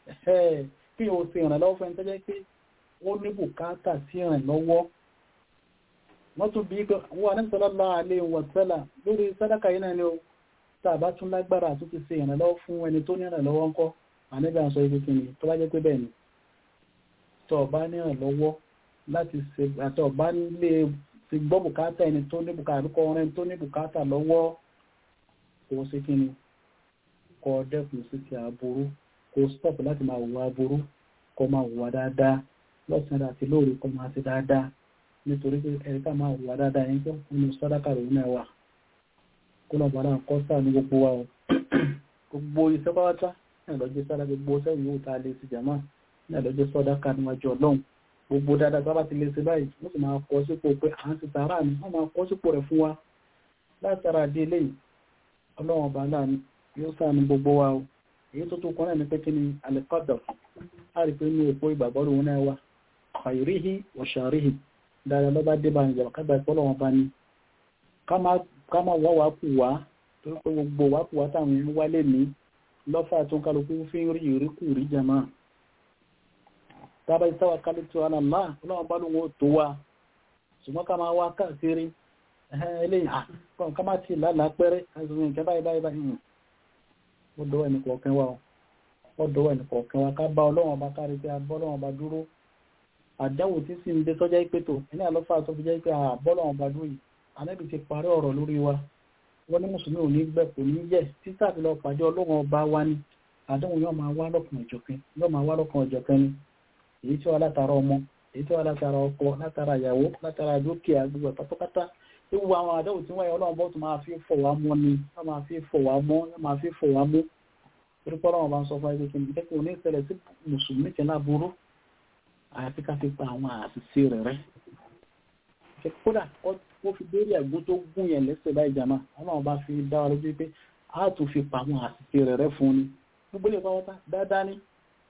kí o ṣe ìrànlọ́wọ́ fún ẹni tó jẹ́ pé ó ní bùkátà sí ìrànlọ́wọ́ wọ́n tún bí wọ́n ní sallallahu alaihi wa sallam lórí sàdákà yìí náà ni ó tàbá tún lágbára tó ti ṣe ìrànlọ́wọ́ fún ẹni tó ní ìrànlọ́wọ́ ńkọ́ àníbà sọ ibi kìíní tó bá jẹ́ pé bẹ́ẹ̀ ni tó bá ní ìrànlọ́wọ́ láti ṣe àtọ̀ bá lè ti gbọ́ bùkátà ẹni tó ní bùkátà àbíkọ́ ọ̀rẹ́ tó ní bùkátà lọ́wọ́ kò sí kí ni kọ dẹ́kun sí ti àbúrú kò stop láti máa wùwà àbúrú kọ máa wùwà dáadáa lọ́sàn-án àti lóòrè kọ máa ti dáadáa nítorí pé ẹ̀rí ká máa wùwà dáadáa yẹn tó nínú sàdákà rẹ̀ náà wà kó lọ bàrà ń kọ́ sáà ní gbogbo wa o gbogbo iṣẹ́ pátá náà lọ́jọ́ sára gbogbo sẹ́yìn yóò ta lè ti jàmá náà lọ́jọ́ sàdákà níwájú ọlọ́run gbogbo dáadáa tó bá ti lè ṣe báyìí wọ́n sì máa kọ́ sípò pé à ń ti tààrà ni wọ́n máa kọ́ sípò rẹ̀ fún wa látara dé eléyìí ọlọ́run ọba láàánú yóò sáànù gbogbo wa o èyí tó tó kọ́nà ní pé kí ni alikọ́dọ̀ a rí pé ní èpo ìgbàgbọ́ òun náà wà khairihi wa sharihi dáadáa lọ́ba dé bá ìjọba kágbà ìpọ́lọ̀ wọn bá ní ká má wá wàá kù wá tó pé gbogbo wàá kù wá táwọn èèyàn wálé ní lọ́fà tó ń kálukú fi ń rí ìríkù rí jama tábà ìsáwà kálí tó hàn náà ọlọ́run bá lóun ó tó wa ṣùgbọ́n ká máa wá káàkiri eléyìí ká má ti lálàá pẹ́rẹ́ àìsàn ìkẹ́ báyìí báyìí báyìí ó dọ́wọ́ ẹnì kọ̀ọ̀kan wa ó dọ́wọ́ ẹnì kọ̀ọ̀kan wa ká bá ọlọ́run ọba kárí pé a bọ́ ọlọ́run ọba dúró àdáwò tí sì ń dé tọ́jà ìpè tó ní àlọ́fà tó fi jẹ́ pé a bọ́ ọlọ́run ọba dúró yìí anábì ti parí ọ̀rọ̀ lórí wa wọ́n ní mùsùlùmí ò ní gbẹ kò ní yẹ títà fi lọ pàdé ọlọ́run ọba wa ni àdáhùn yóò máa wá lọ́kàn ìjọ̀kan yóò máa wá lọ́kàn ìjọ̀kan ni èyí tí wọ́n látara ọmọ èyí tí wọ́n látara ọkọ látara ìyàwó látara dúkìá gbogbo pátápátá ewu àwọn àdáhùn tí wọ́n yẹ ọlọ́run bọ́ tó máa fi fọ̀ wá mọ́ ni wọ́n máa fi fọ̀ wá mọ́ wọ́n máa fi fọ̀ wá mọ́ torí pé ọlọ́run bá ń sọ fún ẹgbẹ́ kí n jẹ́ kí o ní ìṣẹ̀lẹ̀ sí mùsùlùmí tẹ̀ náà burú àyàfi ká fi pa àwọn àṣìṣe rẹ̀ rẹ́ kódà ó fi béèrè àgbo tó gún yẹn lẹ́sẹ̀ báyìí jàmá ọlọ́run bá fi dá wa lójú pé a tún fi pa àwọn àṣìṣe rẹ̀ rẹ́ fún ni gbogbo ilé ìfọwọ́ta dáadáa ní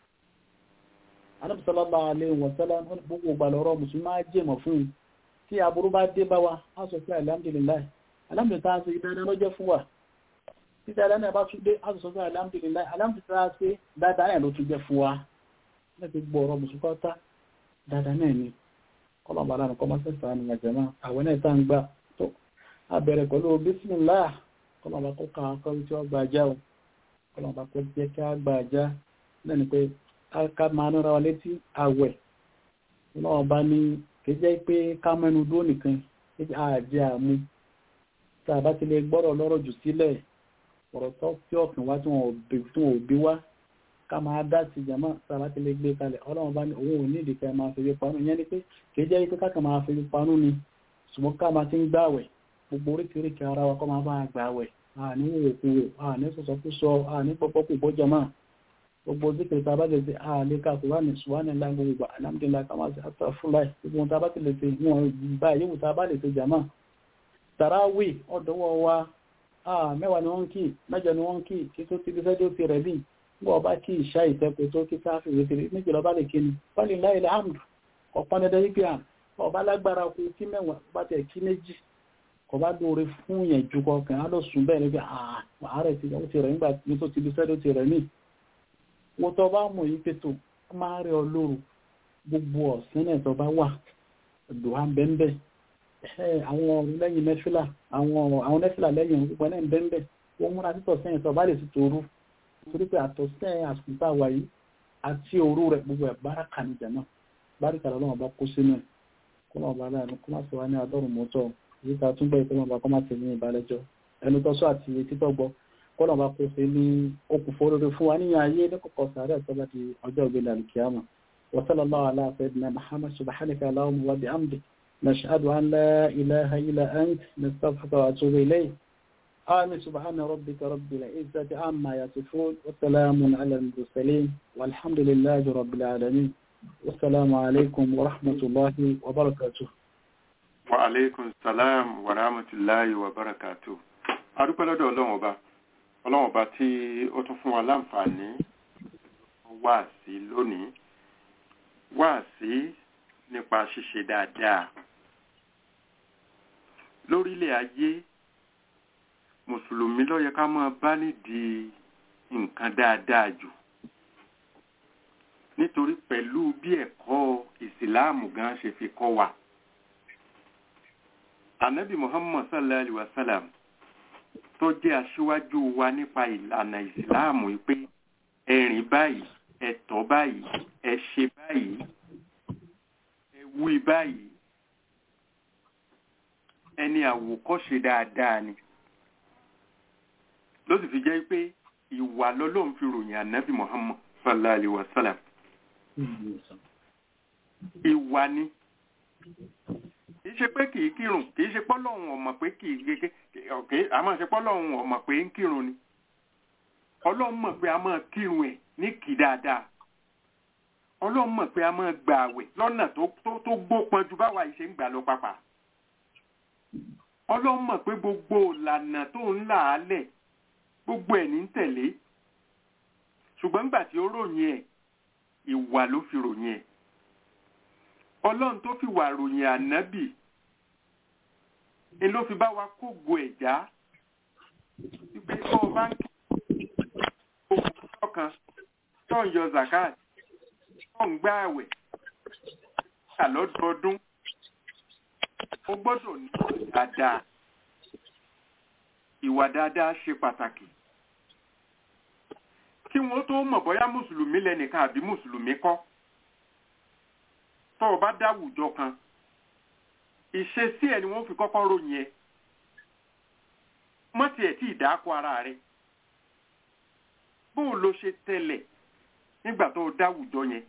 Ànábì sallallahu alaihi wa sallam gbogbo ìgbàlọ́rọ̀ mùsùlùmí máa jẹ́mọ̀ fún un tí aburú bá dé bá wa á sọ pé alhamdulillah alhamdulillah ṣe dáadáa lọ́jọ́ fún wa tí dáadáa náà bá tún dé á sọ pé alhamdulillah alhamdulillah ṣe dáadáa náà ló tún jẹ́ fún wa láti gbọ́ ọ̀rọ̀ mùsùlùmí kọ́ta dáadáa náà ni kọlọ̀bà láàrín kọmọ́sẹ̀sà ní àjẹ́má àwọn náà tá ń gbà tó àbẹ̀rẹ̀ pẹ̀lú bísmìlá kọlọ̀bà kó ká akọ́rí tí ó gba ajá o kọlọ̀bà kó jẹ́ kí á gba ajá lẹ́ni pé ká máa nára wa létí àwẹ̀ náà bá ní kì í jẹ́ pé ká mẹ́nu dúró nìkan àjẹ́ àmú tá a bá ti lè gbọ́rọ̀ lọ́rọ̀ jù sílẹ̀ ọ̀rọ̀ tó tí ọ̀kìn wá tí wọn ò bí wá ká máa dá sí jama sára ti lè gbé kalẹ̀ ọlọ́run bá ní òun ò ní ìdíkẹ́ máa fi panu ìyẹn ni pé kìí jẹ́ pé káàkiri máa fi panu ni ṣùgbọ́n ká máa ti ń gbàwẹ̀ gbogbo oríkèéríkèé ara wa kọ́ máa bá gbàwẹ̀ àní òkú àní sọ̀sọ̀kúsọ àní pọ́pọ́kù bọ́ jama gbogbo zikiri tá a bá lè ṣe àlè ká kó wà ní ṣùgbọ́n ńlá gbogbo alhamdulillah ká máa ṣe àtàfúláì gbogbo tá a bá ti lè ṣe wọn bá yíwù tá a bá lè ṣe jama tàràwì ọ̀dọ́wọ́ wa mẹ́wàá ni wọ́n ń kí mẹ́jọ ni wọ́n ń kí kí tó ti bí fẹ́ dé ti rẹ̀ bíi bọ́ bá kí ìṣá ìtẹ́kù tó kí sáfì wékiri méjì lọ bá lè kí ni fọ́lì láìlẹ̀ àmdù ọ̀pọ̀ dandan wípé à ọba lágbára kú kí mẹ́wàá bá tẹ̀ kí méjì kọ bá dóore fún yẹn ju kọkàn á lọ sùn bẹ́ẹ̀ níbi ààrẹ ti ó ti rẹ̀ nígbà tí tó ti bí sẹ́dọ̀ ti rẹ̀ ní. mo tọ́ bá mọ̀ yìí pẹ̀tọ̀ máa rí ọ lóru gbogbo ọ̀sán náà tó bá wà dùhà bẹ́ẹ̀ àwọn lẹ́yìn nẹ́fìlà àwọn nẹ́fìlà lẹ́yìn gbogbo náà bẹ́ẹ̀ wọ́n múra títọ̀ sẹ́yìn tó bá lè ti tòru torí pé àtọ̀sẹ́ àsùnfà wà yìí àti òru rẹ̀ gbogbo ẹ̀ báràkà ní jàmá báràkà lọ́wọ́ bá kó sínú ẹ̀ kó náà bá láàánú kó má sì wá ní adọ́rùn mọ́tọ́ èyí ká tún bẹ́ẹ̀ kó náà bá kó má sì ní ìbálẹ́jọ́ ẹnu tọ́sọ́ àti etí tọ́gbọ́ kó náà bá kó sí ní okùnfò rere fún wa níyàn ayé ní kọ̀kọ́ sàárẹ̀ tó bá di ọjọ́ ìgbélé àlùkìyàmà wa sallallahu ala sayyidina muhammad subhanaka allahumma wa bihamdik nashhadu an la ilaha illa ant nastaghfiruka wa atubu ilayk آمين سبحان ربك رب العزة عما يصفون وسلام على المرسلين والحمد لله رب العالمين والسلام عليكم ورحمة الله وبركاته وعليكم السلام ورحمة الله وبركاته adúpẹ́ lọ́dọ̀ ọlọ́run ọba ọlọ́run ọba tí ó tún fún wa láǹfààní wá sí lónìí wá sí nípa ṣíṣe dáadáa lórílẹ̀ ayé mùsùlùmí ló yẹ ká máa bá nídìí nǹkan dáadáa jù nítorí pẹ̀lú bí ẹ̀kọ́ ìsìláàmù gan ṣe fi kọ́ wa anabi muhammad sallallahu alaihi wa sallam tó jẹ́ aṣíwájú wa nípa ìlànà ìsìláàmù pé ẹ̀rìn báyìí ẹ̀tọ́ báyìí ẹ̀ṣe báyìí ẹ̀wí báyìí ẹni àwòkọ́ṣe dáadáa ni ló sì fi jẹ́ pé ìwà lọ́lọ́run fi ròyìn ànábì muhammad sallallahu alaihi wa sallam ìwà ni kìí ṣe pé kìí kírun kìí ṣe pọ́lọ́hún ọmọ pé kìí gẹ́gẹ́ ọ̀kẹ́ àmọ́ ṣe pọ́lọ́hún ọmọ pé ń kírun ni ọlọ́run mọ̀ pé a máa kírun ẹ̀ ní kì dáadáa ọlọ́run mọ̀ pé a máa gbà àwẹ̀ lọ́nà tó gbópọn ju báwa ìṣe ń gbà lọ pàpà ọlọ́run mọ̀ pé gbogbo ìlànà tó ń là á lẹ̀ gbogbo ẹ̀ ní tẹ̀lé ṣùgbọ́n nígbà tí ó ròyìn ẹ̀ ìwà ló fi ròyìn ẹ̀ ọlọ́run tó fi wà ròyìn ànábì ni ló fi bá wa kógo ẹ̀já wípé tó o bá ń kí ogun ọkàn tó ń yọ zakat tó ń gbá àwẹ̀ kà lọ́dọọdún ó gbọ́dọ̀ ní dáadáa ìwà dáadáa ṣe pàtàkì kí wọ́n tó mọ̀ bóyá mùsùlùmí lẹ́nìkan àbí mùsùlùmí kọ́ tó o bá dáwùjọ kan ìṣesí ẹ̀ ni wọ́n fi kọ́kọ́ ròyìn ẹ̀ mọ́tì ẹ̀ tí ìdáko ara rẹ̀ bóò ló ṣe tẹ̀lẹ̀ nígbà tó o dáwùjọ yẹn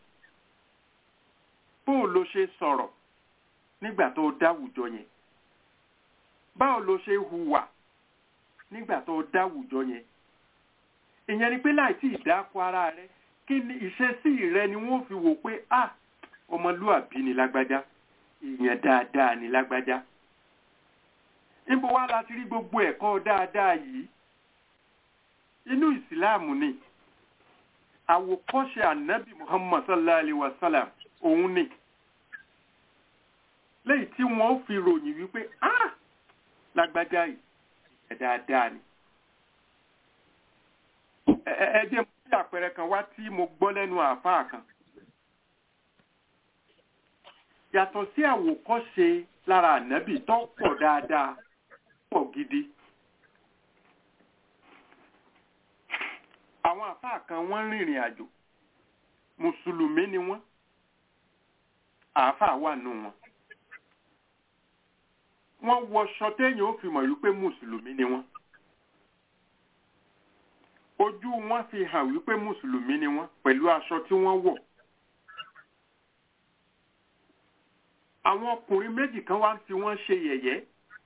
bóò ló ṣe sọ̀rọ̀ nígbà tó o dáwùjọ yẹn báwo ló ṣe hùwà nígbà tó o dáwùjọ yẹn ìyẹn ni pé láì tí ìdáko ara rẹ̀ kí ni ìṣesí rẹ̀ ni wọ́n fi wò pé ah ọmọlúàbí ni lágbájá èèyàn dáadáa ni lágbájá níbo wá láti rí gbogbo ẹ̀kọ́ dáadáa yìí inú ìsìláàmù ni àwòkọ́ṣe ànábì muhammad sallallahu alaihi wasallam òun ni lẹ́yìn tí wọ́n fi ròyìn wípé ah lágbájá yìí ẹ̀ dáadáa ni ẹ jẹ́ mú sí àpẹẹrẹ kan wá tí mo gbọ́ lẹ́nu àáfàá kan yàtọ̀ sí àwòkọ́ṣe lára ànábì tó pọ̀ dáadáa pọ̀ gidi àwọn àfáà kan wọ́n rìnrìn àjò mùsùlùmí ni wọ́n àáfàá wà nù wọn wọ́n wọṣọ téèyàn ó fi mọ̀ wípé mùsùlùmí ni wọ́n ojú wọn fi hàn wípé mùsùlùmí ni wọ́n pẹ̀lú aṣọ tí wọ́n wọ̀ àwọn ọkùnrin méjì kan wá ń fi wọ́n ṣe yẹ̀yẹ́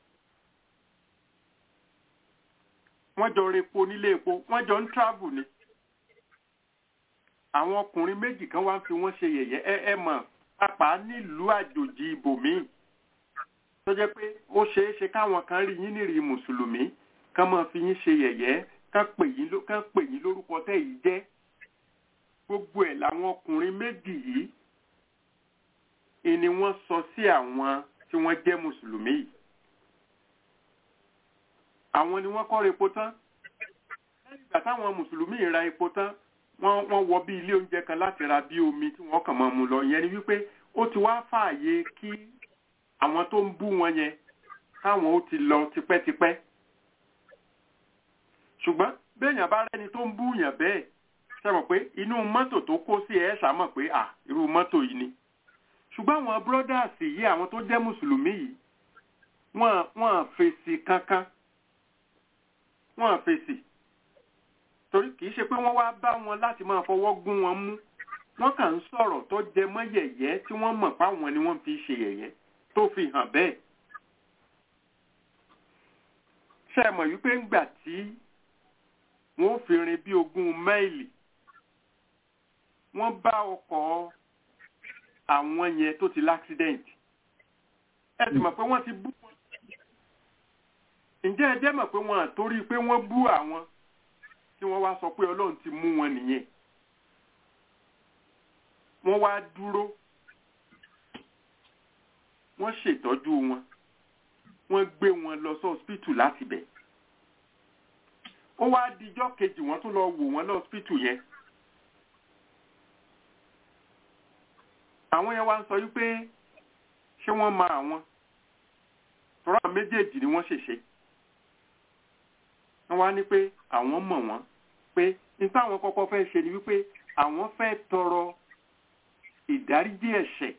wọ́n jọ repo nílé epo wọ́n jọ ń travel ni àwọn ọkùnrin méjì kan wá ń fi wọ́n ṣe yẹ̀yẹ́ ẹ ẹ mọ̀ pàápàá nílùú àjòjì ibòmíì tó jẹ́ pé ó ṣeé ṣe káwọn kan rí yín nírìí mùsùlùmí kán máa fi yín ṣe yẹ̀yẹ́ kán pè yín kán pè yín lórúkọ tẹ́ yìí jẹ́ gbogbo ẹ̀ làwọn ọkùnrin méjì yìí ìní wọ́n sọ sí àwọn tí wọ́n jẹ́ mùsùlùmí yìí àwọn ni wọ́n kọ́ epo tán lẹ́yìn ìgbà táwọn mùsùlùmí ra epo tán wọ́n wọ́n wọ bí ilé oúnjẹ kan láti ra bí omi tí wọ́n kàn máa mu lọ ìyẹn ni wípé ó ti wá fààyè kí àwọn tó ń bú wọn yẹn káwọn ó ti lọ tipẹ́tipẹ́ ṣùgbọ́n béèyàn bá rẹ́ni tó ń bú yàn bẹ́ẹ̀ ṣe mọ̀ pé inú mọ́tò tó kó sí ẹ̀ ṣàmọ̀ pé à irú mọ́tò yìí ni ṣùgbọ́n àwọn brothers yìí àwọn tó jẹ́ mùsùlùmí yìí wọ́n wọ́n fèsì kankan wọ́n fèsì torí kìí ṣe pé wọ́n wá bá wọn láti máa fọwọ́ gún wọn mú wọ́n kàn ń sọ̀rọ̀ tó jẹ mọ́ yẹ̀yẹ́ tí wọ́n mọ̀ páwọn ni wọ́n fi ṣe yẹ̀yẹ́ tó fi hàn bẹ́ẹ̀ ṣe mọ̀ wípé ńgbà tí wọ́n fi rin bí ogún máìlì wọ́n bá ọkọ̀ àwọn yẹn tó ti láksidẹ̀ntì ẹ sì mọ̀ pé wọ́n ti bú wọn ǹjẹ́ ẹ jẹ́ mọ̀ pé wọ́n àtórí pé wọ́n bú àwọn tí wọ́n wá sọ pé ọlọ́run ti mú wọn nìyẹn wọ́n wá dúró wọ́n ṣètọ́jú wọn wọ́n gbé wọn lọ sí hospital láti bẹ̀ ó wá dijọ́ kejì wọ́n tún lọ wò wọ́n lọ hospital yẹn àwọn yẹn wá ń sọ wípé ṣé wọ́n mọ àwọn tọ́rọ àwọn méjèèjì ni wọ́n ṣèṣe wọ́n wá ní pé àwọn mọ̀ wọ́n pé nípa àwọn kọ́kọ́ fẹ́ ṣe ni wípé àwọn fẹ́ tọrọ ìdáríjì ẹ̀ṣẹ̀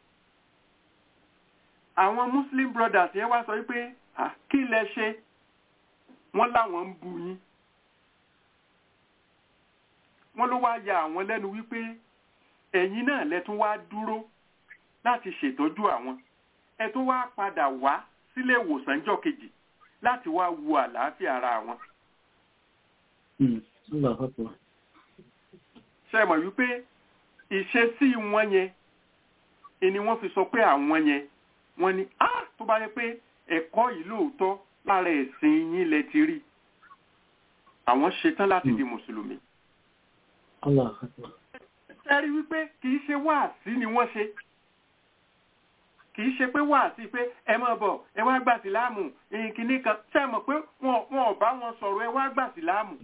àwọn muslim brothers yẹn wá sọ wípé kí lẹ ṣe wọ́n láwọn ń bu yín wọ́n ló wá ya àwọn lẹ́nu wípé ẹ̀yin náà lẹ́tún wá dúró láti ṣètọ́jú àwọn ẹ tó wá padà wá sílé ìwòsàn jọ́ kejì láti wá wo àlàáfíà ara wọn. ṣe mọ̀ wípé ìṣesí wọn yẹn ni wọ́n fi sọ pé àwọn yẹn wọ́n ní á tó bá yẹ pé ẹ̀kọ́ yìí lóòótọ́ lára ẹ̀sìn yín lẹ ti rí àwọn ṣetán láti di mùsùlùmí. ẹ rí wípé kì í ṣe wáàsí ni wọ́n ṣe kìí ṣe pé wà sí pé ẹ mọ̀ bọ̀ ẹ wá gbà síláàmù ìkíní kan ṣe mọ̀ pé wọn ò bá wọn sọ̀rọ̀ ẹ wá gbà síláàmù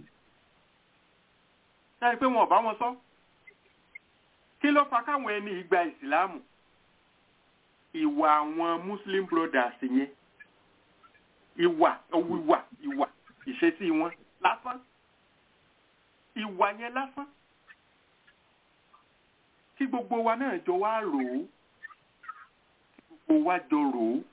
ṣe pé wọn ò bá wọn sọ kí ló fa káwọn ẹni ìgbà ìsìláàmù ìwà àwọn muslim brothers yẹn ìwà ìwà ìwà ìṣesí wọn lásán ìwà yẹn lásán kí gbogbo wa náà jọ wá rò ó kí gbogbo wa jọ rò ó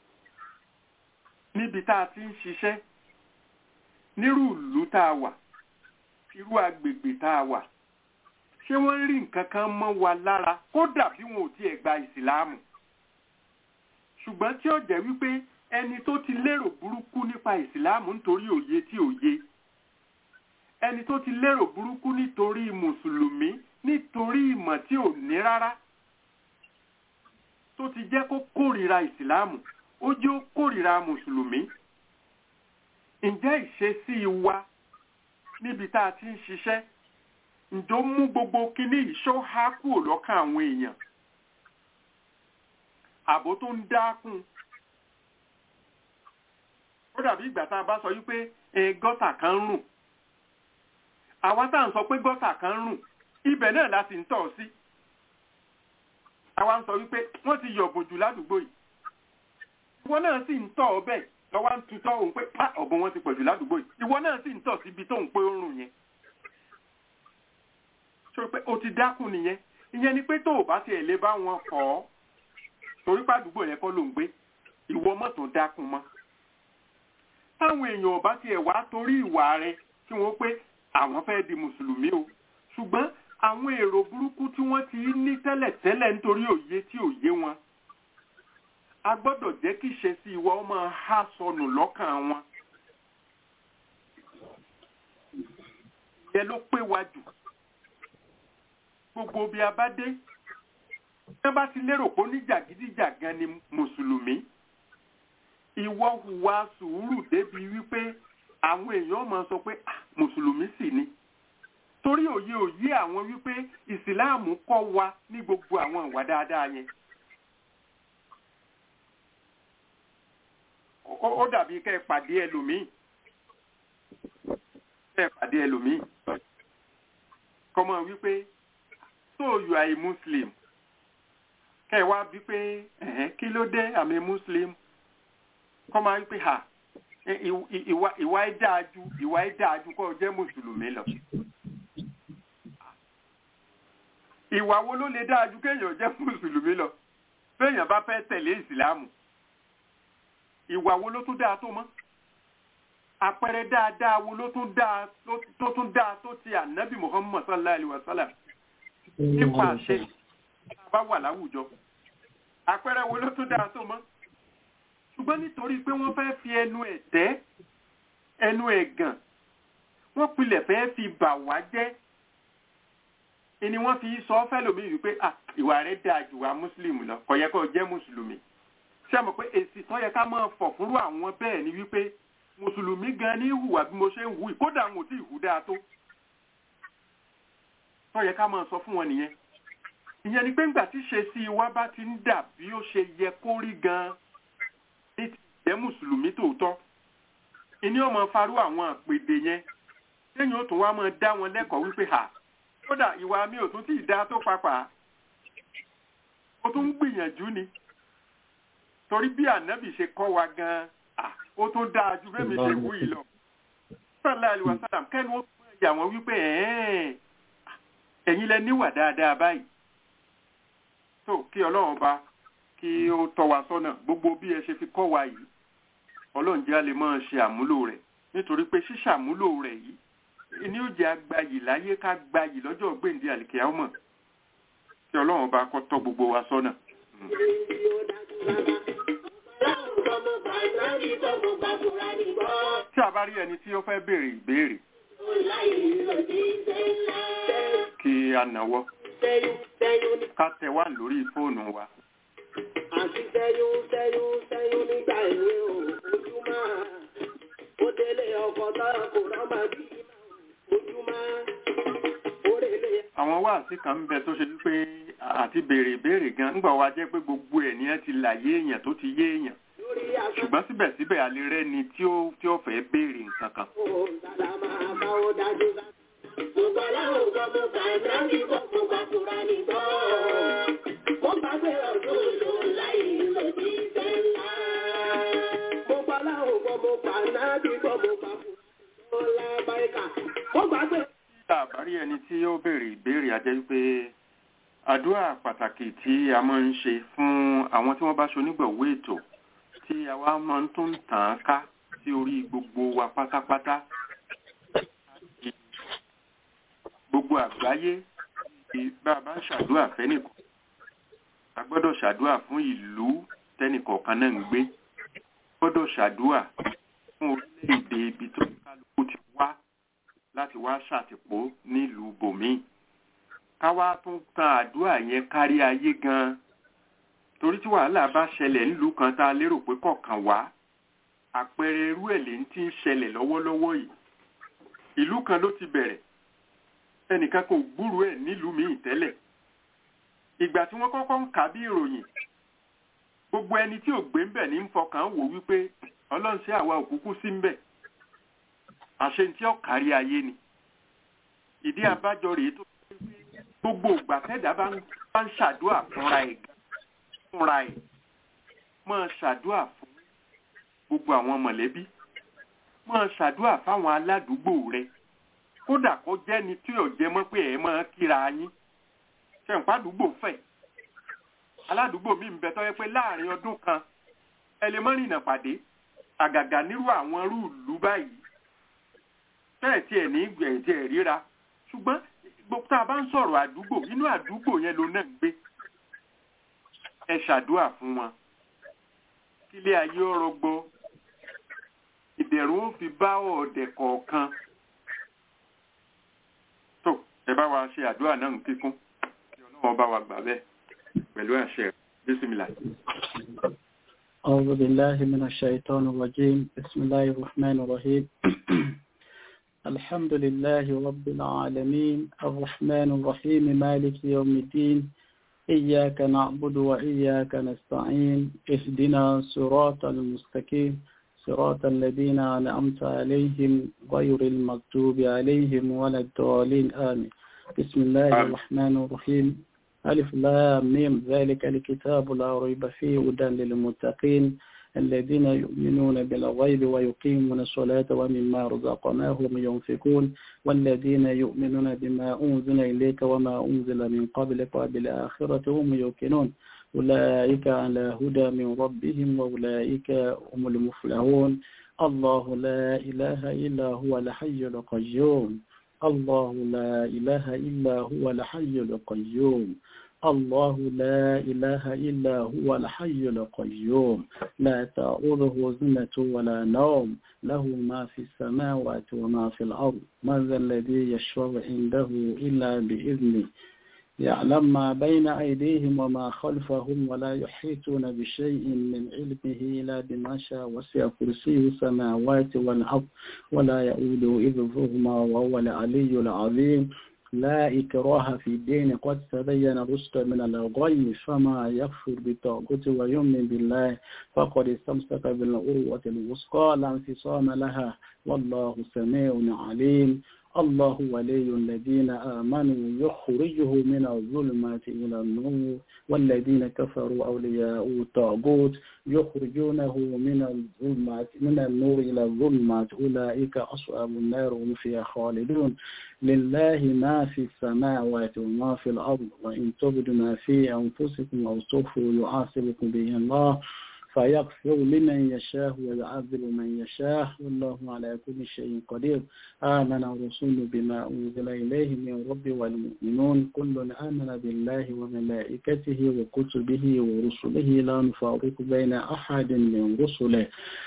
níbi tá a ti ń ṣiṣẹ́ nírú ìlú tá a wà irú agbègbè tá a wà ṣé wọ́n rí nǹkan kan mọ́ wa lára kódà bí wọn ò tiẹ̀ gba ìsìláàmù ṣùgbọ́n tí ó jẹ́ wípé ẹni tó ti lérò burúkú nípa ìsìláàmù nítorí òye tí òye ẹni tó ti lérò burúkú nítorí mùsùlùmí nítorí ìmọ̀ tí ò ní rárá tó ti jẹ́ kó kórìíra ìsìláàmù ó jẹ́ ó kórìíra mùsùlùmí ǹjẹ́ ìṣesí wa níbi tá a ti ń ṣiṣẹ́ ǹjọ́ mú gbogbo kíní ìṣó há kúrò lọ́kàn àwọn èèyàn àbò tó ń dákun ó dàbí ìgbà tá a bá sọ wípé gọ́tà kan ń rùn àwa tá à ń sọ pé gọ́tà kan ń rùn ibẹ̀ náà la sì ń tọ̀ sí àwa ń sọ wípé wọ́n ti yọ̀bùn jù ládùúgbò yìí ìwọ náà sì ń tọ̀ ọbẹ̀ lọ́wọ́ ń tutọ́ òun pé pa ọ̀bùn wọn ti pọ̀ jù ládùúgbò yìí ìwọ náà sì ń tọ̀ síbi tó ń pé ó ń rùn yẹn ṣó pé o ti dákun nìyẹn ìyẹn ni pé tó o bá tiẹ̀ lè bá wọn kọ́ ọ́ torí pàdúgbò yẹn kọ́ ló ń gbé ìwọ mọ́tò dákun mọ́ táwọn èèyàn ọba tiẹ̀ wá torí ìwà rẹ tí wọ́n pé àwọn fẹ́ di mùsùlùmí o ṣùgbọ́n àwọn èrò burúkú tí wọ́n ti ní tẹ́lẹ̀tẹ́lẹ̀ nítorí òye tí òye wọn a gbọ́dọ̀ jẹ́ kí ìṣesí ìwà ọmọ ha sọnù lọ́kàn wọn ìyẹn ló pé wa jù gbogbo bí a bá dé bí wọ́n bá ti lérò pé oníjàgídíjàgan ni mùsùlùmí ìwọ hùwà sùúrù débi wípé àwọn èèyàn máa sọ pé mùsùlùmí sì ni torí òye òye àwọn wípé ìsìláàmù kọ́ wa ní gbogbo àwọn ìwà dáadáa yẹn ó dàbí kẹ́ ẹ pàdé ẹlòmíì kẹ́ ẹ pàdé ẹlòmíì kọ́mọ wípé so you are a muslim kẹ́ ẹ wá bí pé ẹ̀hẹ́n kí ló dé àmì muslim kọ́mọ wípé ha ìwà ìwà ẹ̀ dáa ju ìwà ẹ̀ dáa ju kó o jẹ́ mùsùlùmí lọ. ìwà wo ló lè dáa ju kéèyàn jẹ́ mùsùlùmí lọ béèyàn bá fẹ́ tẹ̀lé ìsìláàmù ìwà wo ló tún dáa tó mọ́ àpẹẹrẹ dáadáa wo ló tún dáa tó tún dáa tó ti ànábì muhammad sallallahu alayhi wa sallam nípa àṣẹ bá wà láwùjọ àpẹẹrẹ wo ló tún dáa tó mọ́ ṣùgbọ́n nítorí pé wọ́n fẹ́ fi ẹnu ẹ̀tẹ́ ẹnu ẹ̀gàn wọ́n pilẹ̀ fẹ́ fi bà wá jẹ́ ni wọ́n fi sọ fẹ́lòmíì wípé ìwà rẹ̀ dáa jù wá mùsùlùmí lọ kò yẹ kó jẹ́ mùsùlùmí ṣé mọ̀ pé èsì tó yẹ ká máa fọ̀ fúnrú àwọn bẹ́ẹ̀ ni wípé mùsùlùmí gan ní hùwà bí mo ṣe ń hù yìí kódà àwọn ò tí ì hù dáa tó tó yẹ ká máa sọ fún wọn nìyẹn ìyẹn ni pé ńgbà tí ṣe sí wa bá ti ń dà bí ó ṣe yẹ kó rí gan ní ti jẹ́ mùsùlùmí tòótọ́ ìní ọmọ farú àwọn àpèdè yẹn lẹ́yìn ó tún wá máa dá wọn lẹ́kọ̀ọ́ wípé hà kódà ìwà mi ò tún tí ì dá tó papà ó tún ń gbìyànjú ni torí bí ànábì ṣe kọ́ wa gan-an ó tún dáa ju bẹ́ẹ̀ mi ṣe wú yìí lọ. sọ́lá àlùwà sálàm kẹ́ni ó tún ẹ̀yà wọn wípé ẹ̀yin lẹ níwà dáadáa báyìí. tó kí ọlọ́run bá kí ó tọ́ wa sọ́nà gbogbo bí ẹ ṣe fi kọ́ wa yìí ọlọ́run jẹ́ a lè máa ṣe àmúlò rẹ̀ nítorí pé ṣíṣàmúlò rẹ̀ yìí ni ó jẹ́ agbayì láyé ká gbayì lọ́jọ́ gbèǹde àlìkẹ́ ọmọ kí ọlọ́run bá kọ́ tọ́ gbogbo wa sọ́nà. tí a bá rí ẹni tí ó fẹ́ béèrè ìbéèrè kí a nàwọ́ ká tẹ wá lórí fóònù wa. àti sẹ́yún sẹ́yún sẹ́yún nígbà ìwé ojúmọ́ ó délé ọkọ̀ tọ́rọ kò rọ́mà bí ojúmọ́ orèlé. àwọn wáàsí kan ń bẹ tó ṣe wípé àti béèrè ìbéèrè gan ńgbà wa jẹ́ pé gbogbo ẹ̀ ní ẹ ti là yé èèyàn tó ti yé èèyàn ṣùgbọ́n síbẹ̀síbẹ̀ a lè rẹ́ni tí ó tí ó fẹ́ béèrè nǹkan kan. àbárí ẹni tí ó béèrè ìbéèrè a jẹ́ wípé àdúrà pàtàkì tí a máa ń ṣe fún àwọn tí wọ́n bá ṣonígbọ̀wé ètò tí àwa máa ń tún tàn án ká sí orí gbogbo wa pátápátá gbogbo àgbáyé bá a bá ń ṣàdúrà fẹ́nìkan a gbọ́dọ̀ ṣàdúrà fún ìlú tẹ́nìkọ̀ọ̀kan náà ń gbé gbọ́dọ̀ ṣàdúrà fún orílẹ̀-èdè ibi tó kálukú ti wá láti wá ṣàtìpó nílùú bòmíì ká wá tún tan àdúrà yẹn kárí ayé gan-an torí tí wàhálà bá ṣẹlẹ̀ nílùú kan tá a lérò pé kọ̀ọ̀kan wá àpẹẹrẹ irú ẹ̀ lè ń tí ń ṣẹlẹ̀ lọ́wọ́lọ́wọ́ yìí ìlú kan ló ti bẹ̀rẹ̀ ẹnìkan kò gbúrú ẹ̀ nílùú míì tẹ́lẹ̀ ìgbà tí wọ́n kọ́kọ́ ń kà bí ìròyìn gbogbo ẹni tí ò gbé ń bẹ̀ ní ń fọkàn wò wípé ọlọ́run sí àwa òkúkú sí ń bẹ̀ àṣẹ tí ó kárí ayé ni ìdí abájọ rèé tó gbogbo ìgbà tẹ́dá bá ń ṣàdúà fúnra ẹ̀ fúnra ẹ̀ máa ṣàdúà fún gbogbo àwọn mọ̀lẹ́bí máa ṣàdúà fáwọn aládùúgbò rẹ kódà kó jẹ́ni tí ò jẹ mọ́ pé ẹ̀ máa kíra yín ṣẹ̀ǹpádùúgbò fẹ̀ aládùúgbò mi ń bẹ tọ́ yẹ pé láàrin ọdún kan ẹ lè mọ́ rìnà pàdé àgàgà nírú àwọn irú ìlú báyìí bẹ́ẹ̀ tí ẹ̀ ní ìgbẹ̀yìn tí ẹ̀ ríra ṣùgbọ́n gbogbo tá a bá ń sọ̀rọ̀ àdúgbò inú àdúgbò yẹn ló náà ń gbé ẹ ṣàdúà fún wọn kílé ayé ọ̀rọ̀ gbọ́ ìbẹ̀rù ó fi bá ọ̀dẹ̀ kọ̀ọ̀kan tó ẹ bá wa ṣe àdúrà náà ń kíkún kí ọlọ́wọ́ bá wa gbà bẹ́ẹ̀ pẹ̀lú àṣẹ bísímìlà. أعوذ بالله من الشيطان الرجيم بسم الله الرحمن الرحيم الحمد لله رب العالمين الرحمن الرحيم مالك يوم الدين إياك نعبد وإياك نستعين اهدنا صراط المستقيم صراط الذين أنعمت عليهم غير المكتوب عليهم ولا الضالين آمين بسم الله الرحمن الرحيم ألف لام ميم ذلك الكتاب لا ريب فيه هدى للمتقين الذين يؤمنون بالغيب ويقيمون الصلاة ومما رزقناهم ينفقون والذين يؤمنون بما أنزل إليك وما أنزل من قبلك وبالآخرة هم يوقنون أولئك على هدى من ربهم وأولئك هم المفلحون الله لا إله إلا هو الحي القيوم الله لا إله إلا هو الحي القيوم الله لا إله إلا هو الحي القيوم لا تأخذه زنة ولا نوم له ما في السماوات وما في الأرض من ذا الذي يشفع عنده إلا بإذنه يعلم ما بين أيديهم وما خلفهم ولا يحيطون بشيء من علمه إلا بما شاء وسع كرسيه السماوات والأرض ولا يؤوده إذهما وهو العلي العظيم لا إكراه في الدين قد تبين الرشد من الغي فما يكفر بالطاغوت ويؤمن بالله فقد استمسك بالعروة الوثقى لا انفصام لها والله سميع عليم الله ولي الذين آمنوا يخرجه من الظلمات إلى النور والذين كفروا أولياء الطاغوت يخرجونه من الظلمات من النور إلى الظلمات أولئك أصحاب النار هم فيها خالدون لله ما في السماوات وما في الأرض وإن تبدوا ما في أنفسكم أو تخفوا يعاقبكم به الله فيغفر لمن يشاء ويعذب من يشاء والله على كل شيء قدير آمن الرسول بما أنزل إليه من رب والمؤمنون كل آمن بالله وملائكته وكتبه ورسله لا نفارق بين أحد من رسله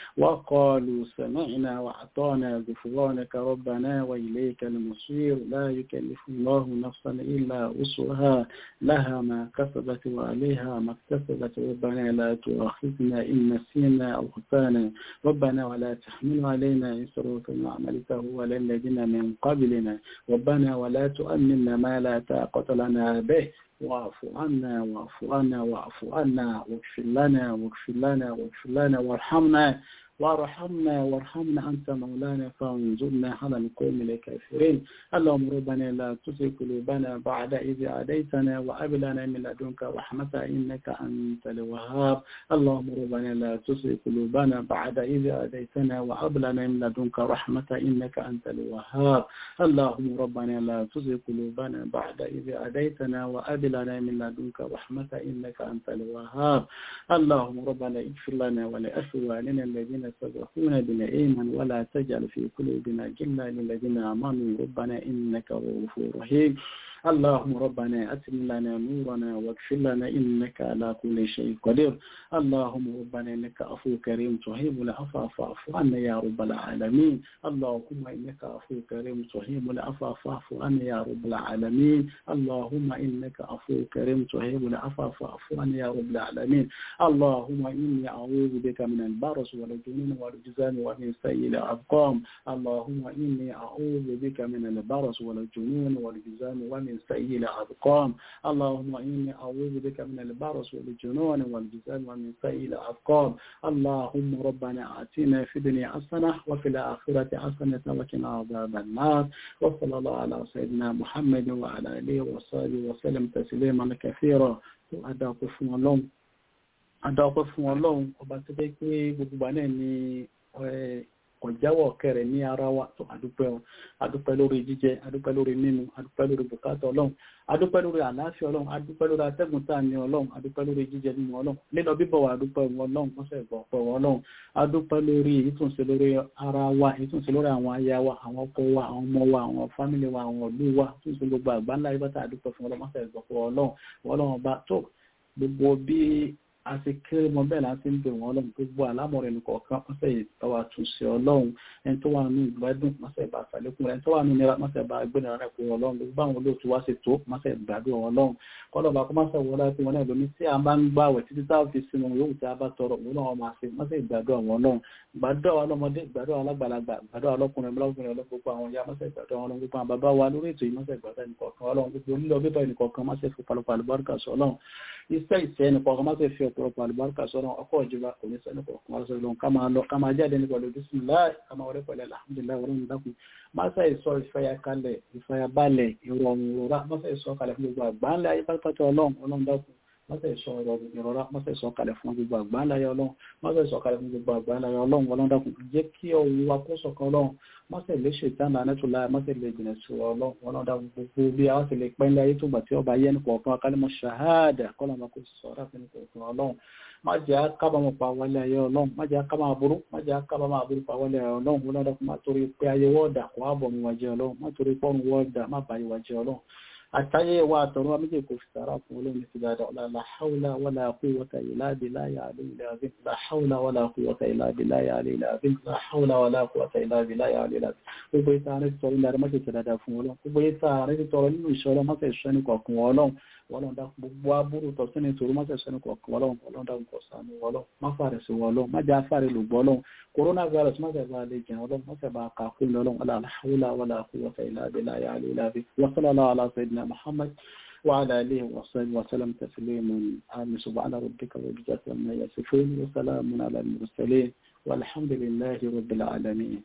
وقالوا سمعنا وأعطانا غفرانك ربنا وإليك المصير لا يكلف الله نفسا إلا وسعها لها ما كسبت وعليها ما اكتسبت ربنا لا تؤاخذنا إن نسينا أو خطانا ربنا ولا تحمل علينا إسرا كما عملته على الذين من قبلنا ربنا ولا تؤمنا ما لا طاقة لنا به واعف عنا واعف عنا واعف عنا واغفر لنا واغفر لنا واغفر لنا وارحمنا وارحمنا وارحمنا أنت مولانا فانظرنا على القوم الكافرين اللهم ربنا لا تزغ قلوبنا بعد إذ هديتنا وهب لنا من لدنك رحمة إنك أنت الوهاب اللهم ربنا لا تزغ قلوبنا بعد إذ هديتنا وهب لنا من لدنك رحمة إنك أنت الوهاب اللهم ربنا لا تزغ قلوبنا بعد إذ هديتنا وهب لنا من لدنك رحمة إنك أنت الوهاب اللهم ربنا اغفر لنا ولإخواننا الذين سبقونا بالإيمان ولا تجعل في قلوبنا غلا للذين آمنوا ربنا إنك رؤوف رحيم اللهم ربنا أتم لنا نورنا واغفر لنا إنك على كل شيء قدير اللهم ربنا إنك عفو كريم تحب العفو فاعف عنا يا رب العالمين اللهم إنك عفو كريم تحب العفو فاعف عنا يا رب العالمين اللهم إنك عفو كريم تحب العفو فاعف عنا يا رب العالمين اللهم إني أعوذ بك من البرص والجنون والجزام ومن سيء الأرقام اللهم إني أعوذ بك من البرص والجنون والجزام ومن سيء الأرقام اللهم إني أعوذ بك من البرص والجنون والجزام ومن سيء الأرقام اللهم ربنا آتنا في الدنيا حسنة وفي الآخرة حسنة وقنا عذاب النار وصلى الله على سيدنا محمد وعلى آله وصحبه وسلم تسليما كثيرا أدعوكم فún ọlọ́run adáwọ́pẹ́ fún ọlọ́run ọba tó jẹ́ pé gbogbo wa náà ni ọ̀jáwọ̀ kẹrẹ̀ ní ara wa tó àdúpẹ́ ọ àdúpẹ́ lórí jíjẹ àdúpẹ́ lórí mímu àdúpẹ́ lórí bùkátà ọlọ́run àdúpẹ́ lórí àlàáfíà ọlọ́run àdúpẹ́ lórí atẹ́gùn tá à ní ọlọ́run àdúpẹ́ lórí jíjẹ mímu ọlọ́run lílọ bíbọ̀ wa àdúpẹ́ wọn ọlọ́run wọ́sẹ̀ ìgbọ̀ pẹ̀ wọn ọlọ́run àdúpẹ́ lórí ìtúnṣe lórí ara wa ìtúnṣe lórí àwọn aya wa àwọn ọkọ wa àwọn ọmọ wa àwọn fámìlì wa àwọn ìlú wa ìtúnṣe gbogbo àgbáńlá ibà àdúpẹ́ fún ọlọ́run wọ́sẹ̀ ìgbọ̀ pẹ̀ ọlọ́run ọlọ́run ọba tó gbogbo bí a ti kéré mọ bẹ́ẹ̀ láti ń bẹ̀ wọ́n ọlọ́run gbogbo àlámọ̀rẹ́ ní kọ̀ọ̀kan mọ́sẹ̀ ìtawà túnṣe ọlọ́run ẹni tó wà ní ìgbádùn mọ́sẹ̀ ìbá àtàlékún ẹni tó wà ní ìnira mọ́sẹ̀ ìbá gbẹ̀nà rẹ̀ pé ọlọ́run gbogbo àwọn olóòtú wá sí tó mọ́sẹ̀ ìgbádùn ọlọ́run kọ́lọ́ba kó mọ́sẹ̀ wọlé àti wọn náà lómi tí a bá ń gbà wẹ̀ títí táwọn fi sinmi yóò tí a bá tọrọ òun náà máa ṣe mọ́sẹ̀ ìgbádùn àwọn ọlọ́run gbàdúrà wa lọ́mọdé gbàdúrà alágbàlagbà gbàdúrà ọlọ́kùnrin ọlọ́kùnrin ọlọ́gbogbo àwọn ya mọ́sẹ̀ ìgbàdùn àwọn gbogbo àwọn bàbá wa lórí ètò yìí mọ́sẹ̀ ìgbàdùn ẹnìkọ̀ọ̀kan ọlọ́run gbogbo onílọ bíbọ̀ ẹnìkọ̀ọ̀kan mọ́sẹ̀ fi palọ̀pọ̀ àlùbáríkà sọ ọlọ́run iṣẹ́ ìṣẹ́ ẹnìkọ̀ọ̀kan mọ́sẹ̀ fi ọ̀pọ̀lọpọ̀ àlùbáríkà sọ ọlọ́run ọkọ̀ ìjọba kò ní sẹ́ni kọ̀ọ̀kan wá sọ ọlọ́run ká máa lọ ká máa jáde ní pẹ̀lú bísíláì ká máa wọlé pẹ̀lú alhamdulilayi ọlọ́run dákun mọ́sẹ̀ ìsọ ìfẹ́yàkalẹ̀ ìfẹ́yàbalẹ̀ ìrọ̀rùn ìrora mọ́sẹ̀ ìsọ kalẹ̀ fún gbogbo àgbáńlẹ̀ ayé pátápátá ọlọ́run ọlọ́run dákun mọ́sẹ̀ ìsọ ìrọ̀rọ̀ mọ́sẹ̀ ìsọ kalẹ̀ fún gbogbo àgbáńláyé ọlọ́run mọ́sẹ̀ ìsọ kalẹ̀ fún gbogbo àgbáńláyé ọlọ́run ọlọ́run dákun jẹ́ kí ọwọ́ wa kó sọ̀kan ọlọ́run mọ́sẹ̀ lè ṣe ìtànà anẹ́tùlá mọ́sẹ̀ lè jìnà sí ọlọ́run ọlọ́run dákun gbogbo bí a wá sì lè pẹ́ ńlẹ̀ ayé tó gbà tí ọba yẹn nípa ọ̀kan akálẹ́mọ̀ ṣàhádà kọ́lọ̀ máa kó sọ ọ́rá fún nípa ọ̀kan ọlọ́run má jẹ́ kábàámọ̀ pa wálé ayé ọlọ́run má jẹ́ kábàámọ̀ aburú má jẹ́ kábàámọ̀ aburú pa wálé ayé ọlọ́run ọlọ́run dákun má torí pé ayé wọ́ọ̀dà kò á bọ̀ mi wájẹ́ ọlọ́run má torí pọ́run wọ́ọ̀dà má bàyí wájẹ́ ọlọ́run àtàyè wa àtọ̀run wa méjì kò fi sàrà fún olóòrùn ti dáadáa ọ̀la la haula wala quwwata illa billahi aliyyil azim la haula wala quwwata illa billahi aliyyil azim la haula wala quwwata illa billahi aliyyil azim gbogbo ìta ààrẹ ti tọrọ ilẹ̀ àrẹ mọ́tẹ̀ dáadáa fún ọlọ́run gbogbo ìta ààrẹ ti tọrọ nínú ìṣọ́ ọlọ́run mọ́tẹ̀ ìṣọ́ ní kọ̀ọ̀kan ọlọ́run wọ́lọ́n dá gbogbo aburú tọ̀sí ní ìṣòro mọ́tẹ̀ ìṣọ́ ní kọ̀ọ̀kan ọlọ́run wọ́lọ́n dá nǹkan sànú ọlọ́run má fàrẹ̀ sí ọlọ́run má jẹ́ afárẹ̀ lògbọ́ ọlọ́run coronavirus mọ́tẹ̀ bá lè jẹun ọlọ́run mọ́tẹ̀ bá kà kún ọlọ́run la hawla wala quwwata illa billahi aliyyil azim wa sallallahu ala sayyidina muhammad وعلى آله وصحبه وسلم تسليما آمين سبحان ربك رب العزة عما يصفون وسلام على المرسلين والحمد لله رب العالمين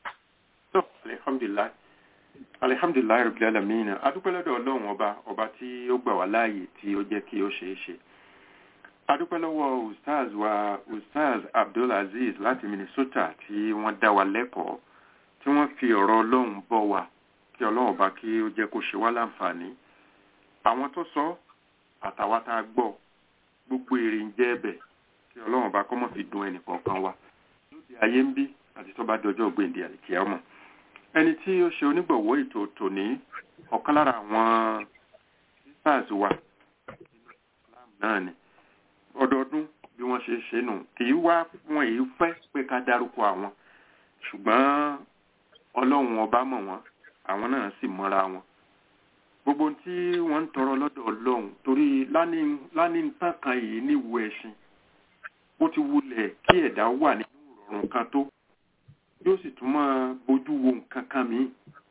alhamdulilayi alihamdulilayi rabbil alamin adúpẹ́ lọ́dọ̀ ọlọ́run ọba ọba tí ó gbà wá láàyè tí ó jẹ́ kí ó ṣeé ṣe adúpẹ́ lọ́wọ́ ustaz wa ustaz abdulaziz láti minnesota tí wọ́n dá wa lẹ́kọ̀ọ́ tí wọ́n fi ọ̀rọ̀ ọlọ́run bọ́ wa kí ọlọ́run ọba kí ó jẹ́ kó ṣe wá láǹfààní àwọn tó sọ àtàwa tá a gbọ́ gbogbo èrè ń jẹ́ ẹ̀bẹ̀ kí ọlọ́run ọba kọ́ mọ̀ fi dùn ẹnì kọ̀ọ̀kan wa lóde ayé ń bí àti tó bá dọjọ́ gbèǹde àlìkíyà ọmọ ẹni tí ó ṣe onígbọ̀wọ́ ètò tòní ọ̀kan lára àwọn sisters wa náà ni ọdọọdún bí wọ́n ṣe ṣe nù kì í wá wọn èyí fẹ́ pé ká dárúkọ àwọn ṣùgbọ́n ọlọ́run ọba mọ̀ wọ́n àwọn náà sì mọ́ra wọn gbogbo tí wọ́n ń tọrọ lọ́dọ̀ ọlọ́run torí lánìí tán kan yìí níwu ẹ̀sìn ó ti wulẹ̀ kí ẹ̀dá wà nínú ìrọ̀rùn kan tó yóò sì tún máa bójú wo nǹkan kan míì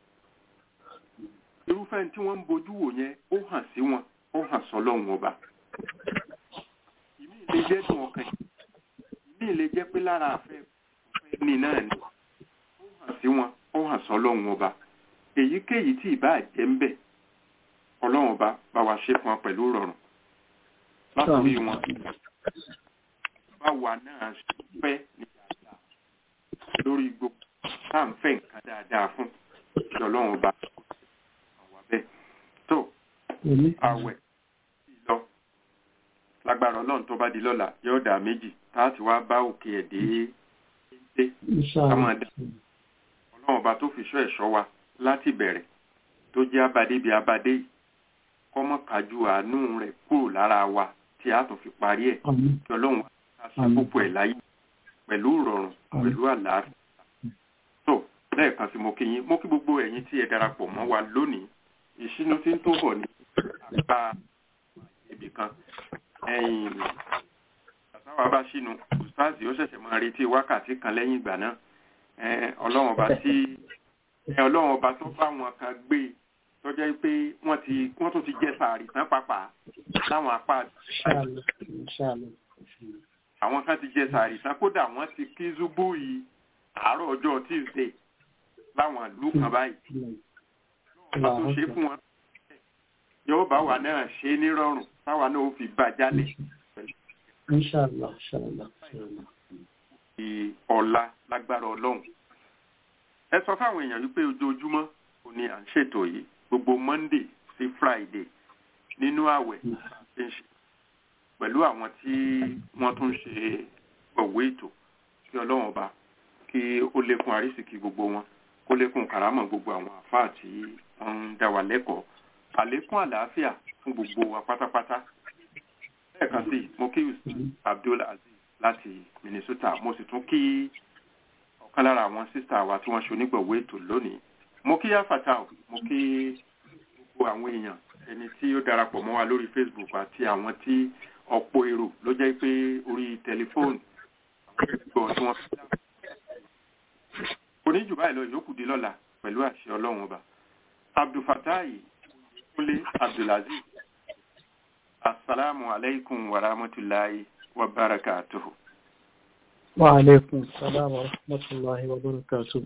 irúfẹ́ tí wọ́n ń bójú wò yẹn ó hàn sí wọn ó hàn sọ́lọ́run ọba ìmí lè jẹ́ dùn ọkàn ìmí lè jẹ́ pé lára àfẹ́ ní náà ni ó hàn sí wọn ó hàn sọ́lọ́run ọba èyíkéyìí tí ìbá jẹ́ ń bẹ̀ ọlọ́run ọba bá wa ṣe fún wọn pẹ̀lú rọrùn látòrí wọn báwa náà fẹ́ ní dáadáa lórí gbogbo tá à ń fẹ́ nǹkan dáadáa fún kí ọlọ́run ọba àwa bẹ́ẹ̀ tó àwẹ̀ lọ lágbára ọlọ́run tó bá di lọ́la yóò dà méjì tá a ti wá bá òkè ẹ̀ dé dé káwọn dá ọlọ́run ọba tó fi ṣọ́ ẹ̀ṣọ́ wa láti bẹ̀rẹ̀ tó jẹ́ abadé bíi abadé yìí kọ́mọ́ kájú àánú rẹ̀ kúrò lára wa tí a tún fi parí ẹ̀ kí ọlọ́run á ṣe púpọ̀ ẹ̀ láyé pẹ̀lú ìrọ̀rùn pẹ̀lú àlàáfíà tó lẹ́ẹ̀kan sí mo kí yín mo kí gbogbo ẹ̀yin tí ẹ darapọ̀ mọ́ wa lónìí ìṣínú tí ń tó bọ̀ ní àgbà ibì kan ẹ̀yìn àtàwọn bá ṣínú ustazi ó ṣẹ̀ṣẹ̀ máa retí wákàtí kan lẹ́yìn ìgbà náà ọlọ́run ọba tí ọlọ́run ọba tó bá wọn kan gbé tó jẹ́ pé wọ́n ti wọ́n tún ti jẹ́ sàárì tán pàápàá láwọn apá àwọn kan ti jẹ sàárì tán kódà wọ́n ti kí zúbú yìí àárọ̀ ọjọ́ tuesday láwọn ìlú kan báyìí ọba tó ṣe fún wọn yóò bá wa náà ṣe nírọ̀rùn táwa náà ó fi bá jálẹ̀ Inshallah, inshallah, inshallah. ọ̀la lágbára ọlọ́run ẹ sọ fáwọn èèyàn wípé ojoojúmọ́ ò ní à ń ṣètò yìí gbogbo monday sí friday nínú àwẹ̀ ṣe ń ṣe pẹ̀lú àwọn tí wọ́n tún ṣe ọ̀wé ètò kí ọlọ́run ọba kí ó lékún àrísìkí gbogbo wọn kó lékún kàrámọ̀ gbogbo àwọn àfáà tí wọ́n ń dá wa lẹ́kọ̀ọ́ àlékún àlàáfíà fún gbogbo wa pátápátá lẹ́ẹ̀kan sí mo kí abdul aziz láti minnesota mo sì tún kí ọ̀kan lára àwọn sísá wa tí wọ́n ṣe onígbọ̀wé ètò lónìí mo kí yáfàtà mo kí gbogbo àwọn èèyàn ẹni tí ó darapọ̀ mọ́ wa lórí facebook àti àwọn tí ọ̀pọ̀ èrò ló jẹ́ pé orí tẹlifóònù àwọn ìgbọ̀ tí wọ́n fi dá oníjù báyìí lọ ìyókù di lọ́la pẹ̀lú àṣẹ ọlọ́run ọba abdulfatahi kúnlé abdulaziz asalaamu alaykum wa rahmatulahi wa barakatuhu. wa alaikum salam wa rahmatullahi wa barakatuhu.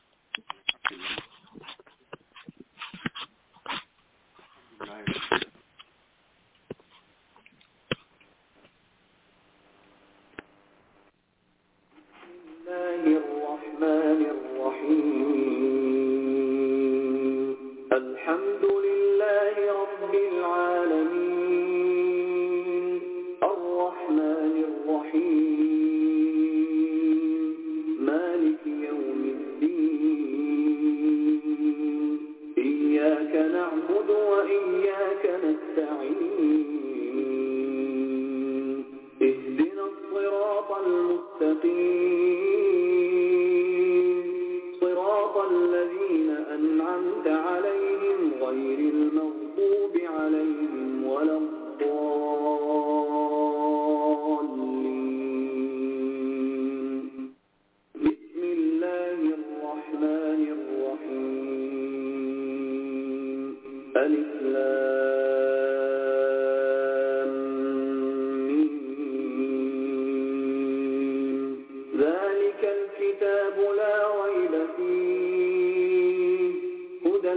الله الرحمن الرحيم الحمد لله رب العالمين الرحمن الرحيم مالك يوم الدين إياك نعبد وإياك نستعين اهدنا الصراط المستقيم صراط الذين أنعمت عليهم غير المغضوب عليهم ولا الضالين بسم الله الرحمن الرحيم ألف لام ميم. ذلك الكتاب لا ريب فيه هدى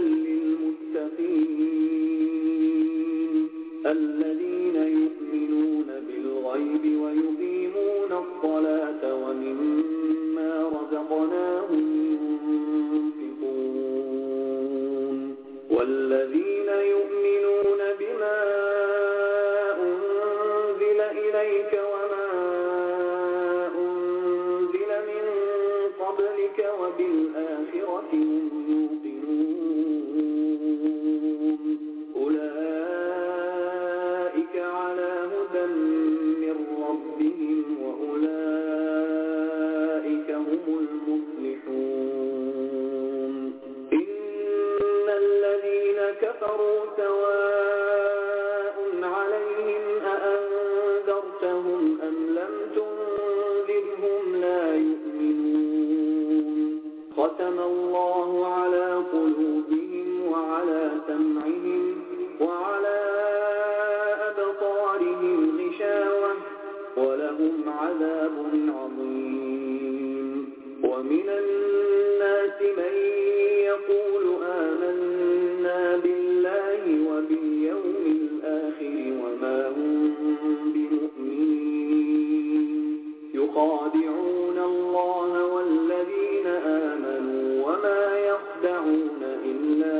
للمتقين الذين يؤمنون بالغيب ويقيمون الصلاة ومما رزقناهم ينفقون والذين يؤمنون بما أنزل إليك وما أنزل من قبلك وبالآخرة هم يوقنون أولئك على هدى من ربهم وأولئك هم المفلحون إن الذين كفروا سواء عليهم أأنذرتهم أم لم تنذرهم لا يؤمنون ختم الله على قلوبهم وعلى سمعهم وعلى أبصارهم غشاوة ولهم عذاب عظيم ومن الناس من يقول آمنا بالله وباليوم الآخر وما هم بمؤمنين يخادعون الله والذين آمنوا وما يخدعون إلا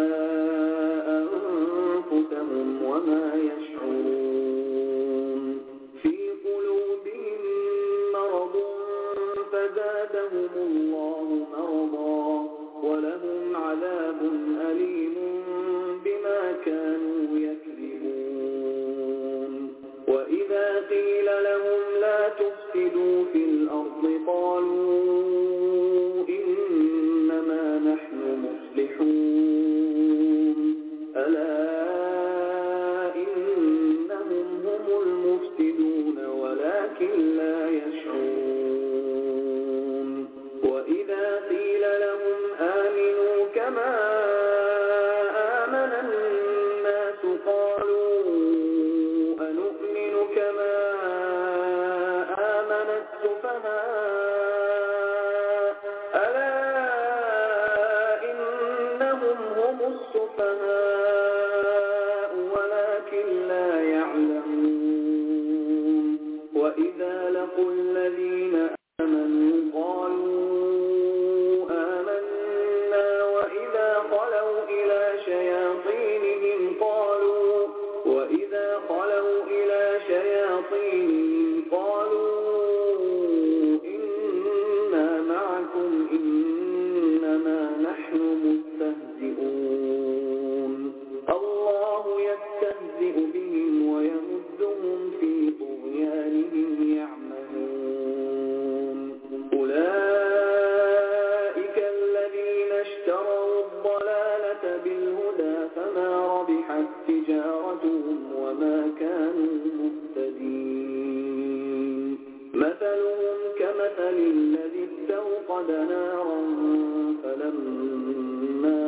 أنفسهم وما يشعرون في قلوبهم مرض فزادهم الله مرضا ولهم عذاب أليم بما كانوا يكذبون وإذا قيل لهم لا تفسدوا في الأرض قالوا إنما نحن مصلحون ألا إنهم هم المفسدون ولكن لا يشعرون وإذا قيل لهم آمنوا كما آمن الناس قالوا أنؤمن كما آمن السفهاء ألا إنهم هم السفهاء ولكن لا يعلمون وإذا لقوا الذين آمنوا قالوا آمنا وإذا خلوا إلى شياطينهم قالوا وإذا خلوا إلى شياطينهم قالوا إنا معكم إنما نحن مستهزئون الله يستهزئ بهم ويمدهم في طغيانهم يعمهون أولئك الذين اشتروا الضلالة بالهدى فما ربحت تجارتهم وما كانوا مهتدين مثلهم كمثل الذي استوقد نارا فلما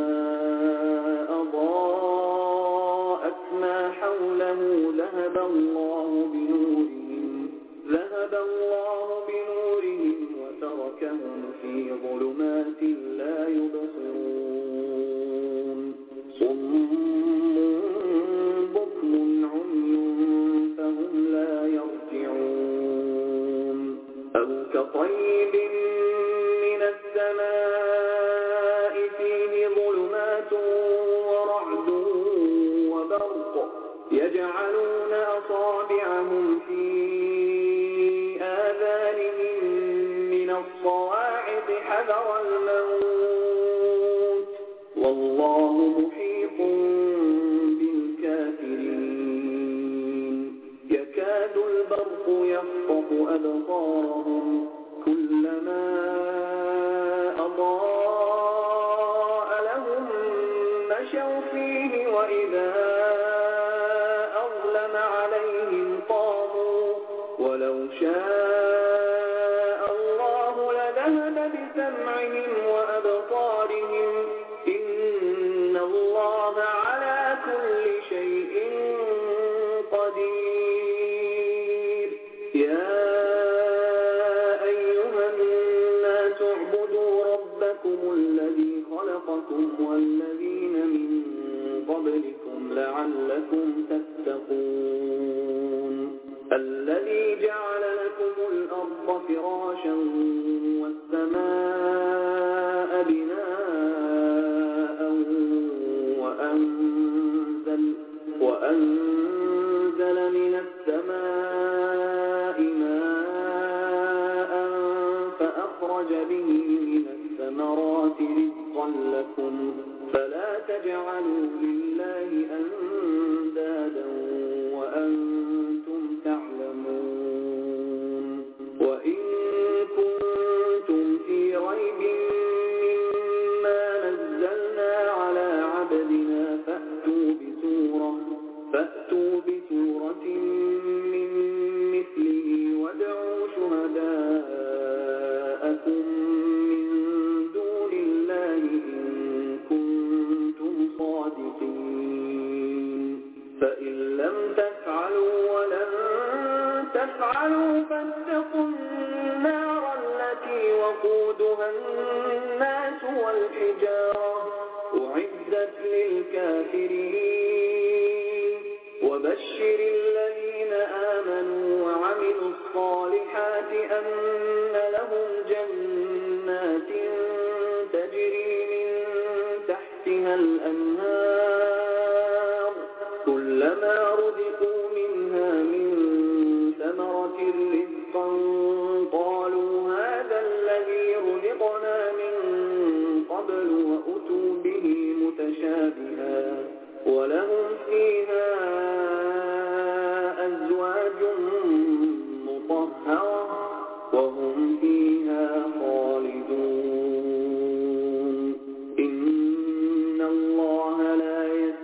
أضاءت ما حوله ذهب الله بنورهم ذهب الله بنورهم وتركهم في ظلمات لا يبصرون صم بكم عمي فهم لا يرجعون أو كطيب من السماء فيه ظلمات ورعد وبرق يجعلون أصابعهم في آذانهم من الصواعق حذر الموت والله محيط بالكافرين يكاد البرق يخطف أبصارهم كلما أضاء لهم مشوا فيه وإذا أظلم عليهم قاموا ولو شاء الله لذهب بسمعهم وأبصارهم إن الله على كل شيء قدير يا أيها الناس اعبدوا ربكم الذي خلقكم والذين من قبلكم لعلكم تتقون الذي جعل لكم الأرض فراشا والسماء بناء وأنزل, وأنزل من السماء ماء فأخرج به من الثمرات رزقا لكم فلا تجعلوا لله أندادا وأنتم تعلمون وإن كنتم في ريب مما نزلنا على عبدنا فأتوا بسورة فأتوا بسورة من مثله وادعوا شهداءكم من دون الله إن كنتم صادقين فإن لم تفعلوا ولن تفعلوا فاتقوا النار التي وقودها الناس والحجارة أعدت للكافرين وبشر الذين آمنوا وعملوا الصالحات أن لهم جنات تجري من تحتها الأنهار كلما رزقوا منها من ثمرة رزقا قالوا هذا الذي رزقنا من قبل وأتوا به متشابها ولهم فيها أزواج مطهرة وهم فيها خالدون إن الله لا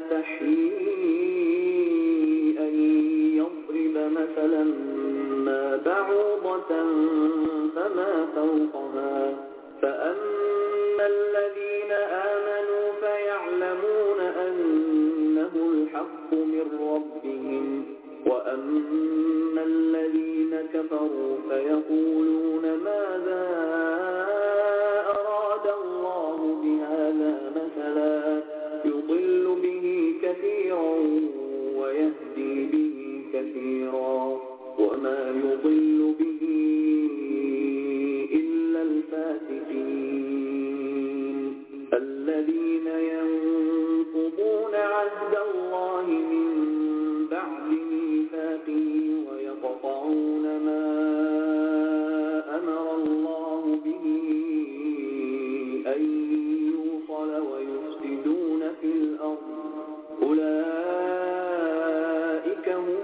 يستحيي أن يضرب مثلا ما بعوضة فما فوقها فأما الذين آمنوا فيعلمون أنه الحق من ربهم وأما الذين كفروا فيقولون ماذا أراد الله بهذا مثلا يضل به كثيرا ويهدي به كثيرا وما يضل به إلا الفاسقين الذين ينقضون عهد الله من بعد ميثاقه ويقطعون ما أمر الله به أن يوصل ويفسدون في الأرض أولئك هم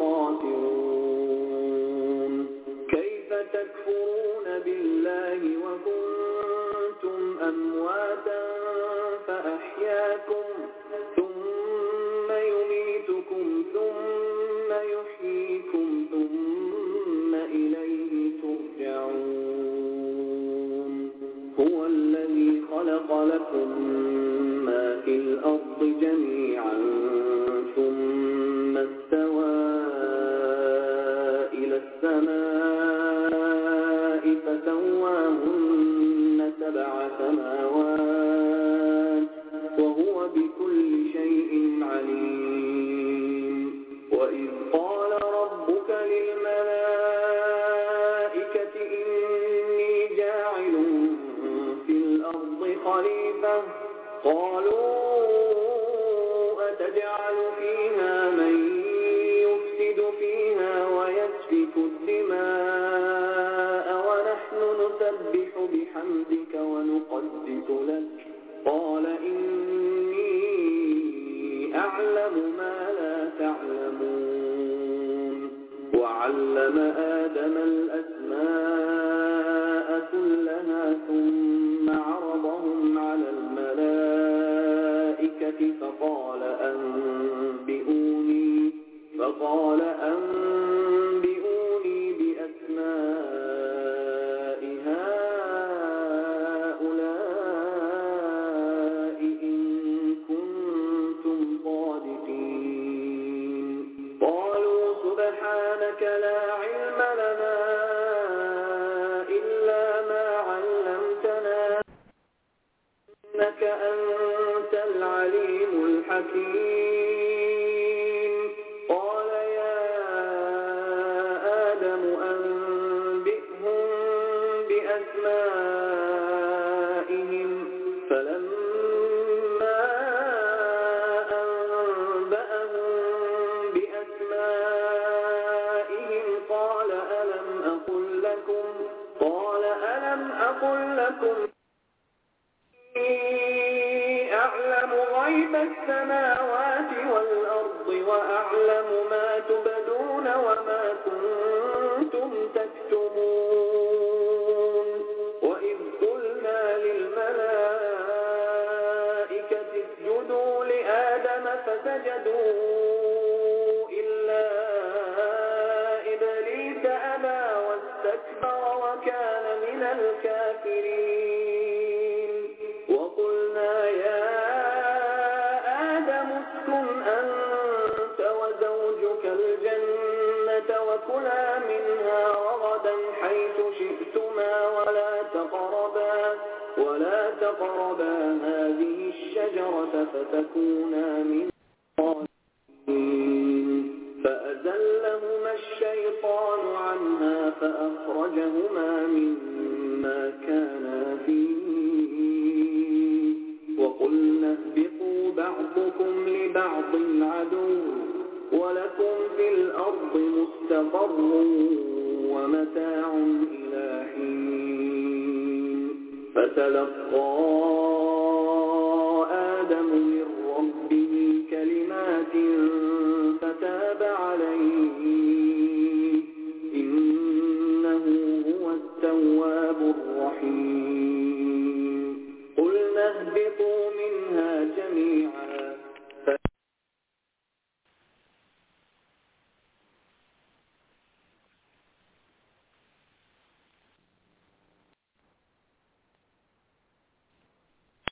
الخاسرون كيف تكفرون بالله وكنتم أمواتا فأحياكم ثم يميتكم ثم يحييكم ثم إليه ترجعون هو الذي خلق لكم ما في الأرض جميعا ثم استوى إلى السماء فسواهن سبع سماوات وهو بكل شيء عليم وإذ قال ربك للملائكة إني جاعل في الأرض خليفة قالوا أتجعل فيها من يفسد فيها ويسفك الدماء ونحن نسبح بحمدك ونقدس لك قال إني أعلم ما لا تعلمون وعلم آدم الأسماء كلها ثم عرضهم على الملائكة فقال أنبئوني فقال أنبئوني بأسماء هؤلاء إن كنتم صادقين قالوا سبحانك لا علم لنا إلا ما علمتنا إنك أنت العليم الحكيم قال يا آدم أنبئهم بأسمائهم فلما أنبأهم بأسمائهم قال ألم أقل لكم قال ألم أقل لكم إني أعلم غيب السماوات والأرض وأعلم ما تبدون وما كنتم تكتمون وإذ قلنا للملائكة اسجدوا لآدم فسجدوا إلا إبليس أبى واستكبر وكان من الكافرين وقلنا يا آدم اسكن أنت وزوجك الجنة وكلا منها رغدا حيث حيث شئتما ولا تقربا ولا تقربا هذه الشجرة فتكونا من الظالمين فأزلهما الشيطان عنها فأخرجهما مما كانا فيه وقلنا اهبطوا بعضكم لبعض عدو ولكم في الأرض مستقر ومتاع إلى حين فتلقى آدم من ربه كلمات فتاب عليه إنه هو التواب الرحيم